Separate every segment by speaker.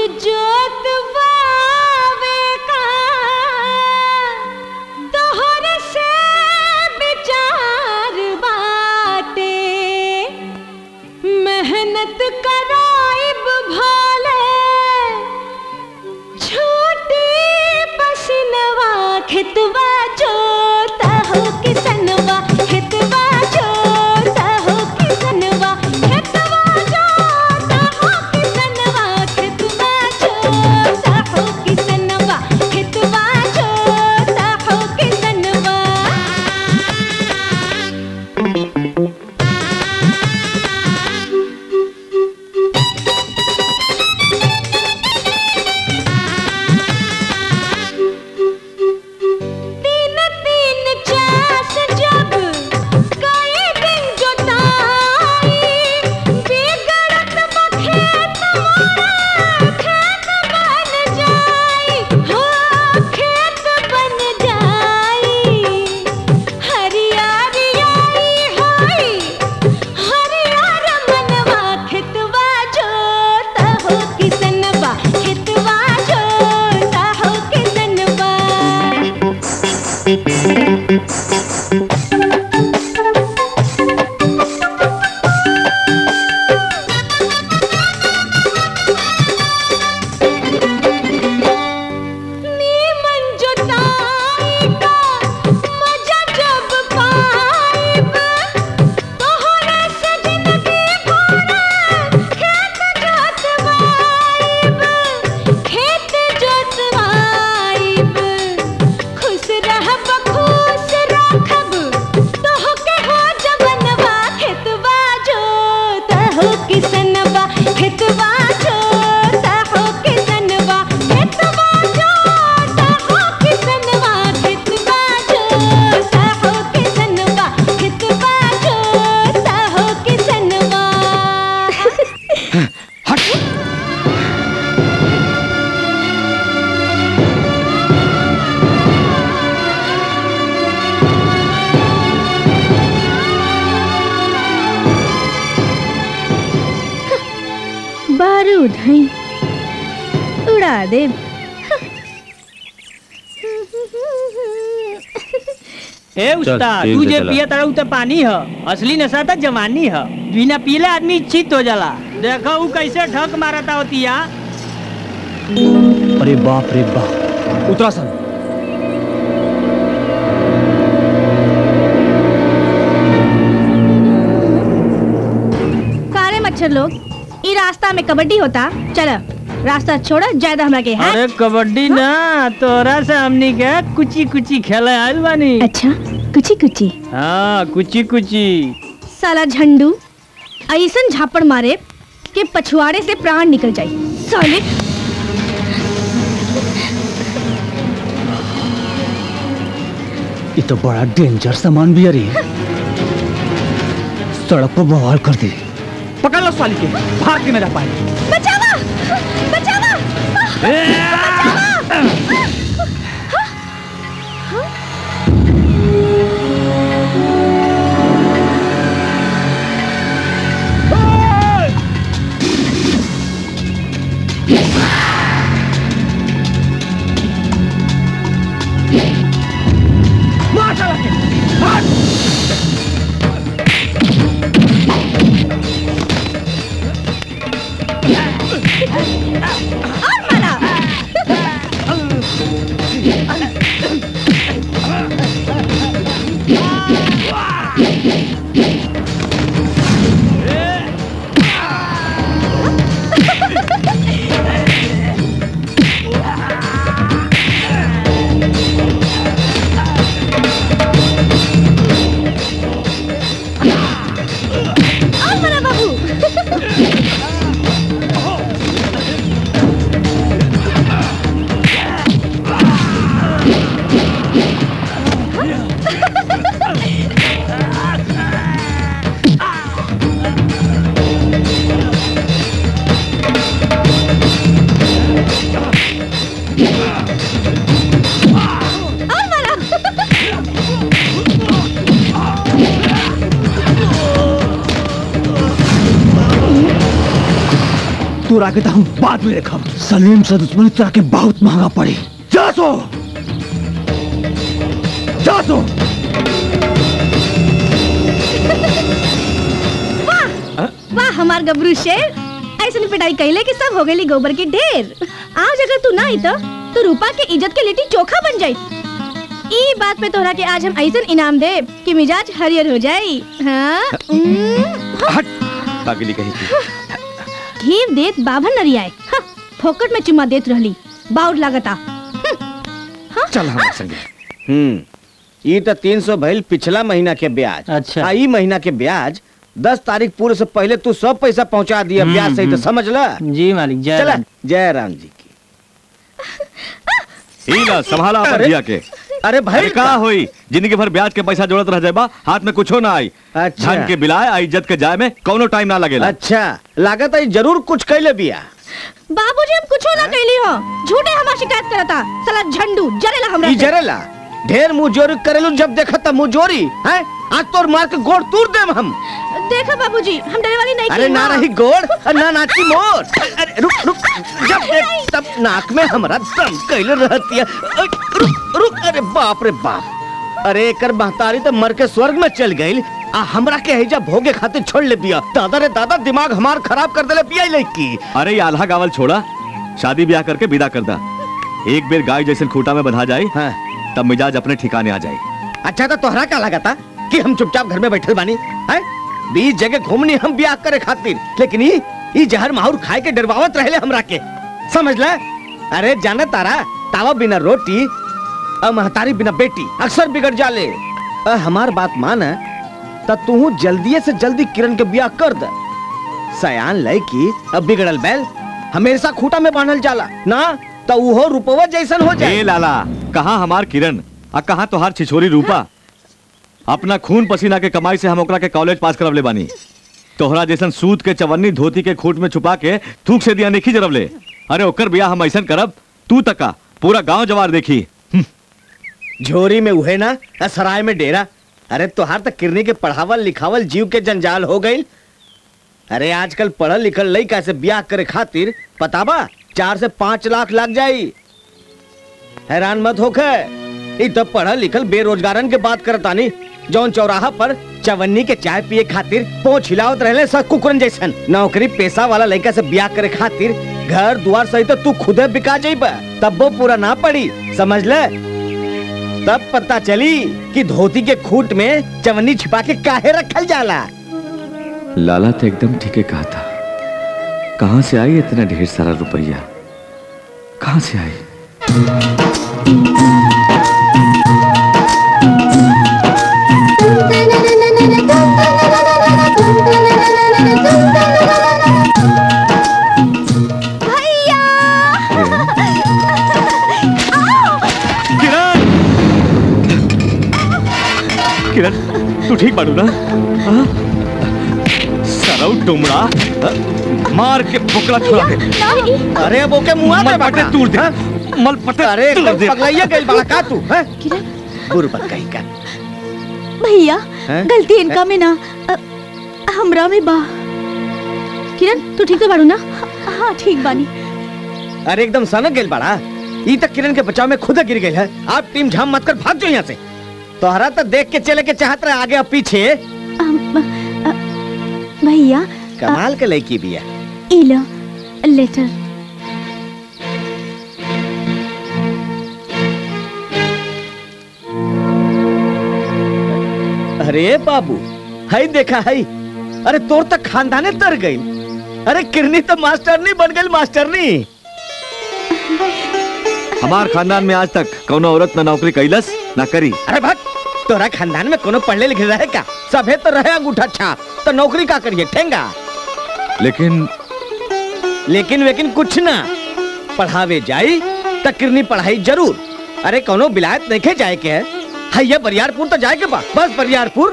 Speaker 1: जोतवावे का तोहर से विचार बाटे मेहनत कराइब भले छोटी पसनवा खेतवा जोता हो किसनवा खेतवा जोता हो किसनवा खेतवा जोता हो किसनवा खेतवा जोता हो किसनवा खेतवा जोता हो किसनवा तीन तीन चास जब कई दिन जोताई बिगड़त बखेत मोरा खेत बन जाई हो खेत बन जाई हरियारी आई होई हरियार मनवा खेतवा जोता हो किसनवा खेतवा जोता हो किसनवा नीमन जोताई का मजा जब पाइब तोहरे से जिंदगी भरा खेत जोतवाइब खेत जोतवाइब खुश रहब खुश रखब तोहके हो जवनवा खेतवा जोता हो किसनवा खेतवा जोता हो किसनवा खेतवा जोता हो किसनवा खेतवा जोता हो किसनवा खेतवा जोता हो किसनवा
Speaker 2: बारूद हैं उड़ा दे
Speaker 3: ए उस्ताद
Speaker 4: ठीक
Speaker 3: तू
Speaker 4: से
Speaker 3: जे
Speaker 4: चला।
Speaker 3: पिया तारा उ त पानी ह असली नशा त जवानी ह बिना पीले आदमी चित हो जाला देखो उ कैसे ठक मारता होतिया
Speaker 4: अरे बाप रे बाप उत्तराखंड
Speaker 2: कारे मच्छर लोग ई रास्ता में कबड्डी होता चल रास्ता छोड़ ज्यादा हमरा के हाँ?
Speaker 3: अरे कबड्डी ना तोरा से हमनी के कुची कुची खेले आइल बानी
Speaker 2: अच्छा कुची कुची
Speaker 3: हाँ कुची कुची
Speaker 2: साला झंडू ऐसन झापड़ मारे कि पछुआड़े से प्राण निकल जाए साले
Speaker 4: ये तो बड़ा डेंजर सामान भी है रे सड़क पर बवाल कर दे पकड़ लो साली के भाग के न जा पाए
Speaker 2: बचावा बचावा
Speaker 4: मार साला के मार
Speaker 2: और मारा
Speaker 4: तोरा के तो हम बाद में देखब सलीम से दुश्मनी तोरा के बहुत महंगा पड़ी जा सो जा सो
Speaker 2: वाह हमार गबरू शेर ऐसे पिटाई कैले कि सब हो गई गोबर के ढेर आज अगर तू ना आई तो तो रूपा के इज्जत के लिट्टी चोखा बन जाई ई बात पे तोहरा के आज हम ऐसा इनाम दे कि मिजाज हरियर हो जाई हाँ उम्म,
Speaker 5: हट पागली कहीं की
Speaker 2: घीव देत बाभन नरियाए हाँ, फोकट में चुम्मा देत रहली बाउर लागता
Speaker 5: चल हमारे संगे
Speaker 6: हम्म ई तो तीन सौ भइल पिछला महीना के ब्याज
Speaker 3: अच्छा।
Speaker 6: आ ई महीना के ब्याज दस तारीख पूरे से पहले तू सब पैसा पहुंचा दिया
Speaker 3: हम्म,
Speaker 6: ब्याज सही तो
Speaker 3: हम्म।
Speaker 6: समझ ला
Speaker 3: जी मालिक जय
Speaker 6: चला
Speaker 3: राम।
Speaker 6: जय राम जी की
Speaker 5: ई ला संभाला अपन
Speaker 6: अरे,
Speaker 5: दिया के
Speaker 6: अरे भाई
Speaker 5: अरे का होई जिंदगी भर ब्याज के पैसा जोड़त रह जाबा हाथ में कुछो ना आई
Speaker 6: अच्छा।
Speaker 5: धन के बिलाए आ इज्जत के जाए में कौनो टाइम ना लगेला
Speaker 6: अच्छा लागत है जरूर कुछ कैले बिया
Speaker 2: बाबूजी हम कुछो ना कैली हो झूठे हमार शिकायत करता साला झंडू जरेला हमरा
Speaker 6: ई
Speaker 2: से।
Speaker 6: जरेला ढेर मुंह जोरी करेलू जब देखा तब मुंह जोरी है आज तोर मार के गोड़ तूर देम हम
Speaker 2: देखा बाबूजी हम डरे वाली नहीं
Speaker 6: अरे
Speaker 2: की,
Speaker 6: ना
Speaker 2: हाँ।
Speaker 6: रही गोड़ और ना नाची मोर अरे रुक रुक जब देख तब नाक में हमारा दम कैले रहती है अरे, रुक रुक अरे बाप रे बाप अरे एकर महतारी तो मर के स्वर्ग में चल गई आ हमरा के हैजा भोगे खातिर छोड़ ले बिया दादा रे दादा दिमाग हमार खराब कर देले बिया लड़की
Speaker 5: अरे ये आल्हा गावल छोड़ा शादी ब्याह करके विदा कर दा एक बेर गाय जैसे खूटा में बंधा जाए
Speaker 6: हाँ
Speaker 5: तब मिजाज अपने ठिकाने आ जाए
Speaker 6: अच्छा तो तोहरा क्या लगा था कि हम चुपचाप घर में बैठल बानी हैं बीस जगह घूमनी हम ब्याह करे खातिर लेकिन ई ई जहर माहौर खाए के डरवावत रहले हमरा के समझ ले अरे जाने तारा तावा बिना रोटी और महतारी बिना बेटी अक्सर बिगड़ जाले अ, हमार बात मान त तू जल्दी से जल्दी किरण के ब्याह कर दे सयान लड़की अब बिगड़ल बैल हमेशा खूटा में बांधल जाला ना तो उहो रुपवा जैसन हो
Speaker 5: ए
Speaker 6: जाए
Speaker 5: लाला कहाँ हमार किरण आ कहाँ तोहार छिछोरी रूपा अपना खून पसीना के कमाई से हम ओकरा के कॉलेज पास करवले बानी तोहरा जैसन सूत के चवन्नी धोती के खूट में छुपा के थूक से दिया नहीं जरवले अरे ओकर बिया हम ऐसन करब तू तका पूरा गांव जवार देखी
Speaker 6: झोरी में उहे ना आ सराय में डेरा अरे तोहार तक किरनी के पढ़ावल लिखावल जीव के जंजाल हो गई अरे आजकल पढ़ल लिखल लड़का से ब्याह करे खातिर पता बा चार से पांच लाख लग जाई हैरान मत होके ई तो पढ़ल लिखल बेरोजगारन के बात करतानी जौन चौराहा पर चवन्नी के चाय पिए खातिर पोछ हिलावत रहले सब कुकुरन जैसन नौकरी पेशा वाला लड़का से ब्याह करे खातिर घर दुआर सही तो तू खुदे बिका जाइबा तब वो पूरा ना पड़ी समझ ले तब पता चली कि धोती के खूट में चवन्नी छिपा के काहे रखल जाला
Speaker 5: लाला तो एकदम ठीक कहा था कहाँ से आई इतना ढेर सारा रुपया कहाँ से आई
Speaker 2: भैया
Speaker 5: किरण किरण तू ठीक बाड़ू ना हाँ? सरौ डुमरा हाँ? मार के बोकला छोड़ा दे
Speaker 6: अरे वो के मुंह
Speaker 5: मल पटे तूर दे मल पटे
Speaker 6: अरे
Speaker 5: तूर दे
Speaker 6: पगलैया गइल बड़ा का तू हैं बुरबक कहीं का
Speaker 1: भैया
Speaker 6: हैं?
Speaker 1: गलती इनका में ना अ, हमरा में बा
Speaker 2: किरण तू ठीक तो बाड़ू ना
Speaker 1: हाँ ठीक बानी
Speaker 6: अरे एकदम सनक गइल बड़ा ई तक किरण के बचाव में खुद गिर गई है आप टीम झाम मत कर भाग जाओ यहाँ से तोहरा तो देख के चले के चाहत रहे आगे और पीछे
Speaker 1: अम, अ, भैया
Speaker 6: कमाल के लड़की भी है
Speaker 1: इला लेटर
Speaker 6: अरे बाबू है देखा है अरे तोर तक खानदाने तर गई अरे किरनी तो मास्टरनी बन गई मास्टरनी
Speaker 5: हमार खानदान में आज तक कौनो औरत ना नौकरी कैलस ना करी
Speaker 6: अरे भट तोरा खानदान में कोनो पढ़ले लिखे रहे का सभे तो रहे अंगूठा छाप तो नौकरी का करिए ठेंगा
Speaker 5: लेकिन
Speaker 6: लेकिन वेकिन कुछ ना पढ़ावे जाई त किरनी पढ़ाई जरूर अरे कोनो विलायत नहीं जाए के है हैया बरियारपुर तो जाए के बा बस बरियारपुर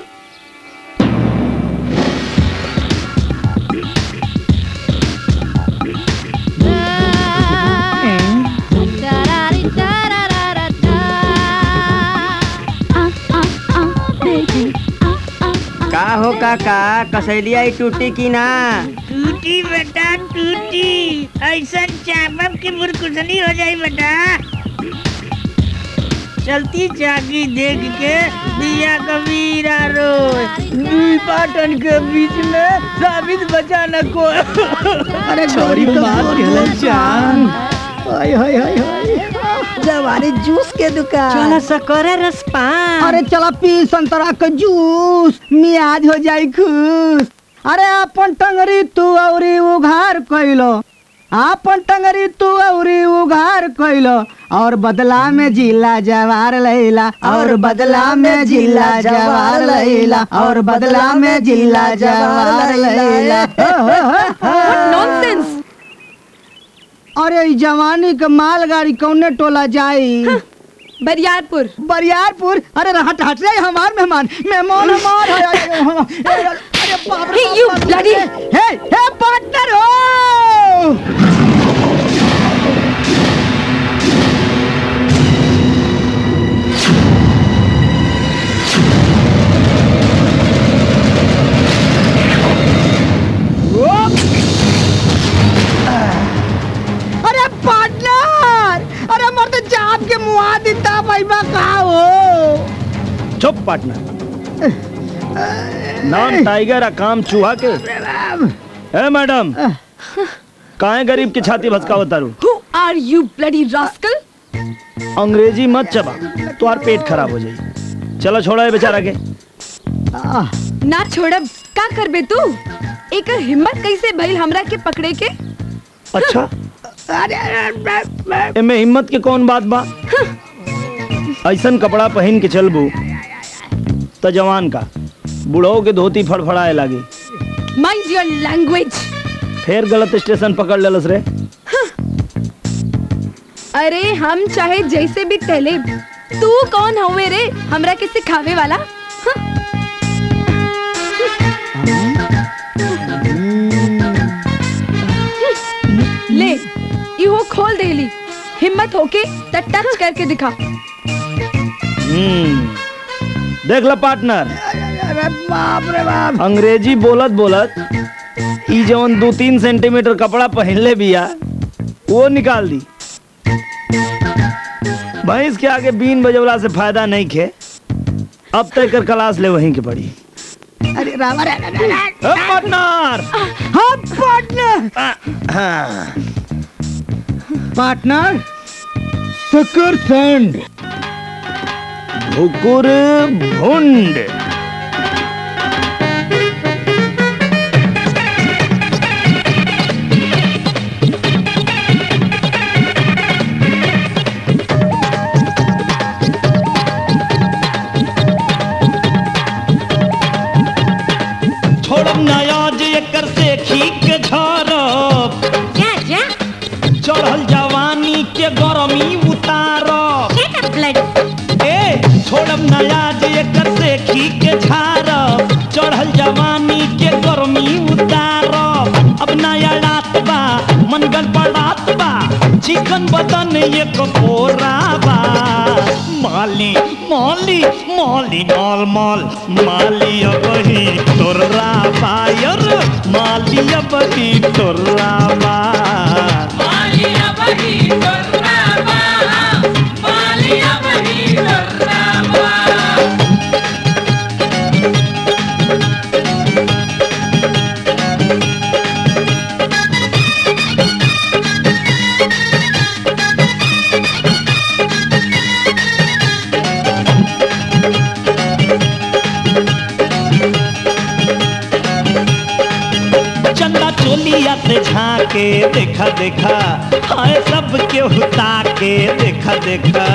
Speaker 1: आ, आ, आ, बेबी आ, आ, आ,
Speaker 5: का
Speaker 7: हो काका कसैलिया ई टूटी की ना
Speaker 8: टूटी बेटा टूटी ऐसा चापब की मुरकुसनी हो जाई बेटा चलती चाकी देख के दिया कबीरा रो दुई पाटन के बीच में साबित बचा न को
Speaker 4: अरे छोरी मार के जान हाय हाय हाय हाय
Speaker 7: जवानी जूस के दुकान
Speaker 3: चला सकरे रसपान
Speaker 4: अरे चला पी संतरा का जूस मियाज हो जाई खुश अरे अपन टंगरी तू औरी उघार कइलो अपन टंगरी तू औरी उघार कइलो और बदला में जिला जवार लैला और बदला में जिला जवार लैला और बदला में जिला जवार लैला
Speaker 2: नॉनसेंस
Speaker 4: अरे ई जवानी के मालगाड़ी कौने टोला जाई
Speaker 2: बरियारपुर
Speaker 4: बरियारपुर अरे हट हट रे हमार मेहमान मेहमान हमार है अरे अरे अरे बाप रे
Speaker 2: Hey, you
Speaker 4: बाप रे।
Speaker 2: bloody-
Speaker 4: हे हे पार्टनर हो अरे पार्टनर अरे मर्द जाप के मुआ देता भाई बा का हो
Speaker 6: चुप पार्टनर नाम टाइगर आ काम चूहा के ए मैडम काहे गरीब की छाती भसकावत तारू
Speaker 2: हु आर यू ब्लडी रास्कल
Speaker 6: अंग्रेजी मत चबा तुम्हार पेट खराब हो जाई चलो छोड़ा है बेचारा के
Speaker 4: आह,
Speaker 2: ना छोड़ब का करबे तू एकर हिम्मत कैसे भइल हमरा के पकड़े के
Speaker 6: अच्छा एमे हिम्मत के कौन बात बा ऐसन कपड़ा पहन के चलबू त जवान का बुढ़ो के धोती फड़फड़ाए लागी
Speaker 2: माइंड योर लैंग्वेज
Speaker 6: फिर गलत स्टेशन पकड़ लेलस रे
Speaker 2: अरे हम चाहे जैसे भी टहले तू कौन हवे रे हमरा के सिखावे वाला हाँ? ले इहो खोल देली हिम्मत होके त टच करके दिखा
Speaker 6: हम्म देख ला पार्टनर
Speaker 4: अरे बाप रे बाप
Speaker 6: अंग्रेजी बोलत बोलत ई जवन दो तीन सेंटीमीटर कपड़ा पहनले बिया वो निकाल दी भैंस के आगे बीन बजवला से फायदा नहीं खे अब तक कर क्लास ले वहीं के पड़ी
Speaker 4: अरे राम अरे अरे, अरे, अरे,
Speaker 6: ए, पार्टनर
Speaker 4: हाँ पार्टनर पार्टनर सुकर सेंड
Speaker 6: भुकुर भुंड छोड़ब नया जे एकर से खीक झरब
Speaker 8: क्या क्या
Speaker 6: चढ़ल जवानी के गरमी उतारब
Speaker 8: Get a blood.
Speaker 6: ए छोड़ब नया जे एकर से खी के झारब चढ़ल जवानी के गर्मी उतारब अब नया रात बा मन गड़बड़ात बा चिकन बदन एक कोरा बा माली माली माली माल माल माली अब ही तोर्रा बायर माली अब ही तोर्रा बा चंदा चोलिया से झाके देखा देखा हाय सब के हुता के देखा देखा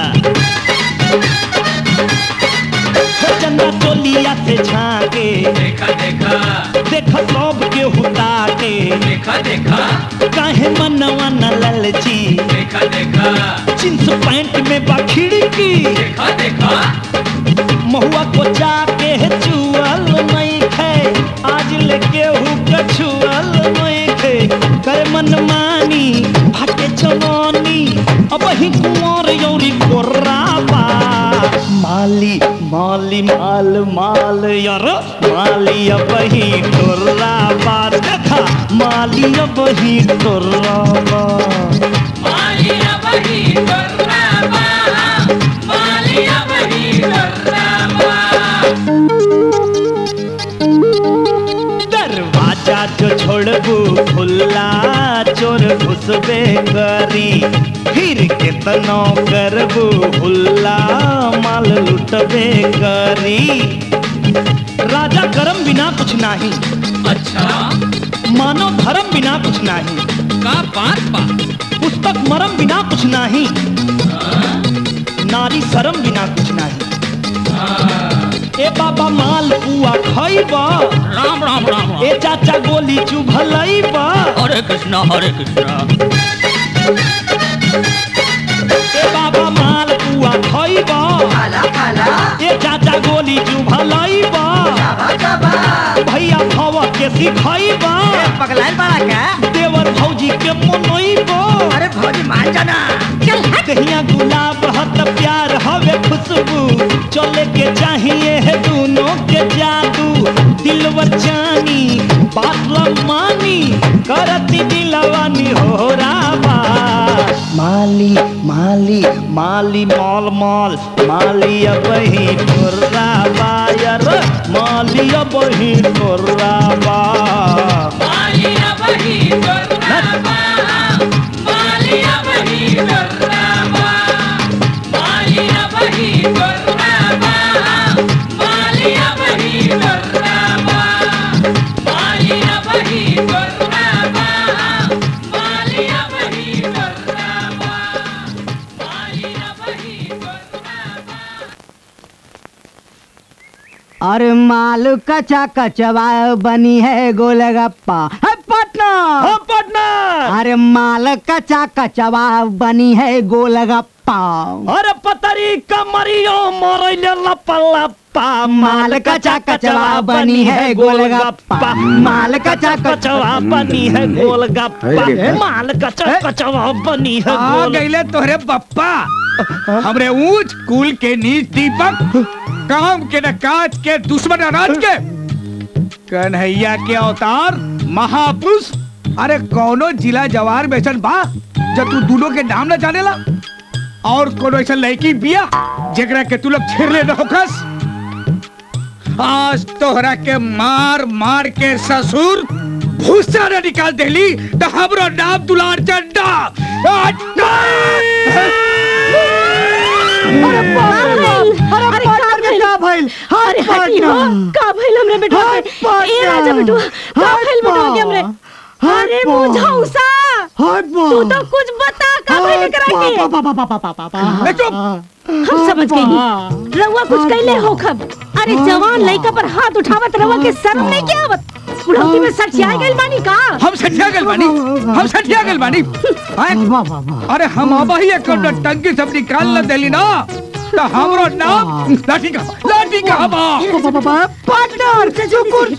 Speaker 6: हो चंदा चोलिया से झाके देखा देखा देखा सब के हुता के देखा देखा काहे मनवा न ललची देखा देखा जींस पैंट में बखिड़ी की देखा देखा महुआ को जाके चुअल नहीं खे आज लेके हु कछुअल नहीं खे कर मन मानी हटे जवानी अब ही कुंवर यौरी गोर्राबा माली मा
Speaker 9: माली माल माल यार माली अब ही टोर्रा बार देखा माली अब ही टोर्रा बार दरवाजा जो छोड़बू खुला चोर घुसबे करी फिर केतनो करबू हुल्ला माल लुटबे करी राजा करम बिना कुछ नहीं अच्छा मानो धर्म बिना कुछ नहीं का बात बा पुस्तक मरम बिना कुछ नहीं नारी शरम बिना कुछ नहीं ए बाबा माल पुआ खइबा राम राम राम ए चाचा गोली चुभलइबा हरे कृष्णा हरे कृष्णा ए बाबा माल पुआ खइबा खाला खाला ए चाचा गोली चुभलइबा भैया भव के सिखइबा
Speaker 7: पगलाइल बड़ा का
Speaker 9: देवर भौजी के मनइबा
Speaker 7: अरे भौजी मान जाना
Speaker 9: कहिया गुलाब हत प्यार हवे खुशबू चले के चाहिए है दोनों के जादू दिलवर जानी बात मानी करती दिलवानी हो राबा माली माली माली माल माल माली अब ही टोर्रा बायर माली अब ही टोर्रा बा माली अब ही टोर्रा बा माली अब ही टोर्रा बा माली अब ही टोर्रा बा माली अब ही टोर्रा बा माली अब ही टोर्रा बा माली अब ही टोर्रा बा माली अब ही टोर्रा बा
Speaker 4: अरे माल कचा कचवा बनी है गोलगप्पा है पटना
Speaker 9: हम पटना
Speaker 4: अरे माल कचा कचवा बनी है गोलगप्पा
Speaker 9: अरे पतरी कमरियो मरैले लपा लपा
Speaker 4: माल कचा कचवा बनी है गोलगप्पा माल कचा
Speaker 9: कचवा बनी है गोलगप्पा माल कचा कचवा बनी है
Speaker 10: आ
Speaker 9: गोल
Speaker 10: गईले तोहरे बप्पा हमरे ऊंच कुल के नीच दीपक काम के न काज के दुश्मन अनाज के कन्हैया के अवतार महापुरुष अरे कौनो जिला जवार बेचन बा जब तू दोनों के नाम न जानेला और कोनो ऐसा लड़की बिया जेकरा के तू लोग छेड़ले न होखस आज तोहरा के मार मार के ससुर भूसा न निकाल देली तो हमरो नाम दुलार चंडा
Speaker 2: अरे का भइल
Speaker 4: का भइल
Speaker 2: अरे हटी हो का भइल हमरे बेटवा
Speaker 4: हाय
Speaker 2: के? ए राजा बेटवा का भइल बेटवा के हमरे अरे मुझौसा
Speaker 4: हाय
Speaker 2: तू तो कुछ बता का भइल करा के हम समझ गई रउआ कुछ कैले हो खब अरे जवान लइका पर हाथ उठावत रउआ के शर्म नहीं के आवत बुढ़ौती में सठिया गइल बानी का
Speaker 10: हम सठिया गल बानी हम सठिया गल बानी आय? अरे हम अब ही एक टंकी सब निकाल न देली ना तो हमरो नाम लाठी का लाठी का बा
Speaker 4: पार्टनर चुकुर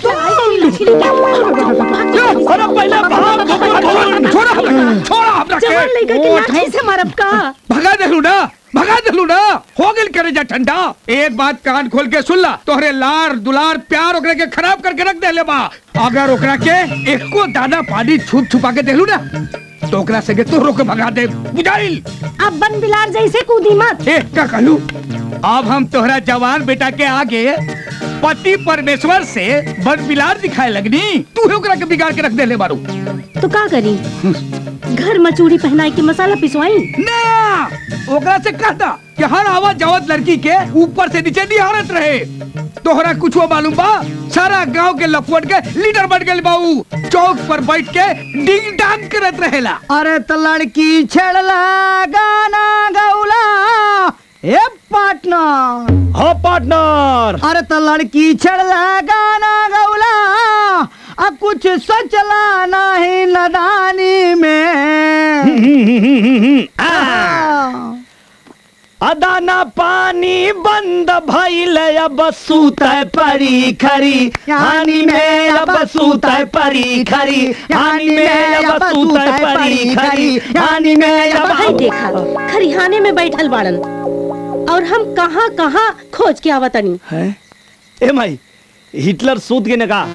Speaker 10: अरे पहले भाग छोड़ा हमरा छोड़ा हमरा
Speaker 2: जवान लइका के लाठी से मारब का
Speaker 10: भगा देलू ना भगा देलू ना हो गेल करे जा ठंडा एक बात कान खोल के सुन ला तोहरे लार दुलार प्यार ओकरा के खराब करके रख देले बा अगर ओकरा के एको दाना पानी छुप छुपा के देलू ना तो ओकरा से तो रोक के भगा दे बुझाइल
Speaker 2: अब बन बिलार जैसे कूदी मत
Speaker 10: ए का कहलू अब हम तोहरा जवान बेटा के आगे पति परमेश्वर से बन बिलार दिखाए लगनी तू ही ओकरा के बिगाड़ के रख देले बारू
Speaker 2: तो का करी घर में चूड़ी पहनाई के मसाला पिसवाई
Speaker 10: ना ओकरा से कहता कि हर आवाज जावत लड़की के ऊपर से नीचे निहारत रहे तोहरा कुछ मालूम बा सारा गांव के लफुट के लीडर बन गए बाऊ चौक पर बैठ के डिंग डांग करत रहेला
Speaker 4: अरे तो लड़की छेड़ला गाना गौला ए पार्टनर
Speaker 9: हाँ पार्टनर
Speaker 4: अरे तो लड़की छेड़ला गाना गौला आ कुछ सोचला नहीं नदानी में
Speaker 9: अदाना पानी बंद भइल अब सूतै परी खरी हानि में अब सूतै परी खरी हानि में अब सूतै परी खरी हानि में अब
Speaker 2: भाई देखा खरिहाने में बैठल बाड़न
Speaker 11: और हम कहाँ कहाँ खोज के आवतनी
Speaker 6: है ए माई हिटलर सूत के ने कहा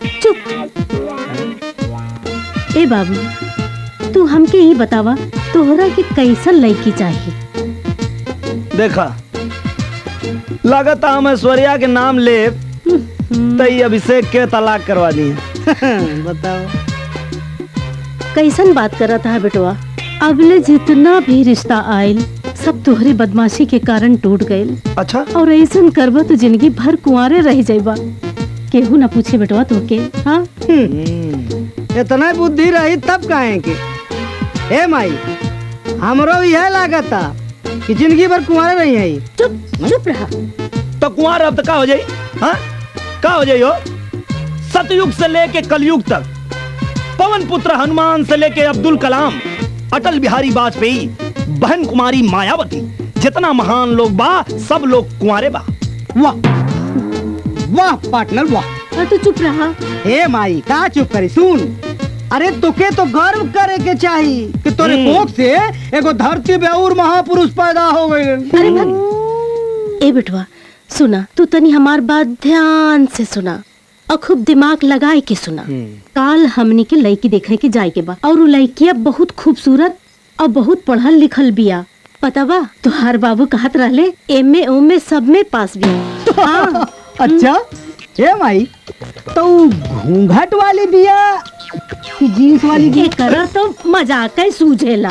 Speaker 11: ए बाबू तू हमके ये बतावा तोहरा के कैसन लड़की चाहिए
Speaker 6: देखा लगता हम ऐश्वर्या के नाम ले तई अभिषेक के तलाक करवा दी
Speaker 4: बताओ
Speaker 11: कैसन बात करत है बेटवा अगले जितना भी रिश्ता आयल सब तोहरे बदमाशी के कारण टूट गईल
Speaker 6: अच्छा
Speaker 11: और ऐसन करबा तो जिंदगी भर कुंवारे रह जाइबा केहू ना पूछे बेटवा तोके हाँ
Speaker 4: इतना बुद्धि रही तब काहे के ए माई हमरो यह लागता कि जिंदगी भर कुंवारे रही है
Speaker 11: चुप चुप रहा
Speaker 6: तो कुंवर अब तक का हो जाई हाँ का हो जाई हो सतयुग से लेके कलयुग तक पवन पुत्र हनुमान से लेके अब्दुल कलाम अटल बिहारी वाजपेयी बहन कुमारी मायावती जितना महान लोग बा सब लोग कुंवारे बा
Speaker 4: वाह वाह पार्टनर वाह
Speaker 11: हाँ तो चुप रहा
Speaker 4: हे माई का चुप करी सुन अरे तुके तो गर्व करे के चाही कि तोरे कोख से एगो धरती पे और महापुरुष पैदा हो गए
Speaker 11: अरे भग ए बेटवा सुना तू तनी हमार बात ध्यान से सुना और खूब दिमाग लगाए के सुना काल हमनी के लड़की देखे के जाए के बा और उ लड़किया बहुत खूबसूरत और बहुत पढ़ल लिखल बिया पता बा तुहार बाबू कहत रहले एमे ओमे सब में पास बिया हाँ
Speaker 4: अच्छा हे माई तो उ घूंघट वाली बिया कि जीन्स वाली
Speaker 11: ये करा तो मजाक है सूझेला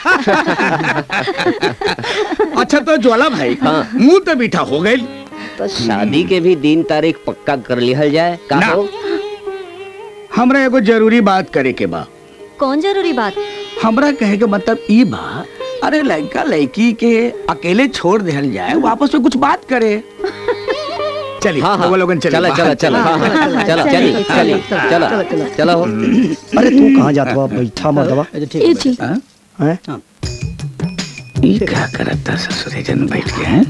Speaker 10: अच्छा तो ज्वाला भाई मुंह तो मीठा हो गई
Speaker 12: तो शादी के भी दिन तारीख पक्का कर लिहल जाए का
Speaker 10: ना।
Speaker 12: हो
Speaker 10: हमरा एगो जरूरी बात करे के बा
Speaker 1: कौन जरूरी बात
Speaker 10: हमरा कहे के मतलब ई बा अरे लड़का लड़की के अकेले छोड़ देहल जाए वो आपस में कुछ बात करे चलिए
Speaker 12: हाँ हाँ
Speaker 10: वो लोगन चले
Speaker 12: चला चला चला हाँ हाँ चला चली चली चला चला हो
Speaker 6: अरे तू कहाँ जाता हो बैठा मत दबा
Speaker 11: ए जी
Speaker 10: हैं? ई क्या करता ससुरे जन बैठ के हैं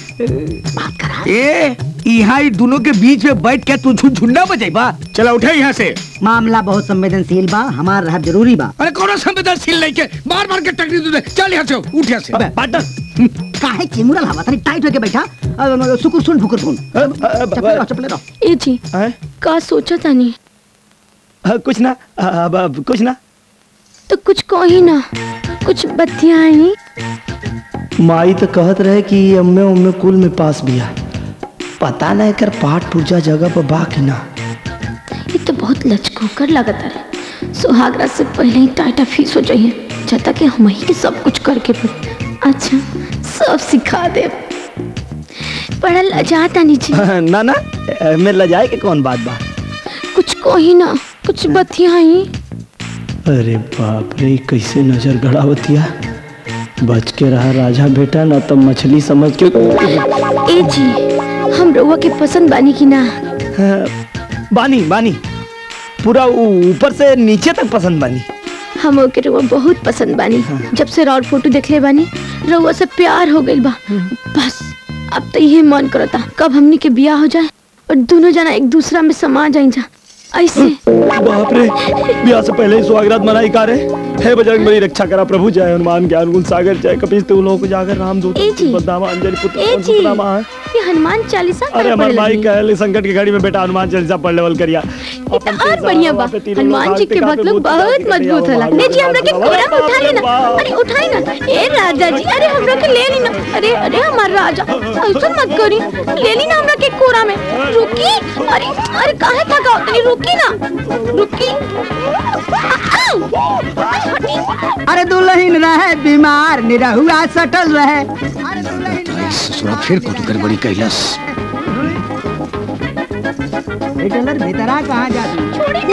Speaker 10: ए यहाँ ही दोनों के बीच में बैठ के तू झुंडा बजाइबा चला उठे यहाँ से
Speaker 4: मामला बहुत संवेदनशील बा हमार रहब जरूरी बा
Speaker 10: अरे कौन संवेदनशील नहीं के मार मार के टकरी दे चल यहाँ से उठ यहाँ से
Speaker 6: पार्टनर
Speaker 4: काहे चिमुरल हवा तनी टाइट होके बैठा अब सुकुर सुन फुकुर सुन चपले रहो चपले रहो
Speaker 11: ए जी का सोचा तानी
Speaker 6: कुछ ना अब अब कुछ ना
Speaker 11: तो कुछ कही ना कुछ बतियाई
Speaker 6: माई तो कहत रहे कि अम्मे उम्मे कुल में पास बिया पता नहीं कर पाठ पूजा जगह पर बा कि ना
Speaker 11: ये तो बहुत लचकोकर लगता है सुहागरा से पहले ही टाटा फीस हो जाइए जब तक कि हम ही के सब कुछ करके पड़े अच्छा सब सिखा दे बड़ा लजाता नीचे
Speaker 6: ना ना मैं लजाए के कौन बात बा
Speaker 11: कुछ कही ना कुछ बतियाई
Speaker 6: अरे बाप रे कैसे नजर गड़ावतिया बच के रहा राजा बेटा ना तब मछली समझ के
Speaker 11: ए जी हम रउआ के पसंद बानी की ना
Speaker 6: बानी बानी पूरा ऊ- ऊपर से नीचे तक पसंद बानी
Speaker 11: हम ओके रउआ बहुत पसंद बानी जब से राउर फोटो देखले बानी रउआ से प्यार हो गइल बा बस अब तो यही मन करता कब हमनी के बियाह हो जाए और दोनों जना एक दूसरा में समा जाए जा ऐसे
Speaker 6: बाप रे ब्याह से पहले ही सुहागरात मनाई का रे हे बजरंग बली रक्षा करा प्रभु जय हनुमान ज्ञान गुण सागर जय कपीश तू लोग जागर राम दूत
Speaker 11: ए जी।
Speaker 6: बदनामा अंजलि पुत्र
Speaker 11: ए
Speaker 6: पवन
Speaker 11: जी
Speaker 6: सुत नामा है।
Speaker 11: ये हनुमान चालीसा
Speaker 6: अरे
Speaker 11: करे
Speaker 6: हमार
Speaker 11: पड़े
Speaker 6: भाई
Speaker 11: लगनी।
Speaker 6: कहले संकट की घड़ी में बेटा हनुमान चालीसा पढ़ लेवल करिया
Speaker 11: ये तो और बढ़िया बा हनुमान जी के मतलब बहुत मजबूत होला ले जी हमरा के कोरा में उठा लेना अरे उठाई ना ए राजा जी अरे हमरा के ले ली ना अरे अरे हमार राजा ऐसा मत करी ले ली ना हमरा के कोरा में रुकी अरे अरे काहे थका उतनी रुकी ना रुकी आओ! अरे हटी
Speaker 4: अरे दुल्हन रहे बीमार निरहुआ सटल रहे
Speaker 10: ससुरा फिर कुछ गड़बड़ी कैलस
Speaker 4: डॉलर भीतरा कहाँ जाती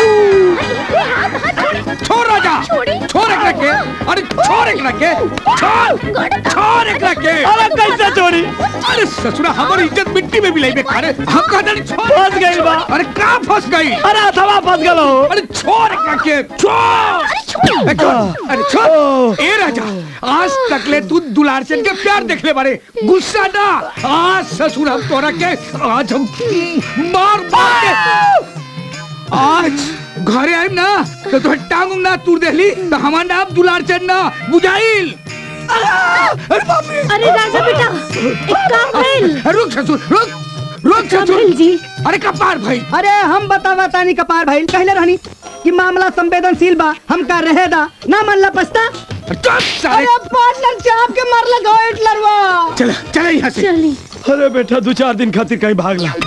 Speaker 10: छोड़ राजा छोड़ एक रखे अरे छोड़ एक रखे छोड़ छोड़ एक रखे
Speaker 6: अरे कैसे छोड़ी
Speaker 10: अरे ससुरा हमारी इज्जत मिट्टी में मिलाई बेकार हम कहते नहीं छोड़
Speaker 6: फंस गई बा
Speaker 10: अरे कहाँ फंस गई
Speaker 6: अरे अथवा फंस गलो
Speaker 10: अरे छोड़ एक रखे छोड़ ए, छोड़ अरे छोड़ ए राजा आज तक ले तू दुलार चंद के प्यार देख ले बारे गुस्सा ना आज ससुर हम तोरा के आज हम मार मार के आज घरे आइम ना तो तोहर टांग उंग ना तूर देली तो हमार नाम दुलार चंद ना बुझाइल अरे बाप रे
Speaker 11: अरे राजा बेटा एक काम भइल
Speaker 10: रुक ससुर रुक रुक ससुर
Speaker 11: जी
Speaker 10: अरे कपार भाई
Speaker 4: अरे हम बतावा तानी कपार भाई कहले रहनी कि मामला संवेदनशील बा हमका रहेदा ना मनला पछता
Speaker 10: चुप सारे
Speaker 4: अरे पार्टनर चाप के मारला गोइट लरवा
Speaker 10: चल चल यहाँ से
Speaker 11: चली
Speaker 5: अरे बेटा दो चार दिन खातिर कहीं भाग ला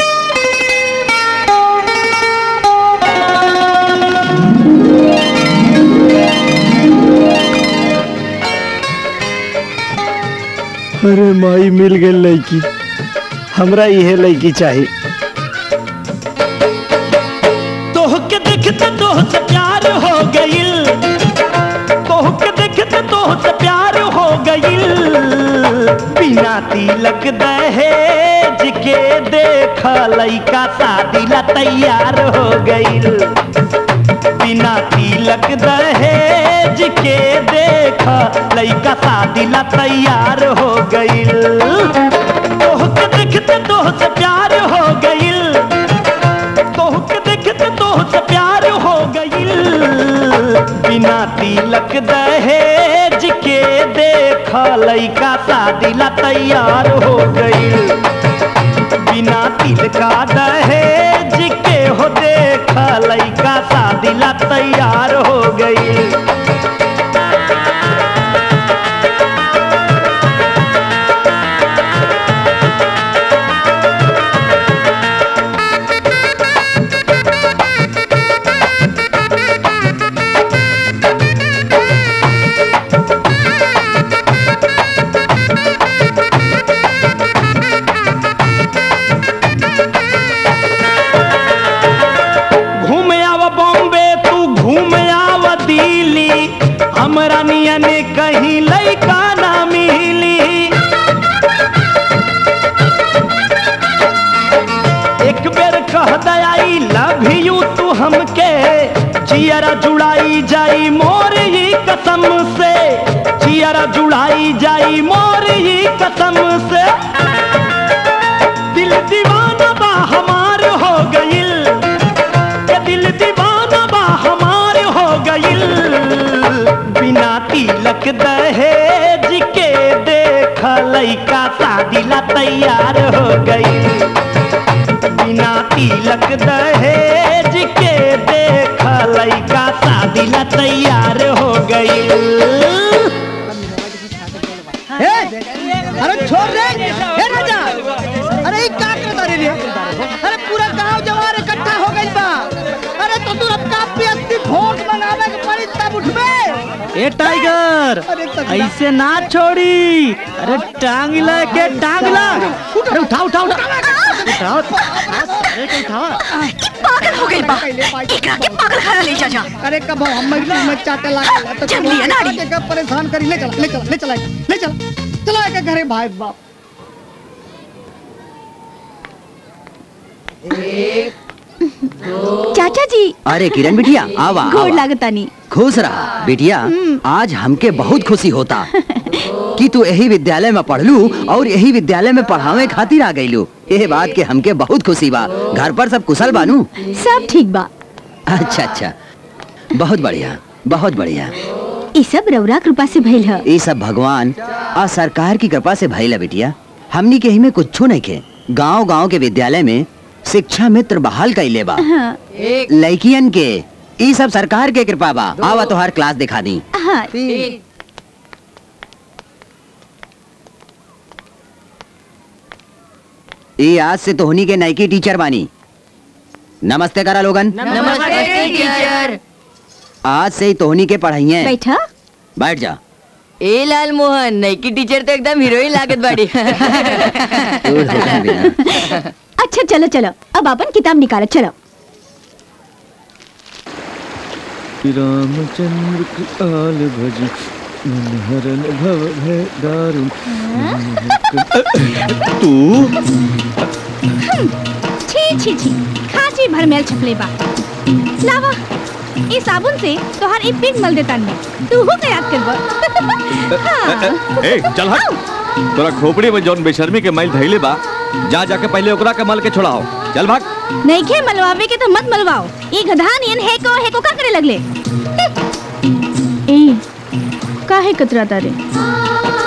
Speaker 6: अरे माई मिल गई लड़की हमरा इहे लड़की चाहिए
Speaker 9: तोह के देखते तोह से प्यार हो गइल तोह के देखते तोह से प्यार हो गइल बिना तिलक दहेज के देख लइका शादी ला तैयार हो गइल बिना तिलक दहेज के देख लइका शादी ला तैयार हो गइल तोह के देखते तोह से प्यार हो गइल तोह के देखते तोह से प्यार हो गइल बिना तिलक दहेज के देख लइका शादी ला तैयार हो गइल बिना तिलका दहेज के हो देख लइका शादी ला तैयार हो गइल घूम आव बॉम्बे तू घूम आव दिल्ली हमरा नियन कहीं लइका ना मिली एक बेर कह दयाई लव यू तू हमके जियरा जुड़ाई जाई मोर ही कसम से जियरा जुड़ाई जाई मोर ही कसम से दिल दीवाना बा हमार हो गइल के दिल दीवाना बा हमार हो गइल बिना तिलक दहेज के देख लइका शादी ला तैयार हो गइल बिना तिलक दहेज के देख लइका शादी ला तैयार हो गइल
Speaker 4: ए, अरे छोड़ रे ए राजा अरे ई का करता रे रे? अरे पूरा गांव जवार इकट्ठा हो गइल बा अरे तो तू अब का व्यक्ति वोट बनावे के पड़ी तब उठबे
Speaker 3: ए टाइगर
Speaker 4: अरे तगड़ा।
Speaker 3: ऐसे ना छोड़ी अरे टांग ला के टांग ला अरे उठा उठा उठा उठाओ अरे के उठाओ
Speaker 13: पागल हो गई बा एकरा के पागल खाना ले जा जा
Speaker 4: अरे कब हम महिला में चाटे लागल तो
Speaker 13: जंगली अनाड़ी।
Speaker 4: के कब परेशान करी ले चला ले चला ले चला ले चला चला के घरे भाई बाप
Speaker 1: चाचा जी
Speaker 12: अरे किरण बिटिया आवा
Speaker 1: गोड़
Speaker 12: आवा।
Speaker 1: लागतानी
Speaker 12: खुश रहा बिटिया आज हमके बहुत खुशी होता कि तू यही विद्यालय में पढ़लू और यही विद्यालय में पढ़ावे खातिर आ गईलू ये बात के हमके बहुत खुशी बा घर पर सब कुशल बानू
Speaker 1: सब ठीक बा
Speaker 12: अच्छा अच्छा बहुत बढ़िया बहुत बढ़िया
Speaker 1: ई सब रौरा कृपा से भइल ह
Speaker 12: ये सब भगवान और सरकार की कृपा से भइला बिटिया हमनी के ही में कुछ नहीं के गांव गांव के विद्यालय में शिक्षा मित्र बहाल कैले बा
Speaker 1: हाँ
Speaker 12: लड़कियन के ये सब सरकार के कृपा बा आवा तोहार क्लास दिखा दी
Speaker 1: हाँ
Speaker 12: ये आज से तोहनी के नई की टीचर बानी नमस्ते करा लोगन
Speaker 13: नमस्ते टीचर
Speaker 12: आज से ही तोहनी के पढ़ाइए
Speaker 1: बैठा
Speaker 12: बैठ जा
Speaker 13: ए लाल मोहन नई टीचर तो एकदम हीरोइन लागत बाड़ी
Speaker 12: दूर हो जा बिना।
Speaker 1: अच्छा चलो चलो अब अपन किताब निकालो चलो
Speaker 5: रामचंद्र कृपाल भज हरण भव भय दारुण तू
Speaker 2: छी छी छी खांसी भर मेल छपले बा लावा ई साबुन से तोहार ई पिंक मल देता नहीं तू हो याद करबो हाँ
Speaker 5: ए चल हट तोरा खोपड़ी में जौन बेशर्मी के मैल धैले बा जा जाके पहले ओकरा के मल के छोड़ाओ चल भाग
Speaker 2: नहीं खे मलवावे के तो मत मलवाओ ई गधा नियन है को है को का करे लगले ए काहे कतरा तारे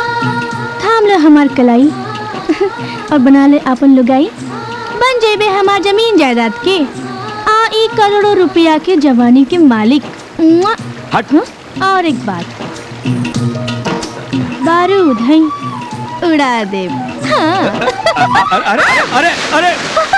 Speaker 2: द हमार कलाई और बना ले अपन लुगाई बन जेबे हमार जमीन जायदाद के आ ई करोड़ों रुपया के जवानी के मालिक मुआ।
Speaker 5: हट
Speaker 2: और एक बात बारूद है उड़ा दे हाँ
Speaker 5: अरे अरे अरे अरे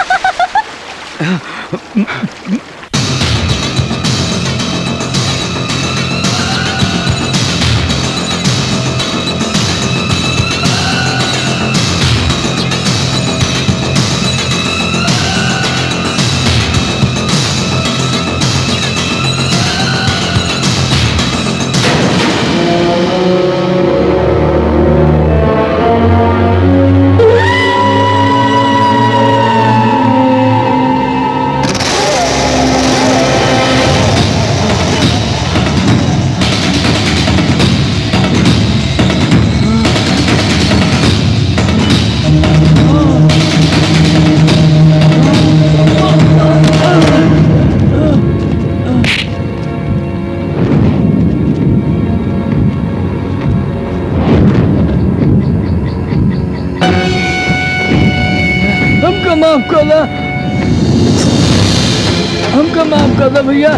Speaker 8: हमको माफ कर दो हमको माफ कर दो भैया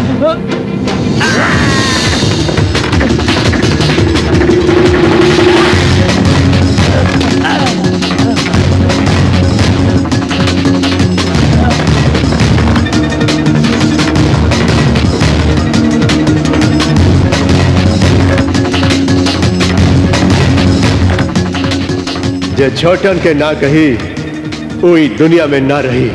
Speaker 14: जे छोटन के ना कही कोई दुनिया में ना रही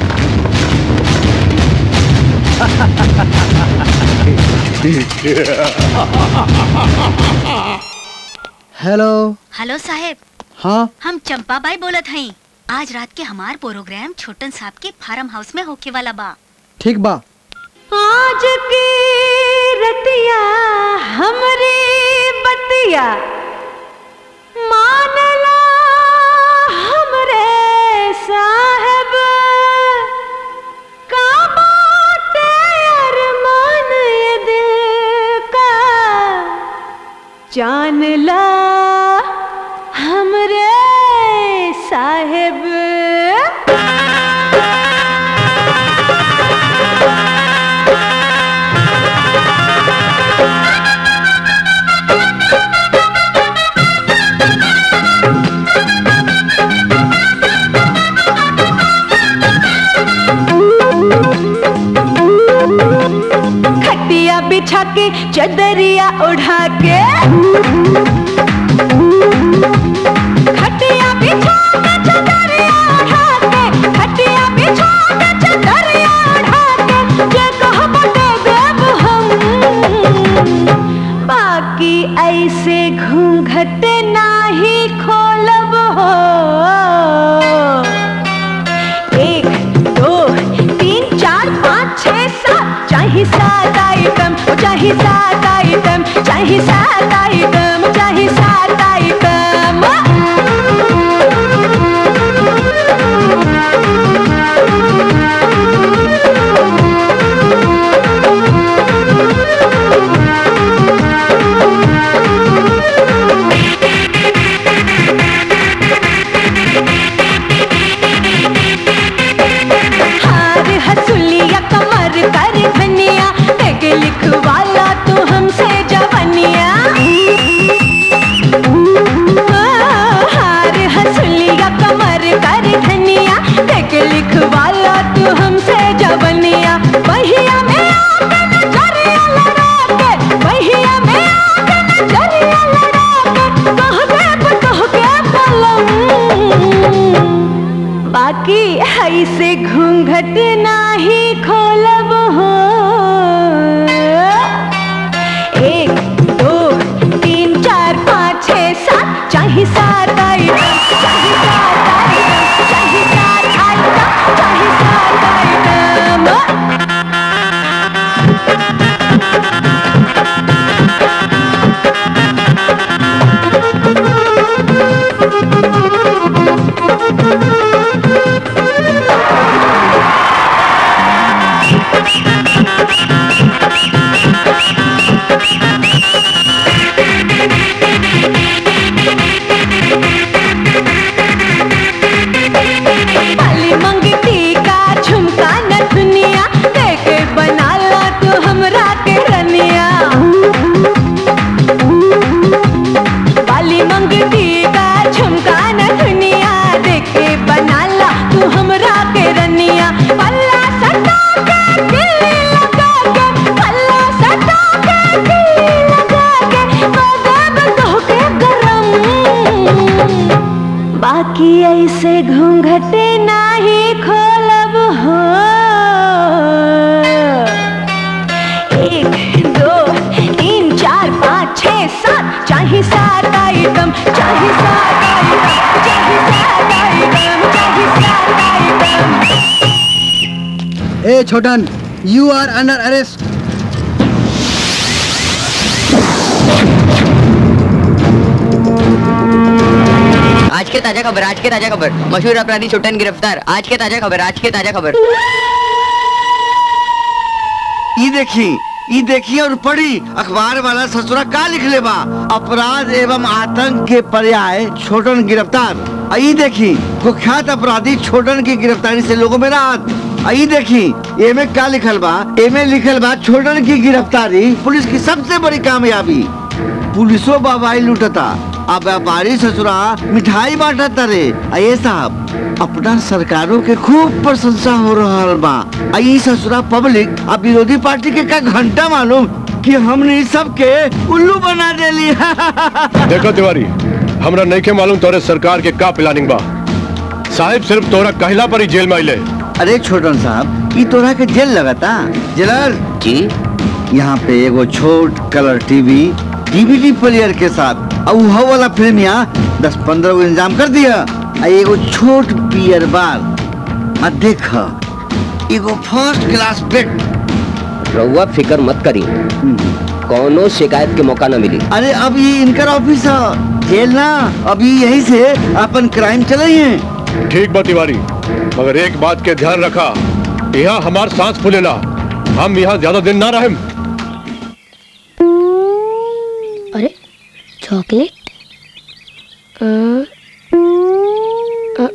Speaker 4: हेलो
Speaker 15: हेलो साहेब
Speaker 4: हाँ
Speaker 15: हम चंपा बाई बोलत हई आज रात के हमार प्रोग्राम छोटन साहब के फार्म हाउस में होके वाला बा
Speaker 4: ठीक बा
Speaker 11: आज की रतिया हमरी बतिया मानला हमरे साहब का बाटे अरमान ये दिल का जानला हमरे साहेब खटिया बिछा के चदरिया उठा के खटिया बिछा के चदरिया उठा के खटिया बिछा के चदरिया उठा के जे कहब दे देब हम बाकी ऐसे घूंघट नाही खोलब हो एक दो तीन चार पाँच छः सात चाहे सात आइटम ओ चाहे सात आइटम चाहे सात आइटम चाहे सात आइटम हार हसुलिया कमर कर धनिया एक लिखवाला तू हमसे जवनिया
Speaker 16: कि ऐसे घूंघटे नाही खोलब हो एक दो तीन चार पाँच छः सात चाहे सात आइटम चाहे सात आइटम चाहे सात आइटम चाहे सात आइटम
Speaker 12: ए छोटन यू आर अंडर अरेस्ट
Speaker 13: आज के ताजा खबर आज के ताजा खबर मशहूर अपराधी छोटन गिरफ्तार आज के ताजा खबर आज के ताजा खबर
Speaker 17: ई देखी ई देखी और पढ़ी अखबार वाला ससुरा का लिख ले बा अपराध एवं आतंक के पर्याय छोटन गिरफ्तार आ ई देखी कुख्यात अपराधी छोटन की गिरफ्तारी से लोगों में राहत आ ई देखी एमे का लिखल बा एमे लिखल बा छोटन की गिरफ्तारी पुलिस की सबसे बड़ी कामयाबी पुलिसो बाबाई लूटता अब व्यापारी ससुरा मिठाई बांटता रे आ ये साहब अपना सरकारों के खूब प्रशंसा हो रहा बा आ ई ससुरा पब्लिक आ विरोधी पार्टी के का घंटा मालूम कि हमने सबके उल्लू बना देली
Speaker 14: देखो तिवारी हमरा नहीं के मालूम तोरे सरकार के का प्लानिंग बा साहिब सिर्फ तोरा कहला पर ही जेल में आइले
Speaker 17: अरे छोटन साहब ई तोरा के जेल लगता जेलर जी यहाँ पे एगो छोट कलर टीवी डीवीडी प्लेयर के साथ और वो वाला फिल्म यहाँ दस पंद्रह गो इंतजाम कर दिया आ एगो छोट बियर बार आ देख एगो फर्स्ट क्लास बेड
Speaker 18: रउआ फिकर मत करी कौनो शिकायत के मौका न मिली
Speaker 17: अरे अब ये इनकर ऑफिस है जेल ना अभी यही से अपन क्राइम चले हैं
Speaker 14: ठीक बा तिवारी मगर एक बात के ध्यान रखा यहाँ हमार सांस फूलेला हम यहाँ ज्यादा दिन ना रहें
Speaker 19: अरे चॉकलेट अ, अ,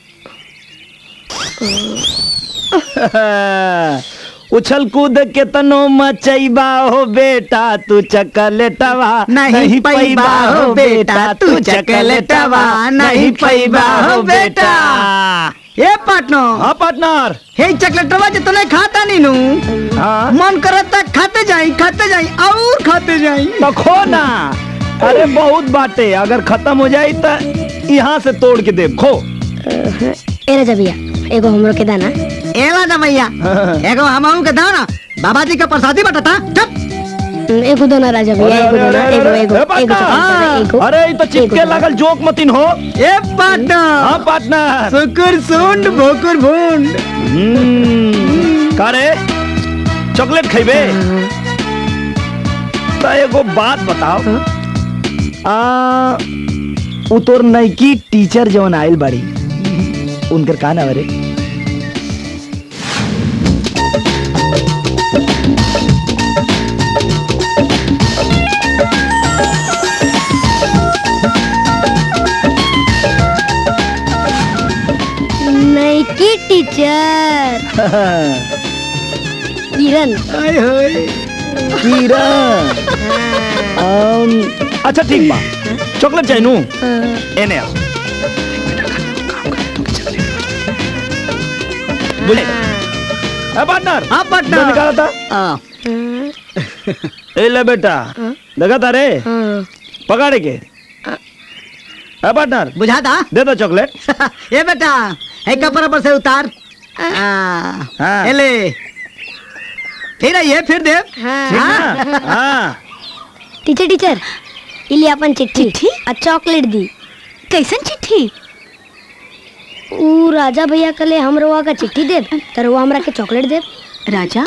Speaker 9: उछल कूद के तनो मचैबा हो बेटा तू चकलेटवा
Speaker 4: नहीं पैबा हो बेटा तू चकलेटवा नहीं पैबा हो बेटा ए पार्टनर
Speaker 9: हाँ पार्टनर
Speaker 4: हे चकलेटवा जो तूने खाता नहीं नू मन करता खाते जाई खाते जाई और खाते जाई
Speaker 9: तो खो ना अरे बहुत बाटे अगर खत्म हो जाए तो यहाँ से तोड़ के दे खो
Speaker 19: ए राजा भैया एगो हमरो के दाना
Speaker 4: एला जा भैया एगो हमहू के दाना बाबा जी का प्रसादी बटता चुप
Speaker 19: एगो दोना राजा भैया एगो दोना एगो एगो
Speaker 9: ए,
Speaker 19: एगो
Speaker 9: पार्टनर!
Speaker 19: चॉकलेट, एगो
Speaker 9: अरे ये तो चिपके लगल जोक मतिन हो
Speaker 4: ए पार्टनर
Speaker 9: हाँ पार्टनर
Speaker 4: सुकुर सुंड भोकुर भुंड
Speaker 9: का रे चॉकलेट खइबे तो एगो बात बताओ आ उ तोर नईकी टीचर जवन आइल बाड़ी उनकर का नाम है रे
Speaker 19: नईकी टीचर किरण
Speaker 9: किरण अम, अच्छा ठीक बा चॉकलेट चाहिए नू एने आओ बोले ए पार्टनर
Speaker 4: हाँ
Speaker 9: पार्टनर निकाला था ए ले बेटा देखा था रे पकड़े के ए पार्टनर
Speaker 4: बुझा था
Speaker 9: दे दो चॉकलेट
Speaker 4: ए बेटा हे कपड़ा पर से उतार
Speaker 9: हाँ।
Speaker 4: ए ले फिर ये फिर दे
Speaker 9: हाँ
Speaker 19: टीचर टीचर इली अपन चिट्ठी आ चॉकलेट दी
Speaker 15: कैसन चिट्ठी
Speaker 19: ऊ राजा भैया कले हम रवा का चिट्ठी देब त रवा हमरा के चॉकलेट देब
Speaker 15: राजा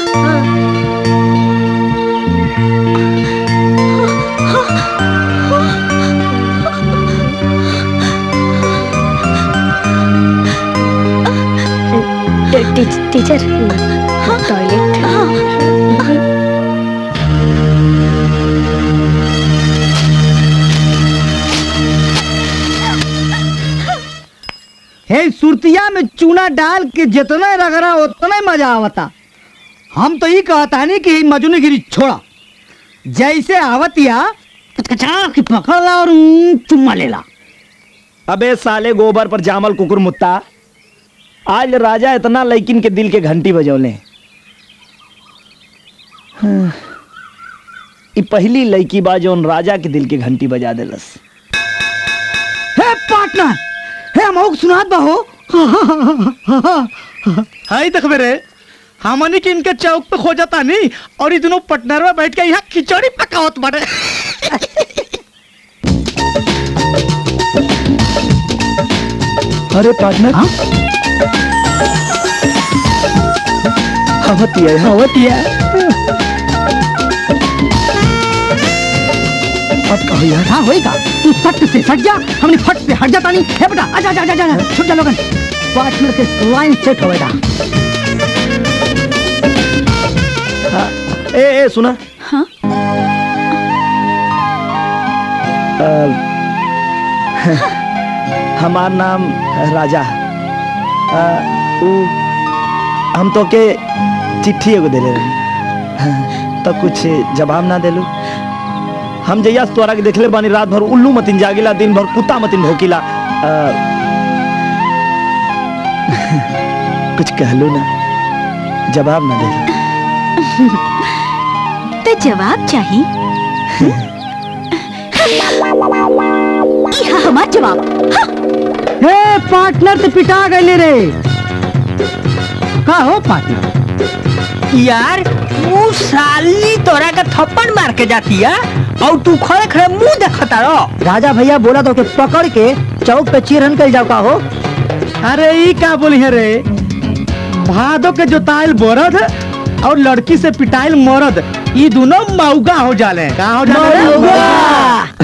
Speaker 19: टी- टीचर टॉयलेट
Speaker 4: हे सुरतिया में चूना डाल के जितना रगड़ा उतना ही मजा आवता हम तो ये कहता नहीं कि मजनूगिरी छोड़ा जैसे आवतिया कचकचा की पकड़ ला और ऊं, चुम्मा ले ला
Speaker 9: अबे साले गोबर पर जामल कुकुर मुत्ता आज राजा इतना लैकिन के दिल के घंटी बजौले हाँ, ई पहली लड़की बा जौन राजा के दिल के घंटी बजा देलस
Speaker 4: हे पार्टनर हे हमहू सुनात बहो
Speaker 3: हाय देख रे हमनी के इनके चौक पे खो जाता नहीं और ये दोनों पटनर में बैठ के यहाँ खिचड़ी पकावत बाड़े
Speaker 4: अरे पार्टनर हवतिया हवतिया अब कहो यार हाँ होएगा तू सट से सट जा हमने फट से हट जाता नहीं है बेटा आजा आजा आजा आजा छुट जा लोगन पार्टनर के लाइन सेट होएगा
Speaker 3: हाँ, ए ए सुना
Speaker 1: हाँ
Speaker 3: हमार नाम राजा आ, उ, हम तो के चिट्ठी एगो देले रही हाँ, तो कुछ जवाब ना देलू हम जैया से तोरा के देखले बानी रात भर उल्लू मतिन जागिला दिन भर कुत्ता मतिन भोकिला आ, कुछ कहलू ना जवाब ना दे
Speaker 1: तो जवाब चाहिए इहा हमार जवाब हाँ।
Speaker 4: हे पार्टनर तो पिटा गए रे का हो पार्टनर
Speaker 8: यार वो साली तोरा का थप्पड़ मार के जाती है और तू खड़े खड़े मुंह देखता रहो
Speaker 4: राजा भैया बोला तो के पकड़ के चौक पे चिरहन कर जाओ का हो
Speaker 3: अरे ई का बोली है रे भादो के जोताइल बोरद और लड़की से पिटाइल मरद ई दोनों मौगा हो जाले का हो जाले रे?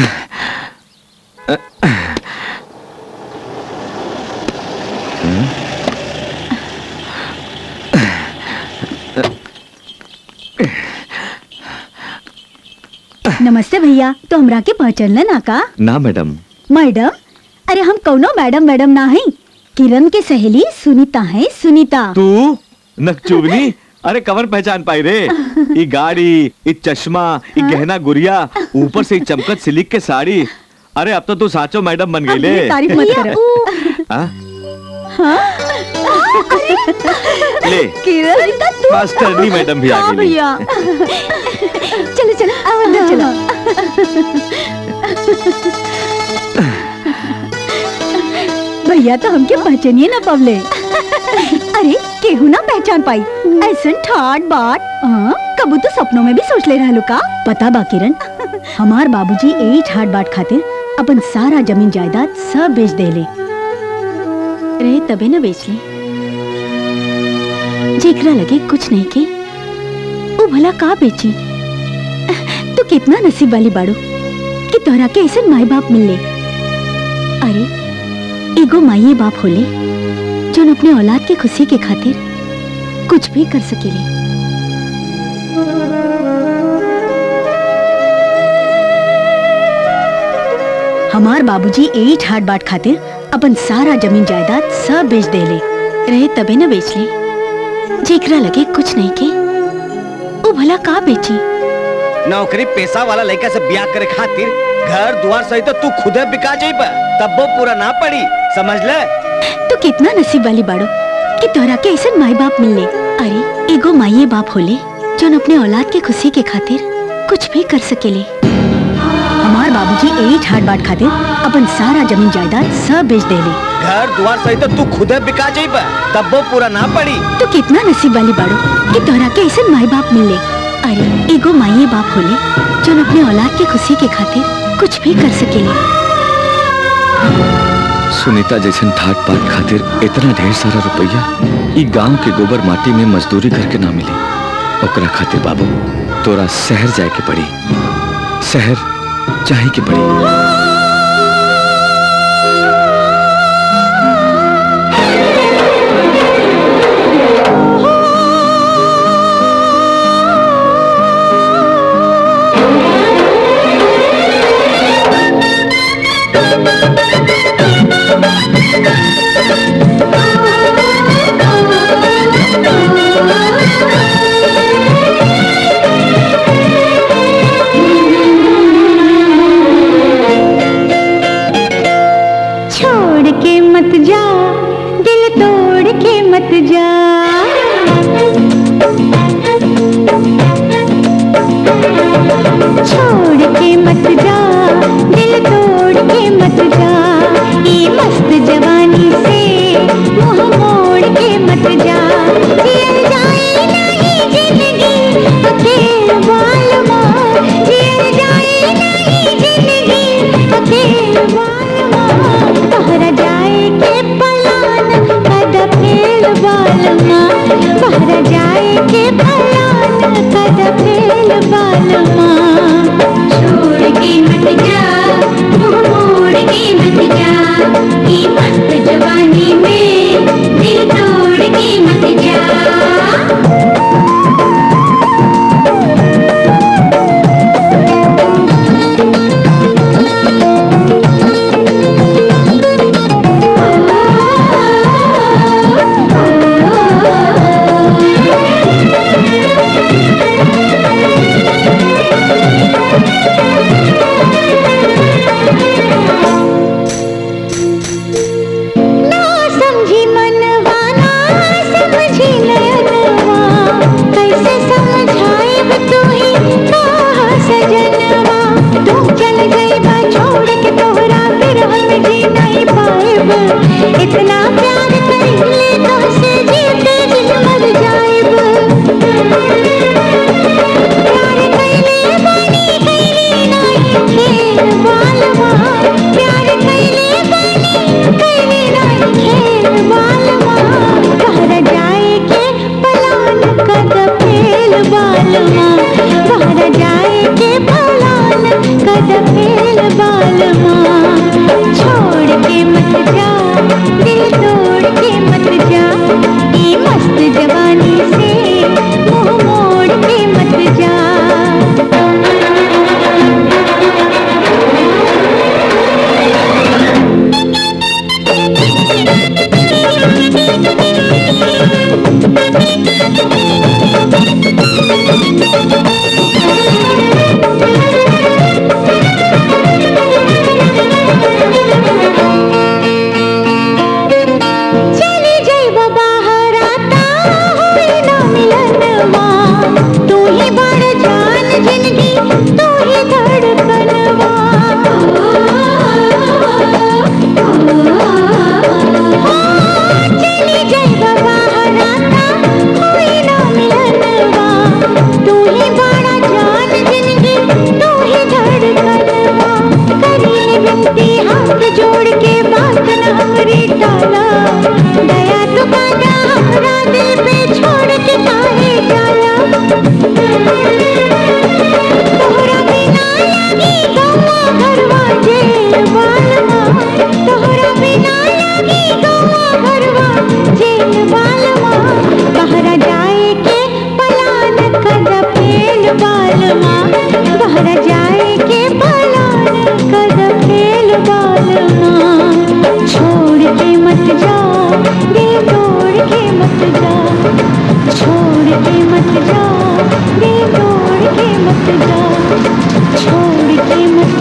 Speaker 1: नमस्ते भैया तो हमरा के पहचान ना का
Speaker 5: ना मैडम
Speaker 1: मैडम अरे हम कौनो मैडम मैडम ना है किरण के सहेली सुनीता है सुनीता
Speaker 5: तू नकचुबनी अरे कवर पहचान पाई रे ई गाड़ी ई चश्मा ई गहना गुड़िया ऊपर से ई चमकत सिलिक के साड़ी अरे अब तो तू साचो मैडम बन गई ले
Speaker 1: तारीफ मत करो
Speaker 5: हाँ? ले
Speaker 1: किरण तू
Speaker 5: मास्टरनी मैडम भी आ
Speaker 1: हाँ
Speaker 5: गई
Speaker 1: भैया चलो चलो आओ अंदर चलो भैया तो हमके पहचानिए ना पवले अरे केहू ना पहचान पाई ऐसन ठाट बाट हाँ, कबू तो सपनों में भी सोच ले रहलू का पता बा किरण हमार बाबूजी यही ठाट बाट खातिर अपन सारा जमीन जायदाद सब बेच देले रहे तबे न बेच ले जेकरा लगे कुछ नहीं के वो भला का बेची तू कितना नसीब वाली बाड़ू कि तोहरा के ऐसे माई बाप मिलले अरे एगो माई बाप होले जोन अपने औलाद के खुशी के खातिर कुछ भी कर सकेले हमार बाबूजी यही ठाट बाट खातिर अपन सारा जमीन जायदाद सब बेच देले रहे तबे न बेच ले जेकरा लगे कुछ नहीं के वो भला का बेची
Speaker 6: नौकरी पेशा वाला लड़का से ब्याह करे खातिर घर द्वार सहित तू खुदे बिका जाइब तब वो पूरा ना पड़ी समझ ले
Speaker 1: तू कितना नसीब वाली बाड़ो कि तोहरा के ऐसे माई बाप मिलले अरे एगो माई बाप होले जोन अपने औलाद के खुशी के खातिर कुछ भी कर सकेले हमार बाबूजी यही ठाट बाट खातिर अपन सारा जमीन जायदाद सब बेच देले
Speaker 6: घर द्वार सहित तू खुदे बिका जाइब तब वो पूरा ना पड़ी
Speaker 1: तू कितना नसीब वाली बाड़ो कि तोहरा के ऐसे माई बाप मिलले अरे एगो माई बाप होले जोन अपने औलाद के खुशी के खातिर कुछ भी कर सकेले
Speaker 5: सुनीता जैसन ठाट पाट खातिर इतना ढेर सारा रुपया ई गांव के गोबर माटी में मजदूरी करके ना मिली ओकरा खातिर बाबू तोरा शहर जाए के पड़ी शहर चाहे के पड़ी
Speaker 16: छोड़ के मत जा दिल तोड़ के मत जा छोड़ के मत जा दिल तोड़ के मत जा ये मस्त जवानी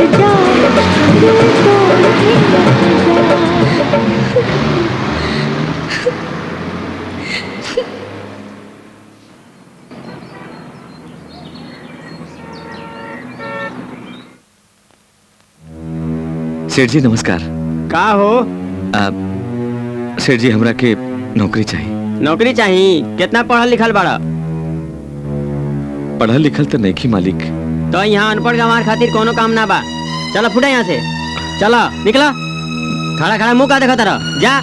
Speaker 16: इंतजार दिल तोड़ इंतजार
Speaker 5: सेठ जी नमस्कार
Speaker 20: का हो
Speaker 5: आप सेठ जी हमरा के नौकरी चाहिए
Speaker 20: नौकरी चाहिए कितना पढ़ल लिखल बाड़ा
Speaker 5: पढ़ल लिखल तो नहीं की मालिक
Speaker 20: तो यहाँ अनपढ़ गंवार खातिर कोनो काम ना बा चलो फुटा यहाँ से चलो निकला खड़ा खड़ा मुंह का देखा तारा जा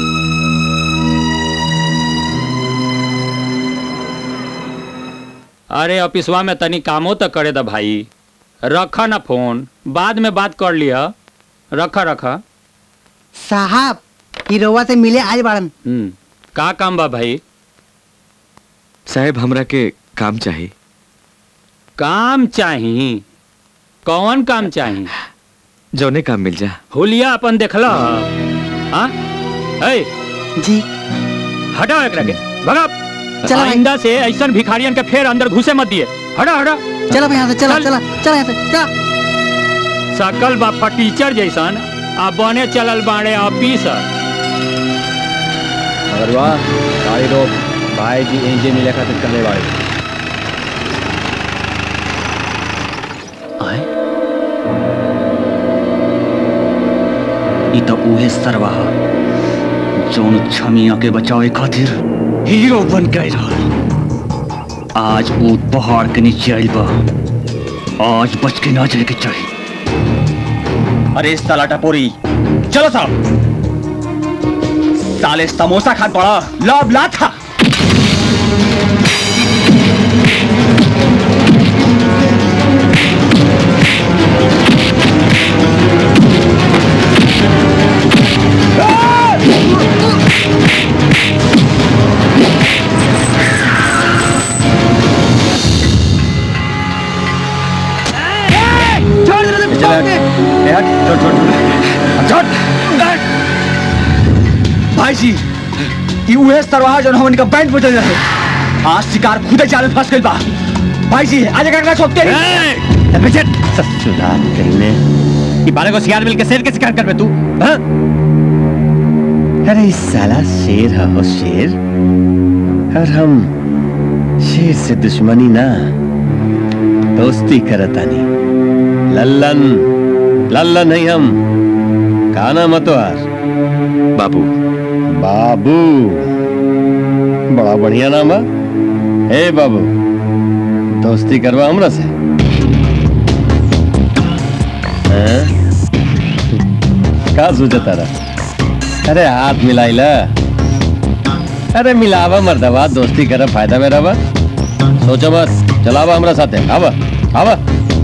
Speaker 21: अरे ऑफिसवा में तनी कामो तो करे दा भाई रखा ना फोन बाद में बात कर लिया रखा रखा
Speaker 4: साहब हीरोवा से मिले आज बाड़न
Speaker 21: हम्म का काम बा भाई
Speaker 5: साहब हमरा के काम चाहिए
Speaker 21: काम चाही कौन काम चाही
Speaker 5: जौने काम मिल जा
Speaker 21: हुलिया अपन देखला हाँ ए
Speaker 4: जी
Speaker 21: हटाओ एकरा के भगा
Speaker 4: चला भाई।
Speaker 21: आइंदा से ऐसन भिखारियन के फेर अंदर घुसे मत दिए हटा हटा
Speaker 4: चला भाई यहाँ से चला चला चला यहाँ से चला
Speaker 21: सकल बापा टीचर जैसन आ बने चलल बाड़े ऑफिसर
Speaker 22: अगर वाह गाड़ी रोक भाई जी इंजन मिले खातिर कहने वाले
Speaker 23: ई तो उहे सरवा ह, जौन छमिया के बचावे खातिर हीरो बन गए रहल आज वो पहाड़ के नीचे आइल बा आज बच के ना जाए के चाहिए
Speaker 22: अरे साला टपोरी चलो साहब साले समोसा खात बड़ा लाभ ला था भाई जी ये उहे सरवाहा जौन हमन का बैंड बजल रहे आज शिकार खुदे जाल में फंस गइल बा भाई जी आज का छोड़ते ससुराल कहने ये बारह को शिकार मिल के शेर के शिकार कर बे तू हाँ?
Speaker 6: अरे इस साला शेर है हो शेर और हम शेर से दुश्मनी ना दोस्ती करतानी लल्लन लल्लन नहीं हम काना मतवार
Speaker 5: बाबू
Speaker 6: बाबू बड़ा बढ़िया नाम है हे बाबू दोस्ती करवा हमरा से हैं? का सोचता रहा अरे हाथ मिलाइला अरे मिलावा मर्दवा दोस्ती कर फायदा में रहा सोचो मत चलावा हमरा साथे आवा आवा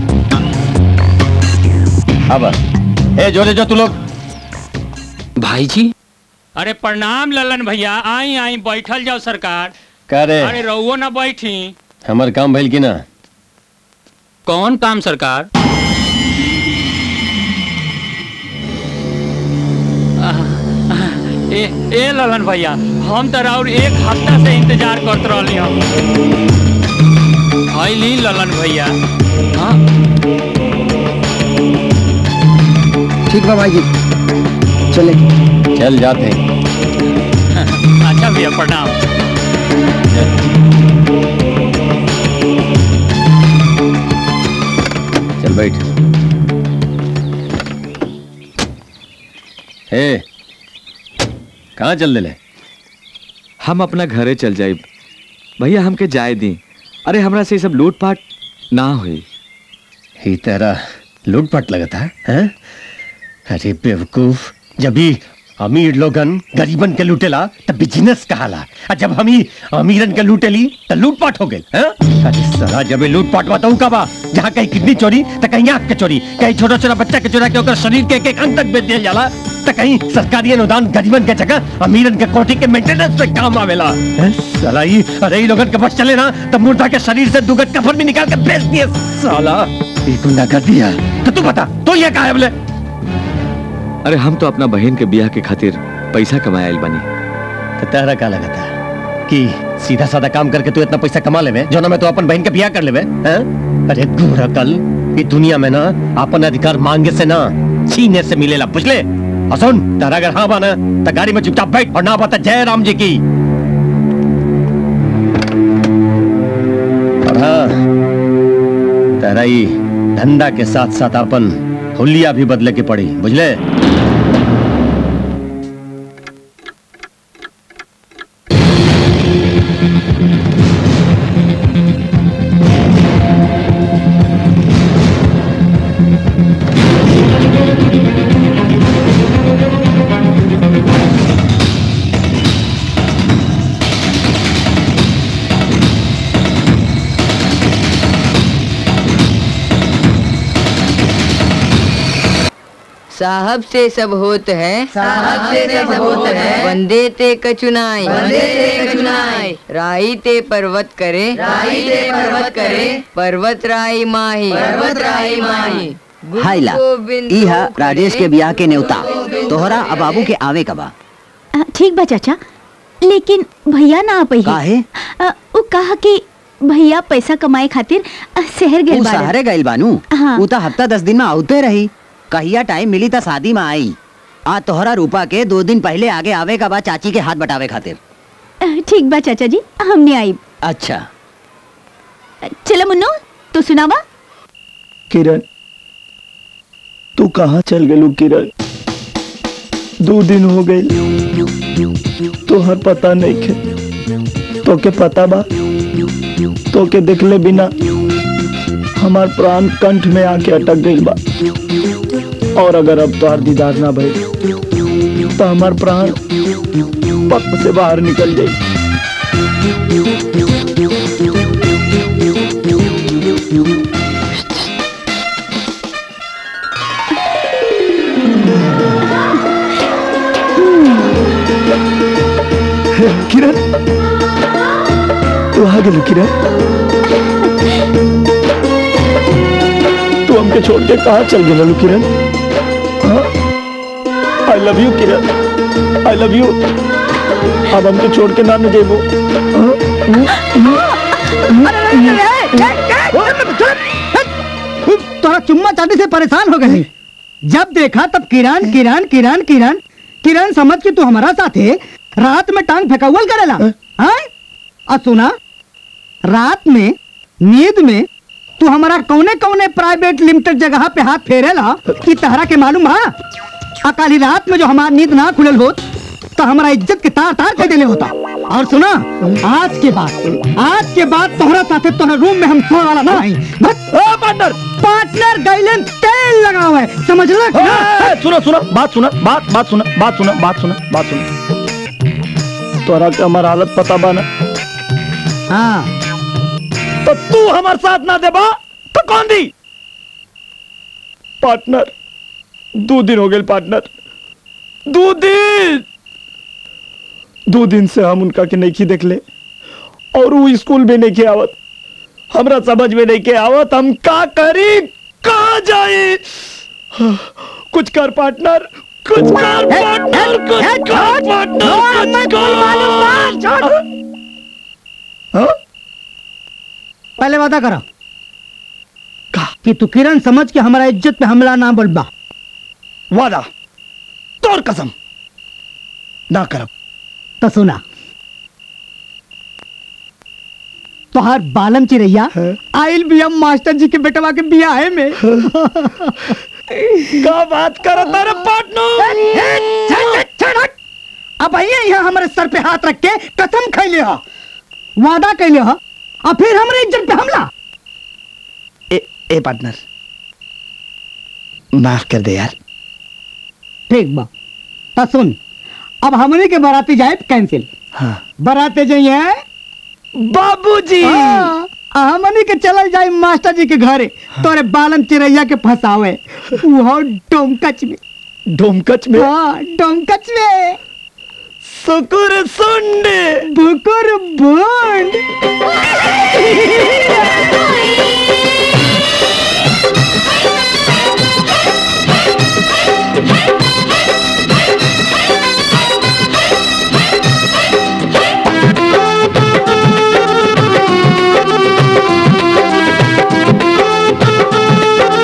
Speaker 6: आवा ए जोरे जो तू लोग
Speaker 21: भाई जी अरे प्रणाम ललन भैया आई आई बैठल जाओ सरकार
Speaker 6: करे
Speaker 21: अरे रहुओ ना बैठी
Speaker 6: हमर काम भइल की ना
Speaker 21: कौन काम सरकार आह, आह, ए ए ललन भैया हम तो और एक हफ्ता से इंतजार करत रहली हम ली ललन भैया हाँ
Speaker 4: ठीक बा भाई जी चले
Speaker 6: चल जाते हैं
Speaker 21: अच्छा भैया प्रणाम
Speaker 6: चल बैठ हे कहाँ चल दिले
Speaker 5: हम अपना घरे चल जाए भैया हमके जाए दी अरे हमरा से ई सब लूटपाट ना हुई
Speaker 6: ही तेरा लूटपाट लगा था हैं? अरे बेवकूफ जब भी अमीर लोगन गरीबन के लूटेला तब बिजनेस कहाला और जब हम ही अमीरन के लूटेली तो लूटपाट हो गई अरे साला जब ये लूटपाट बताऊ का बा जहाँ कहीं किडनी चोरी तो कहीं आंख के चोरी कहीं छोटा छोटा बच्चा के चोरा के ओकर शरीर के एक एक अंग तक बेच दिया जाला तो कहीं सरकारी अनुदान गरीबन के जगह अमीरन के कोठी के मेंटेनेंस पे काम आवेला हैं? साला ही अरे ही लोगन के बस चले ना तब मुर्दा के शरीर से दुगत कफन भी निकाल के बेच दिए साला ये गुंडा कर दिया तो तू बता तो ये कहा है बोले
Speaker 5: अरे हम तो अपना बहन के ब्याह के खातिर पैसा कमाए आइल बनी
Speaker 6: तो तेरा का लगा था कि सीधा साधा काम करके तू इतना पैसा कमा लेवे जो ना मैं तो अपन बहन के ब्याह कर लेवे हैं? अरे गोरा कल
Speaker 14: ये दुनिया में ना अपन अधिकार मांगे से ना छीने से मिलेला बुझले और सुन तारा अगर हाँ बाना तो गाड़ी में चुपचाप बैठ और ना बता जय राम जी की और हाँ तारा ही धंधा के साथ साथ अपन हुलिया भी बदले के पड़ी बुझले
Speaker 13: साहब से सब होत है
Speaker 16: साहब से सब होत है।
Speaker 13: वंदे ते कचुनाई
Speaker 16: वंदे ते कचुनाई।
Speaker 13: राई ते पर्वत करे
Speaker 16: राई ते पर्वत करे।
Speaker 13: पर्वत राई माही
Speaker 16: पर्वत राई माही।
Speaker 12: हाइला इहा राजेश के ब्याह के न्योता तोहरा अब बाबू के आवे कबा
Speaker 1: अ, ठीक बा चाचा लेकिन भैया ना आ पई
Speaker 12: काहे?
Speaker 1: अ, उ कहा कि भैया पैसा कमाए खातिर अ, शहर गए
Speaker 12: ऊ सहारे गइल बानू
Speaker 1: हाँ।
Speaker 12: ऊ तो हफ्ता दस दिन में आउते रही कहिया टाइम मिली त शादी में आई आ तोहरा रूपा के दो दिन पहले आगे आवे का बा चाची के हाथ बटावे खातिर
Speaker 1: ठीक बा चाचा जी हमने आई
Speaker 12: अच्छा
Speaker 1: चलो मुन्नो तू सुनावा
Speaker 3: किरण तू कहाँ चल गेलू किरण दो दिन हो गए तोहर पता नहीं खे तो के पता बा तो के देखले बिना हमार प्राण कंठ में आके अटक गइल बा और अगर अब तोहर दीदार ना भइल तो हमार प्राण पक से बाहर निकल जाई किरण तू आ गेलू किरण तू हमके छोड़ के कहाँ चल गेलू Kiran I love you Kiran I love you अब हमके छोड़ के ना न जेबो
Speaker 4: तोरा चुम्मा चाटी से परेशान हो गए जब देखा तब किरण किरण किरण किरण किरण समझ के तू हमारा साथ है रात में टांग फेंकावल करेला हाँ और सुना रात में नींद में तू हमारा कौने कौने प्राइवेट लिमिटेड जगह पे हाथ फेरेला कि तहरा के मालूम हा अकाली रात में जो हमार नींद ना खुलल होत तो हमारा इज्जत के तार तार कर देले होता और सुना आज के बाद आज के बाद तोहरा साथे तोहरा रूम में हम सोए वाला ना आई पार्टनर पार्टनर गाइलेन तेल लगावे समझ लो
Speaker 3: सुनो सुनो बात सुना बात बात सुना बात सुना बात सुना बात सुना तोरा के हमार हालत पता बा ना
Speaker 4: हाँ
Speaker 3: तो तू हमार साथ ना देबा तो कौन दी पार्टनर दो दिन हो गए पार्टनर दो दिन दो दिन से हम उनका के नहीं देख ले और वो स्कूल में नहीं के आवत हमरा समझ में नहीं के आवत हम का करी कहा जाए कुछ कर पार्टनर कुछ कर पार्टनर कुछ कर पार्टनर कुछ कर हाँ?
Speaker 4: पहले वादा करो कि तू किरण समझ के हमारा इज्जत पे हमला ना बोलबा
Speaker 3: वादा तोर कसम ना करब
Speaker 4: तो सुना तोहार बालम चिरैया आइल भी हम मास्टर जी के बेटवा के बियाह में
Speaker 3: का बात कर तारे
Speaker 4: पार्टनर अब आइए यहाँ हमारे सर पे हाथ रख के कसम खैले हो वादा कैले हो और फिर हमारे इज्जत पे हमला
Speaker 3: ए, ए पार्टनर माफ कर दे यार
Speaker 4: ठीक बा तो सुन अब हमने के बाराती जाए कैंसिल
Speaker 3: हाँ
Speaker 4: बाराते जाइए
Speaker 3: बाबूजी
Speaker 4: हमनी के चलल जाए मास्टर जी के घरे तोरे बालम चिरैया के फंसावे वो डोमकच में
Speaker 3: डोमकच में
Speaker 4: हाँ डोमकच में
Speaker 3: सुकुर सुंडे
Speaker 4: बुकुर बुंड
Speaker 16: Thank you.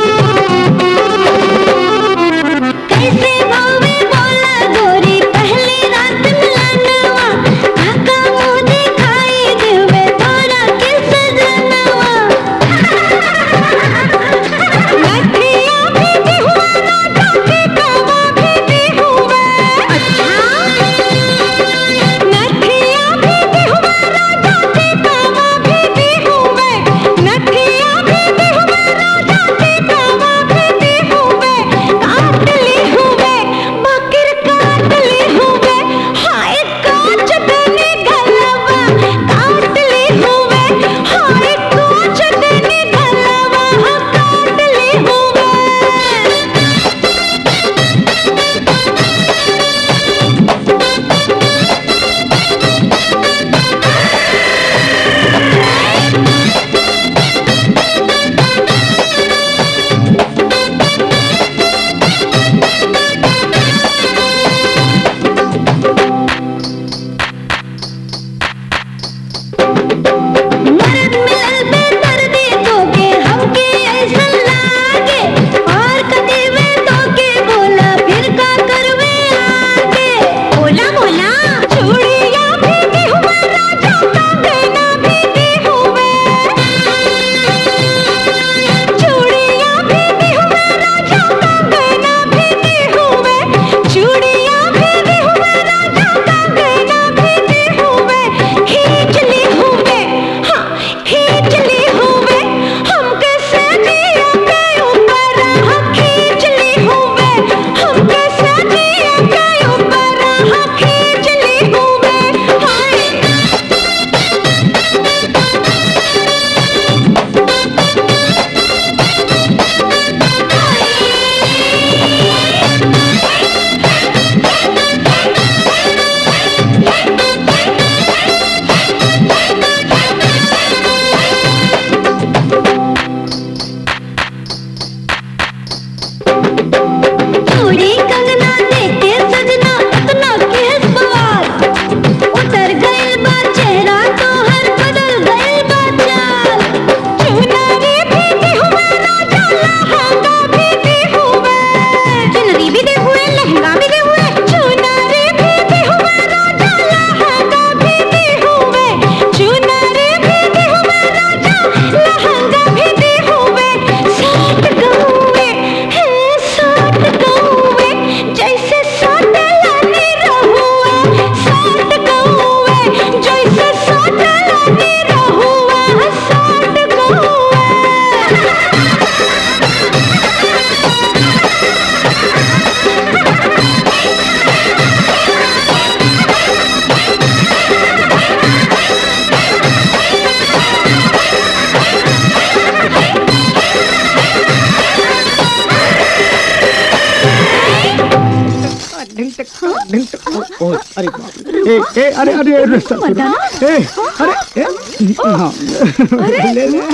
Speaker 4: ढिल टक ढिल टक ओ, ओ, अरे बाप रे। ए ए अरे अरे अरे ससुरा ए अरे ए हाँ ले ले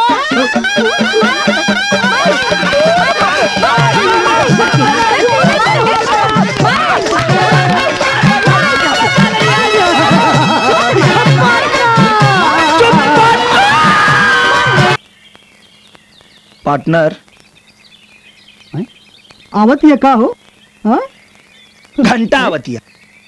Speaker 3: पार्टनर
Speaker 4: आवत ये का हो हाँ
Speaker 3: घंटा आवतिया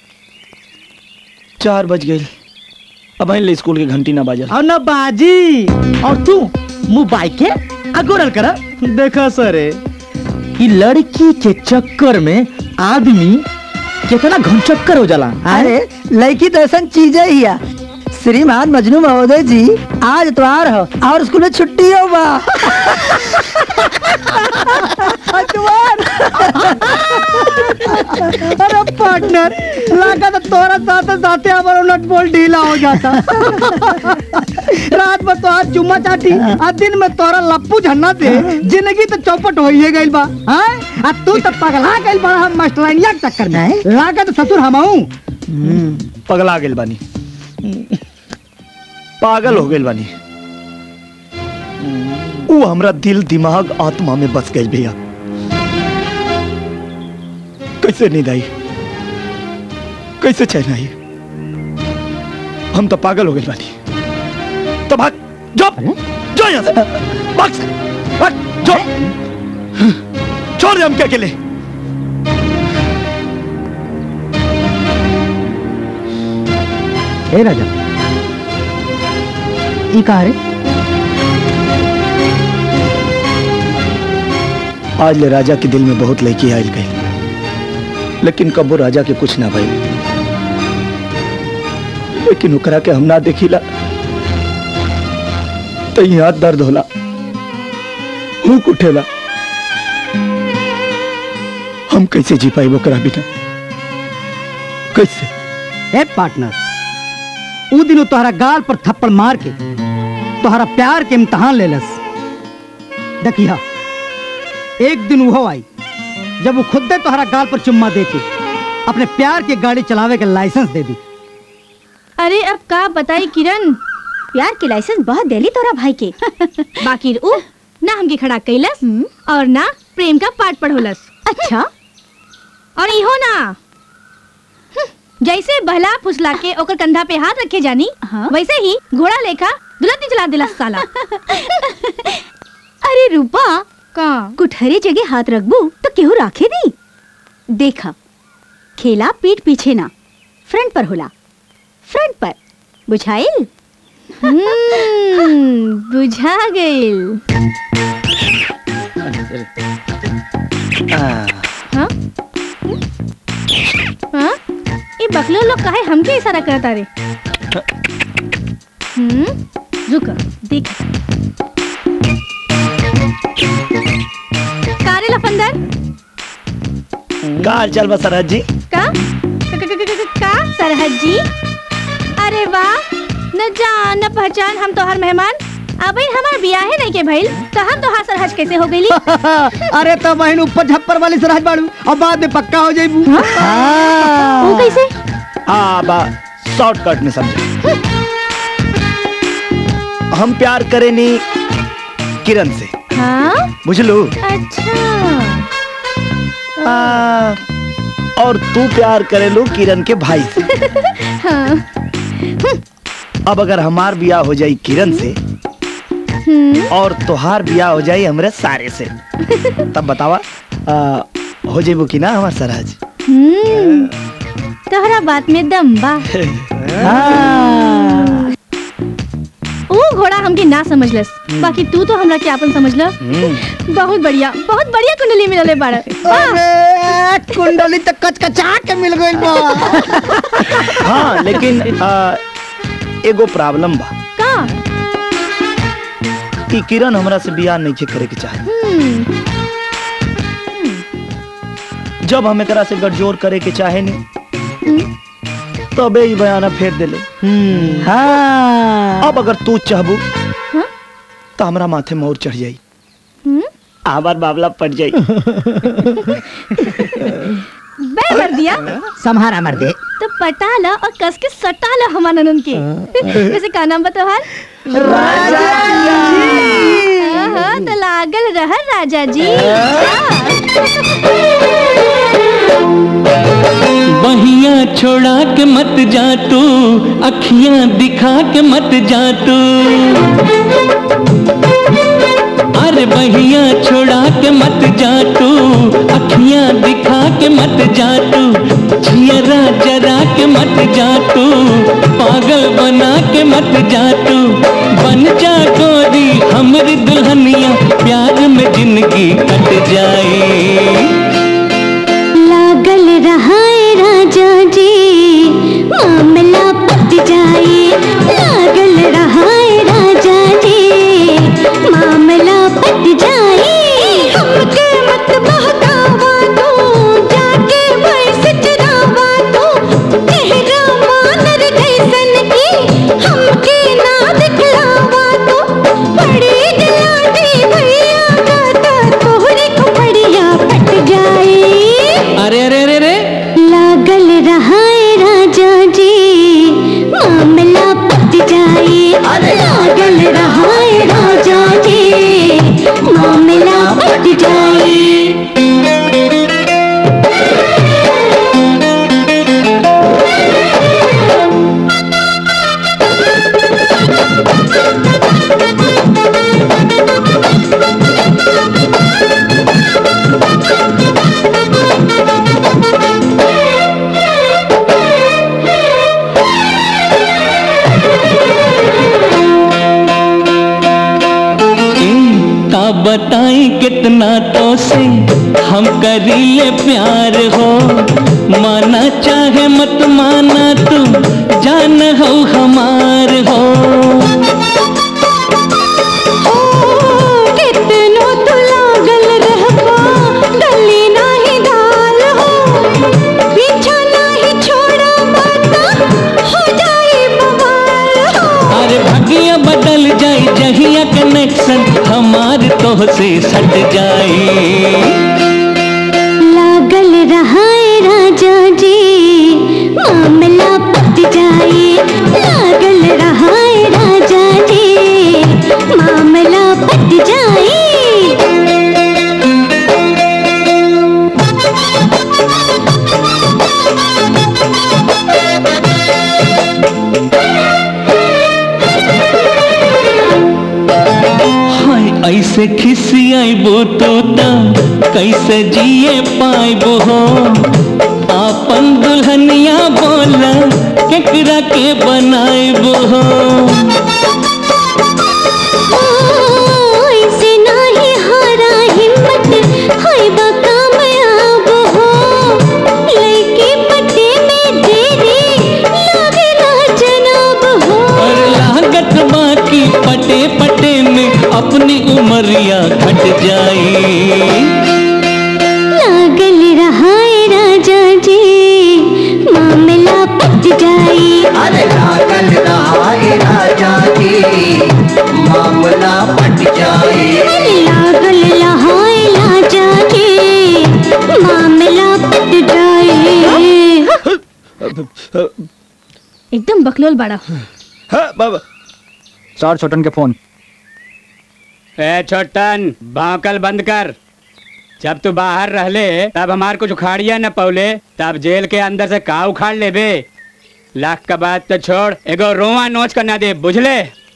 Speaker 3: चार बज गई अब ले स्कूल के घंटी ना बाजल
Speaker 4: और ना बाजी और तू मुंह बाई के अगोरल करा देखा सरे कि लड़की के चक्कर में आदमी कितना घनचक्कर हो जाला
Speaker 2: अरे लड़की तो ऐसा चीज है ही है। श्रीमान मजनू महोदय जी आज इतवार हो और स्कूल में छुट्टी हो बा
Speaker 4: अरे पार्टनर लगा तो तोरा साथ साथे हमारा नट बोल ढीला हो जाता रात में तोहार चुम्मा चाटी आ दिन में तोरा लप्पू झन्ना से जिंदगी तो चौपट हो ही गइल बा हैं आ तू तो पगला गइल बा हम मास्टरानिया के चक्कर में लागा तो ससुर हमाऊ
Speaker 3: पगला गेल बानी पागल हो गेल बानी वो हमरा दिल दिमाग आत्मा में बस गई भैया कैसे नींद आई कैसे चैन आई हम तो पागल हो गए बानी तो भाग जो जो यहाँ से भाग से भाग जो छोड़ दे हम क्या अकेले
Speaker 4: ए राजा ई का रे
Speaker 3: आज ले राजा के दिल में बहुत लड़की आयल गई लेकिन कबो राजा के कुछ ना भई लेकिन ओकरा के हम ना देखिला तो यहाँ दर्द होला हुक उठेला हम कैसे जी पाई ओकरा बिना कैसे
Speaker 4: ए पार्टनर ऊ दिन तोहरा गाल पर थप्पड़ मार के तोहरा प्यार के इम्तहान लेलस देखिया एक दिन वो आई जब वो खुद तोहरा गाल पर चुम्मा दे के अपने प्यार की गाड़ी चलावे के लाइसेंस दे दी
Speaker 11: अरे अब का बताई किरण
Speaker 1: प्यार के लाइसेंस बहुत देली तोरा भाई के
Speaker 11: बाकी उ ना हमके खड़ा कैलस और ना प्रेम का पाठ पढ़ोलस
Speaker 1: अच्छा
Speaker 11: और इहो ना हम्म, जैसे बहला फुसला के ओकर कंधा पे हाथ रखे जानी वैसे ही घोड़ा लेखा दुलती चला दिला साला
Speaker 1: अरे रूपा
Speaker 11: का
Speaker 1: कुठहरे जगह हाथ रखबू तो केहू राखे दी देखा खेला पीठ पीछे ना फ्रंट पर होला फ्रंट पर बुझाइल
Speaker 11: हम्म, बुझा गइल हाँ? हाँ? ये बकलो लोग काहे हमके इशारा करता रे हम्म रुक देख कारे लफंदर
Speaker 3: का हाल चाल बा सरहद जी
Speaker 11: का क- क- क- क- क- का सरहद जी अरे वाह न जान न पहचान हम तोहर मेहमान अब हमार बियाह है नहीं के भइल तो हम तोहार सरहज कैसे हो गईली
Speaker 4: अरे तो बहन ऊपर झप्पर वाली सरहज बाड़ू और बाद में पक्का हो जाइबू
Speaker 11: वो कैसे
Speaker 3: हाँ बा शॉर्टकट में समझे हम प्यार करे नी किरण से
Speaker 11: हाँ
Speaker 3: बुझलू
Speaker 11: अच्छा
Speaker 3: आ, और तू प्यार करेलू किरण के भाई से
Speaker 11: हाँ
Speaker 3: अब अगर हमार बियाह हो जाई किरण से
Speaker 11: हम्म
Speaker 3: और तोहार बियाह हो जाई हमरे सारे से तब बतावा आ, हो जाइबू कि ना हमार सरहज
Speaker 11: हम्म तोहरा बात में दम बा ओ घोड़ा हमके ना समझलस बाकी तू तो हमरा के आपन समझल बहुत बढ़िया बहुत बढ़िया कुंडली मिलले बाड़
Speaker 4: अरे कुंडली तो कचकचा के मिल गइल बा
Speaker 3: हाँ लेकिन आ, एगो प्रॉब्लम बा
Speaker 11: का
Speaker 3: कि किरण हमरा से बियाह नहीं करे के चाहे
Speaker 11: हम्म
Speaker 3: जब हम एकरा से गठजोड़ करे के चाहे नहीं तबे ही बयाना फेर देले
Speaker 4: हाँ
Speaker 3: अब अगर तू चाहबू तो हमरा माथे मोर चढ़ जाई
Speaker 11: हम्म
Speaker 3: आबार बाबला पड़ जाई
Speaker 11: बे
Speaker 1: कर दिया
Speaker 2: संहारा मर दे
Speaker 1: तो पटा ला और कस के सटा ला हमारा ननन के वैसे का नाम बता हाल हाँ, तो लागल रह राजा जी
Speaker 9: बहिया छोड़ा के मत जा तू अखियां दिखा के मत जा तू अरे बहिया छोड़ा के मत जा तू अखियां दिखा के मत जा तू जियरा जरा के मत जा तू पागल बना के मत जा तू बन जा गोरी हमरी दुल्हनिया प्यार में जिंदगी कट जाए
Speaker 16: लागल रहाए राजा जी मामला पट जाए लागल रहाए राजा जी मामला पट जाए हमके मत बहकावा तू जाके भैंस चरावा तू चेहरा मानर जैसन की हमके ना दिखलावा तू बड़ी जलाती भैया गाता तोहरे खुपड़िया पट जाए
Speaker 9: अरे अरे अरे अरे
Speaker 16: लागल रहाए राजा जी मामला पट जाए लागल रहाए राजा जी मामला पट जाए
Speaker 9: का बताई कितना तो से हम करीले प्यार हो माना चाहे मत माना तू जान हो हमार हो
Speaker 16: कितनो तो लागल रहबा गली नाही दाल हो पीछा नाही छोड़ा बाता हो जाए बवाल हो
Speaker 9: अरे भागिया बदल जाए जहिया कनेक्शन हमार तो से सट जाए
Speaker 16: लागल रहाए राजा जी मामला पट जाए लागल रहाए राजा जी मामला पट जाए
Speaker 9: हाय ऐसे खिसियाबो तो त कैसे जिए पाइबो हो आपन दुल्हनिया बोला केकरा के बनाइबो हो
Speaker 16: ऐसे नाही हारा हिम्मत हाय बा कामयाब हो लड़की पटे में देरी लागे ना जनाब हो
Speaker 9: और लागत बाकी पटे पटे में अपनी उमरिया घट जाए
Speaker 16: लागल रहाए राजा जी मामला पट जाए
Speaker 7: अरे लागल रहाए राजा जी मामला पट जाए
Speaker 16: लागल रहाए राजा जी मामला पट जाए
Speaker 1: एकदम बकलोल बड़ा
Speaker 22: चार छोटन के फोन
Speaker 21: ए छोटन भौकल बंद कर जब तू बाहर रहले तब हमार कुछ उखाड़िया न पौले तब जेल के अंदर से का उखाड़ लेबे लाख का बात तो छोड़ एगो रोवा नोच कर ना दे बुझले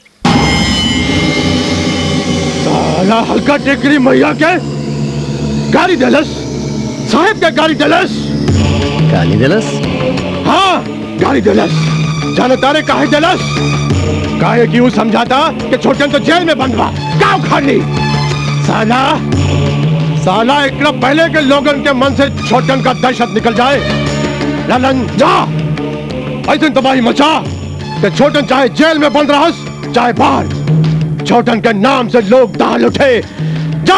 Speaker 14: साला हल्का टेकरी मैया के गाड़ी दलस साहेब के गाड़ी दलस गाली दलस हाँ गाड़ी दलस जाने तारे काहे दलस काहे क्यों समझाता कि छोटन तो जेल में बंद बा का उखाड़ ली साला साला एकरा पहले के लोगन के मन से छोटन का दहशत निकल जाए ललन जा ऐसे तबाही मचा कि छोटन चाहे जेल में बंद रहस चाहे बाहर छोटन के नाम से लोग दाल उठे जा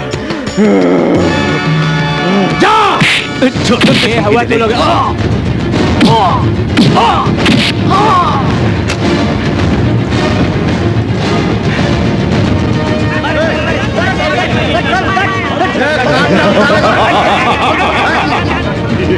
Speaker 14: जा
Speaker 21: ए, हवा तू लोग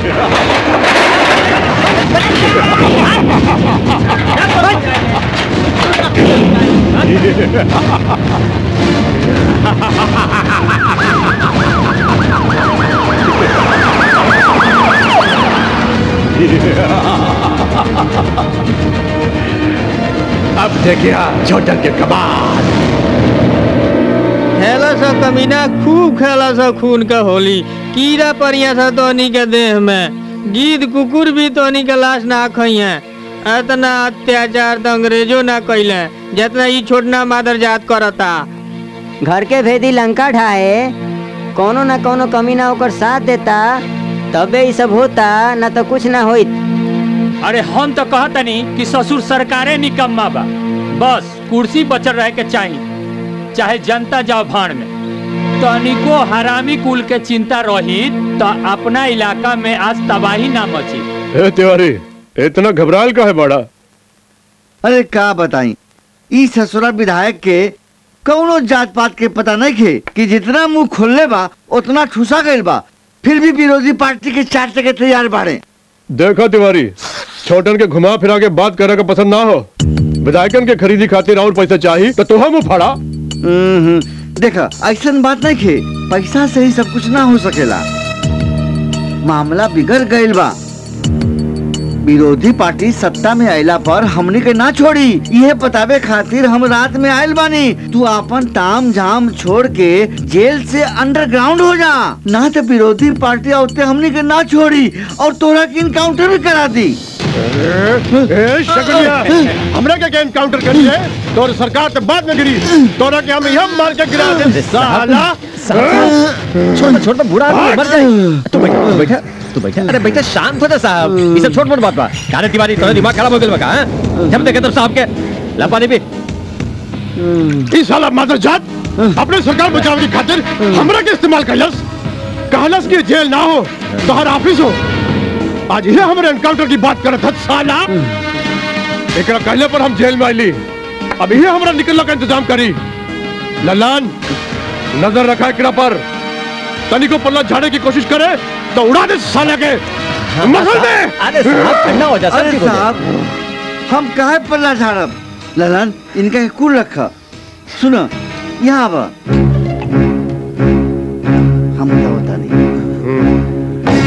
Speaker 14: अब देखिए छोटन के कमाल
Speaker 8: खेला सा कमीना खूब खेला सा खून का होली कीड़ा परिया था तोनी के देह में गीद कुकुर भी तोनी के लाश ना खइए इतना अत्याचार तो अंग्रेजों ना कैले जितना ई छोटना मादर जात करता
Speaker 20: घर के भेदी लंका ढाए कोनो ना कोनो कमी ना ओकर साथ देता तबे ई सब होता ना तो कुछ ना होइत
Speaker 21: अरे हम तो कहतनी कि ससुर सरकारे निकम्मा बा बस कुर्सी बचल रहे के चाहिए चाहे जनता जाओ भाड़ में तनिको हरामी कुल के चिंता रही तो अपना इलाका में आज तबाही ना मची
Speaker 14: ए तिवारी इतना घबराल का है बड़ा
Speaker 10: अरे का बताई ई ससुरा विधायक के कौनो जात पात के पता नहीं खे कि जितना मुंह खोलले बा उतना ठूसा गइल बा फिर भी विरोधी पार्टी के चार के तैयार बाड़े
Speaker 14: देखो तिवारी छोटन के घुमा फिरा के बात करे का पसंद ना हो विधायकन के खरीदी खातिर और पैसा चाहिए तो तुहा मुंह फाड़ा
Speaker 10: हम्म, देखा ऐसा बात नहीं खे पैसा से ही सब कुछ ना हो सकेला मामला बिगड़ गइल बा विरोधी पार्टी सत्ता में आयला पर हमनी के ना छोड़ी यह बतावे खातिर हम रात में आयल बानी तू अपन ताम झाम छोड़ के जेल से अंडरग्राउंड हो जा ना तो विरोधी पार्टी औते हमनी के ना छोड़ी और तोरा के इनकाउंटर भी करा दी
Speaker 14: ए शकलिया हमरा के गेम काउंटर करी है तोर सरकार तो बाद में गिरी तोरा के हम यह मार के गिरा दे साला
Speaker 6: छोड़ छोड़ बूढ़ा आदमी मर जाए तू बैठा तू बैठा तू बैठा अरे बैठा शांत हो जा साहब ये सब छोट मोट बात बा कारे तिवारी तोरा दिमाग खराब हो गेल बा का हैं? जब देखे तब साहब के ला पानी पी
Speaker 14: इस साला मादर जात अपने सरकार बचावे की खातिर हमरा के इस्तेमाल कैलस कहलस कि जेल ना हो तो हर ऑफिस हो आज ये हमारे एनकाउंटर की बात करत हत साला एकरा कहले पर हम जेल में आईली अब ये हमरा निकलने का इंतजाम करी ललन नजर रखा एकरा पर तनी को पल्ला झाड़े की कोशिश करे तो उड़ा दे साला के मसल दे
Speaker 10: अरे साहब हम काहे पल्ला झाड़ब ललन इनका कुल रखा सुनो यहाँ आवा हम क्या बता नहीं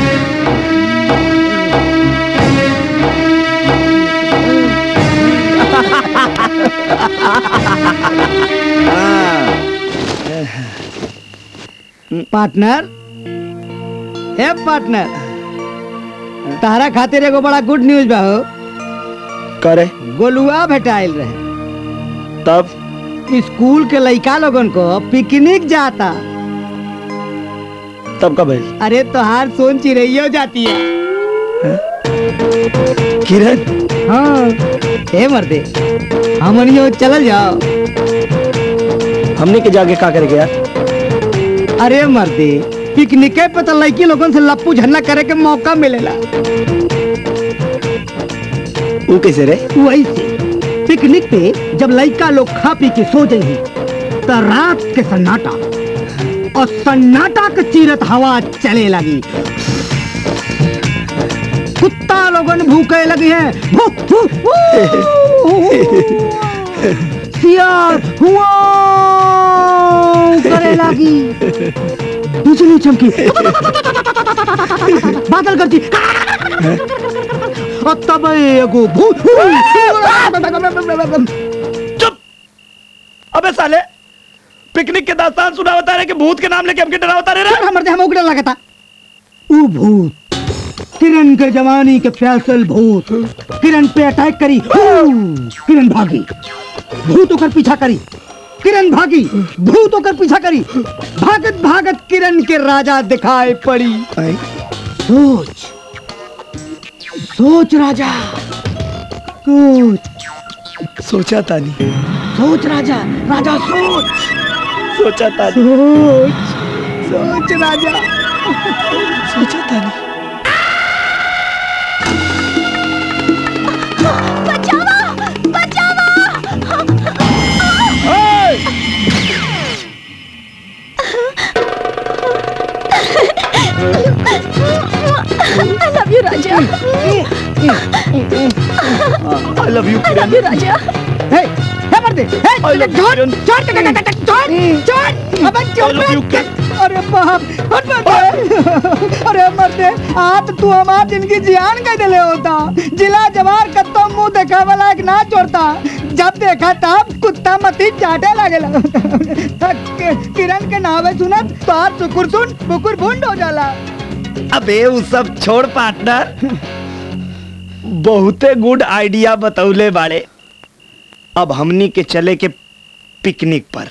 Speaker 4: पार्टनर हे पार्टनर तारा खातिर एगो बड़ा गुड न्यूज बा हो
Speaker 3: करे
Speaker 4: गोलुआ भेटाइल रहे
Speaker 3: तब
Speaker 4: स्कूल के लइका लोगन को पिकनिक जाता
Speaker 3: तब कब भइल
Speaker 4: अरे तोहार सोन चिड़ैयो जाती है
Speaker 3: किरण
Speaker 4: हाँ हे मर्दे हमनियो चलल जाओ
Speaker 3: हमने के जाके का करे गया
Speaker 4: अरे मर्दे पिकनिके पे तो लड़की लोगन से लप्पू झन्ना करे के मौका मिलेला
Speaker 3: वो कैसे रे
Speaker 4: वैसे पिकनिक पे जब लड़का लोग खा पी के सो जाई तो रात के सन्नाटा और सन्नाटा के चीरत हवा चले लगी कुत्ता लोगन भूखे लगी है भू, भू, भू। सियार हुआ करे लगी बिजली चमकी बादल गरजी और तब एगो भूत
Speaker 3: अबे साले पिकनिक के दास्तान सुना बता रहे कि भूत के नाम लेके हमके डरावता रहे रे
Speaker 4: हमर हम उगड़े लगा था ऊ भूत किरण के जवानी के फैसल भूत किरण पे अटैक करी हू, किरण भागी भूत होकर पीछा करी किरण भागी भूत होकर पीछा करी भागत भागत किरण के राजा दिखाई पड़ी सोच सोच राजा सोच
Speaker 3: सोचा तानी
Speaker 4: सोच राजा राजा सोच
Speaker 3: सोचा तानी
Speaker 4: सोच सोच राजा
Speaker 3: सोचा तानी
Speaker 16: बचाओ बचाओ
Speaker 1: I love you, Raja.
Speaker 3: I love you,
Speaker 1: I love you, Raja.
Speaker 4: हे हे मर्दे हे छोड़ छोड़ छोड़ छोड़ अबे छोड़ अरे बाप हट मर्दे अरे मर्दे आज तू हमार जिंदगी जियान कह देले होता जिला जवार कत्तो मुंह देखा वाला एक ना छोड़ता जब देखा तब कुत्ता मती चाटे लागेला किरण के नावे सुनत तो आज सुकुर सुन बुकुर भुंड हो जाला
Speaker 3: अबे वो सब छोड़ पार्टनर बहुते गुड आइडिया बतौले बाड़े अब हमनी के चले के पिकनिक पर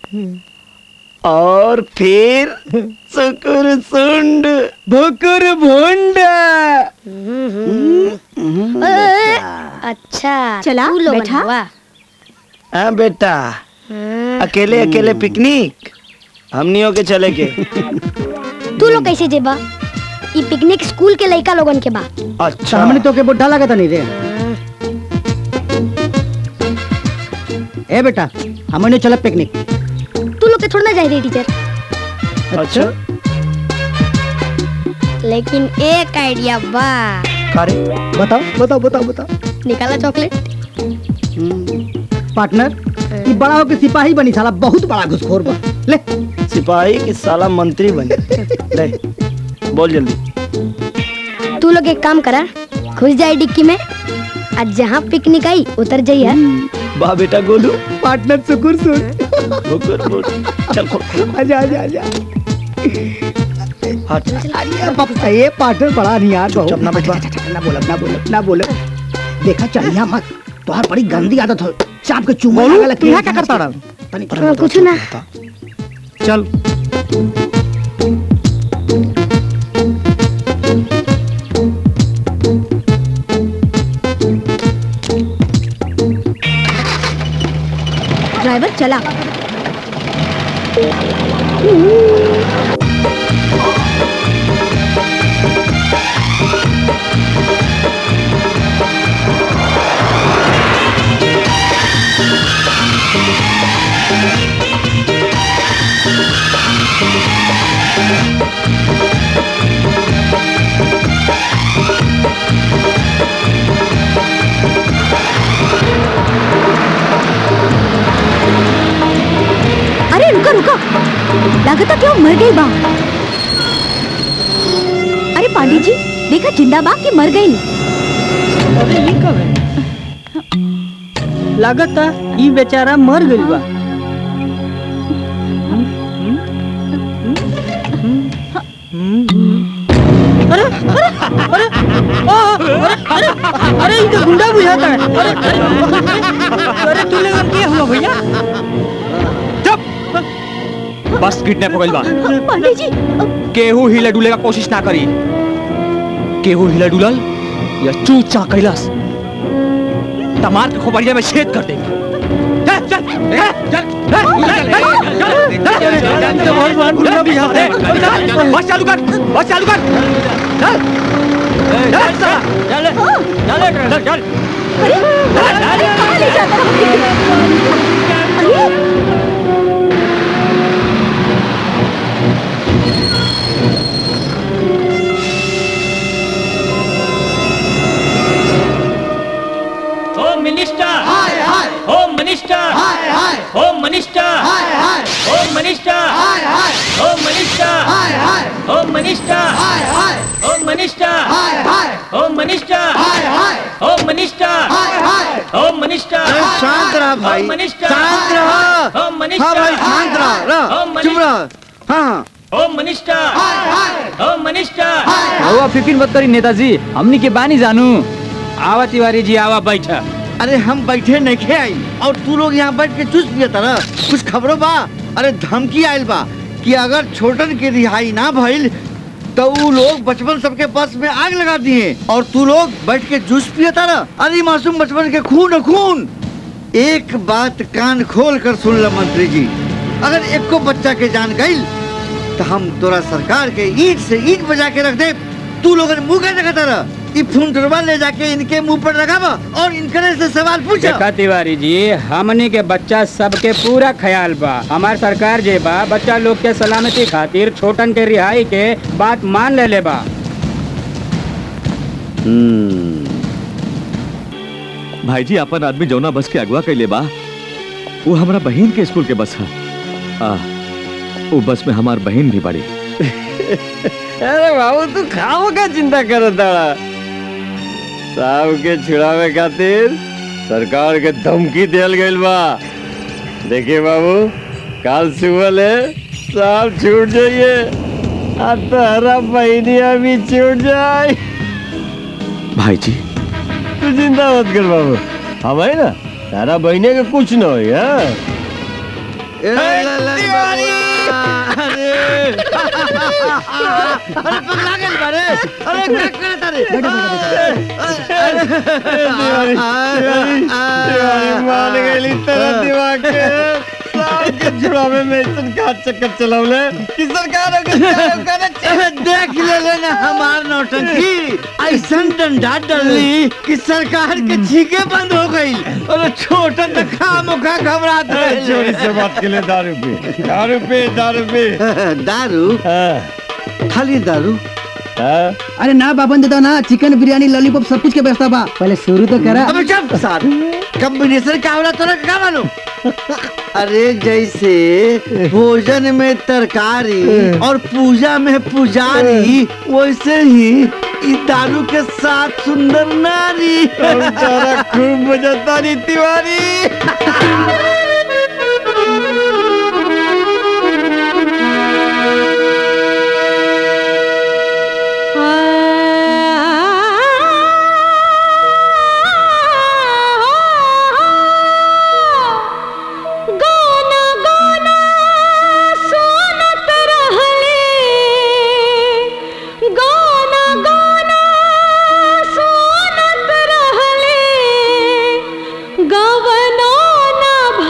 Speaker 3: और फिर सुकुर सुंड
Speaker 4: भुकुर भुंड
Speaker 19: अच्छा
Speaker 1: चला,
Speaker 19: तू लोगन
Speaker 1: बैठा।
Speaker 19: हुआ
Speaker 3: हाँ बेटा अकेले अकेले पिकनिक हमनियों के चले के
Speaker 19: तू लोग कैसे जेबा ई पिकनिक स्कूल के लइका लोगन के बा
Speaker 3: अच्छा
Speaker 4: हमने तो के बुढ़ा लगा था नहीं रे ए बेटा हमने चला पिकनिक
Speaker 19: तू लोग के थोड़ा ना जाए टीचर
Speaker 3: अच्छा
Speaker 19: लेकिन एक आइडिया बा
Speaker 3: अरे
Speaker 4: बताओ बताओ बताओ बताओ
Speaker 19: निकाला चॉकलेट
Speaker 4: पार्टनर ये बड़ा होके सिपाही बनी साला बहुत बड़ा घुसखोर बा ले
Speaker 3: सिपाही की साला मंत्री बने ले बोल जल्दी
Speaker 19: तू लोग एक काम करा घुस जाए डिक्की में आज जहाँ पिकनिक आई उतर जाइए
Speaker 3: वाह बेटा गोलू
Speaker 4: पार्टनर सुकुर सुन
Speaker 3: बुकुर बुकुर चल खोल
Speaker 4: आजा आजा आजा
Speaker 3: हट
Speaker 4: अरे पापा ये पार्टनर बड़ा नहीं यार बहुत
Speaker 3: चुप ना बैठ बा।
Speaker 4: ना बोलो ना बोलो ना बोलो देखा चलिया मत तुम्हार बड़ी गंदी आदत हो चाप के चूमा
Speaker 3: बोलू,
Speaker 4: लगा
Speaker 3: तू यहाँ क्या करता
Speaker 4: रहा
Speaker 19: कुछ ना
Speaker 3: चल
Speaker 1: ड्राइवर चला अरे रुका रुका लागता क्यों मर गई बा अरे पांडे जी देखा जिंदा बा कि मर गई
Speaker 4: अरे ये कब है लागता ई बेचारा मर गइल बा अरे अरे अरे आ, अरे अरे अरे ये तो गुंडा बुझाता है अरे अरे अरे तू लोगन क्या हुआ भैया
Speaker 22: बस किडनैप हो गइल बा
Speaker 1: पांडे जी
Speaker 22: केहू हिले डुले का कोशिश ना करी केहू हिले डुलल या चूचा कैलास तमार के खोपड़िया में छेद कर देंगे चल चल चल चल बस चालू कर बस चालू कर चल चल चल चल चल चल
Speaker 9: होम मिनिस्टर हाय हाय होम मिनिस्टर हाय हाय होम मिनिस्टर हाय हाय होम मिनिस्टर हाय हाय होम मिनिस्टर हाय हाय होम मिनिस्टर हाय हाय होम मिनिस्टर हाय हाय होम मिनिस्टर हाय हाय होम मिनिस्टर हाय हाय होम मिनिस्टर
Speaker 10: शांत रहा भाई
Speaker 9: होम मिनिस्टर
Speaker 10: शांत रहा
Speaker 9: होम मिनिस्टर
Speaker 10: हाँ भाई शांत रहा रहा
Speaker 9: होम
Speaker 10: चुप रहा हाँ
Speaker 9: होम मिनिस्टर हाय हाय होम मिनिस्टर हाय
Speaker 21: रहुआ फिक्र मत करी नेताजी हमनी के बानी जानू आवा तिवारी जी आवा बैठा
Speaker 10: अरे हम बैठे नहीं खे आई और तू लोग यहाँ बैठ के चुस पिया ना कुछ खबरों बा अरे धमकी आयल बा कि अगर छोटन के रिहाई ना भइल तो वो लोग बचपन सबके बस में आग लगा दिए और तू लोग बैठ के जूस पिया ना अरे मासूम बचपन के खून है खून एक बात कान खोल कर सुन लो मंत्री जी अगर एक को बच्चा के जान गई तो हम तोरा सरकार के ईट से ईट बजा के रख दे तू लोगन मुंह कैसे कहता रहा ये फुंटरवा ले जाके इनके मुंह पर लगावा और इनकरे से सवाल पूछो
Speaker 21: देखा तिवारी जी हमनी के बच्चा सबके पूरा ख्याल बा हमार सरकार जे बा बच्चा लोग के सलामती खातिर छोटन के रिहाई के बात मान ले ले बा
Speaker 5: भाई जी अपन आदमी जौना बस के अगवा कैले बा वो हमरा बहन के स्कूल के बस है आ वो बस में हमार बहन भी बड़ी
Speaker 15: अरे बाबू तू खाओ का चिंता करो ताड़ा साहब के छुड़ावे खातिर सरकार के धमकी दियल गइल बा देखिए बाबू काल सुबह ले साहब छूट जाइए आ तहरा बहनिया भी छूट जाए
Speaker 5: भाई जी
Speaker 15: तू चिंता मत कर बाबू हम है ना तारा बहने के कुछ न होई हाँ
Speaker 10: अरे पगला गइल बारे अरे क्या करत रे
Speaker 15: तिवारी तिवारी तिवारी मान गइली तेरा दिमाग के साहब के छुड़ावे में इतन का चक्कर चलावले कि सरकार
Speaker 10: अरे देख ले लेना हमार नौटंकी ऐसन डंडा डलली कि सरकार के छीके बंद हो गई अरे छोटा तो खाम खा घबरात
Speaker 15: अरे चोरी से बात के लिए दारू पे दारू पे दारू पे
Speaker 10: दारू खाली दारू
Speaker 4: अरे ना बाबन देता ना चिकन बिरयानी लॉलीपॉप सब कुछ के व्यवस्था बा पहले शुरू तो करा
Speaker 10: अबे चुप सार कॉम्बिनेशन क्या हो रहा तोरा क्या मालूम अरे जैसे भोजन में तरकारी और पूजा में पुजारी वैसे ही ई दारू के साथ सुंदर नारी
Speaker 15: तारा खूब बजाता नी तिवारी
Speaker 16: गाना गाना सुनत रहले गाना गाना सुनत रहले गवनो न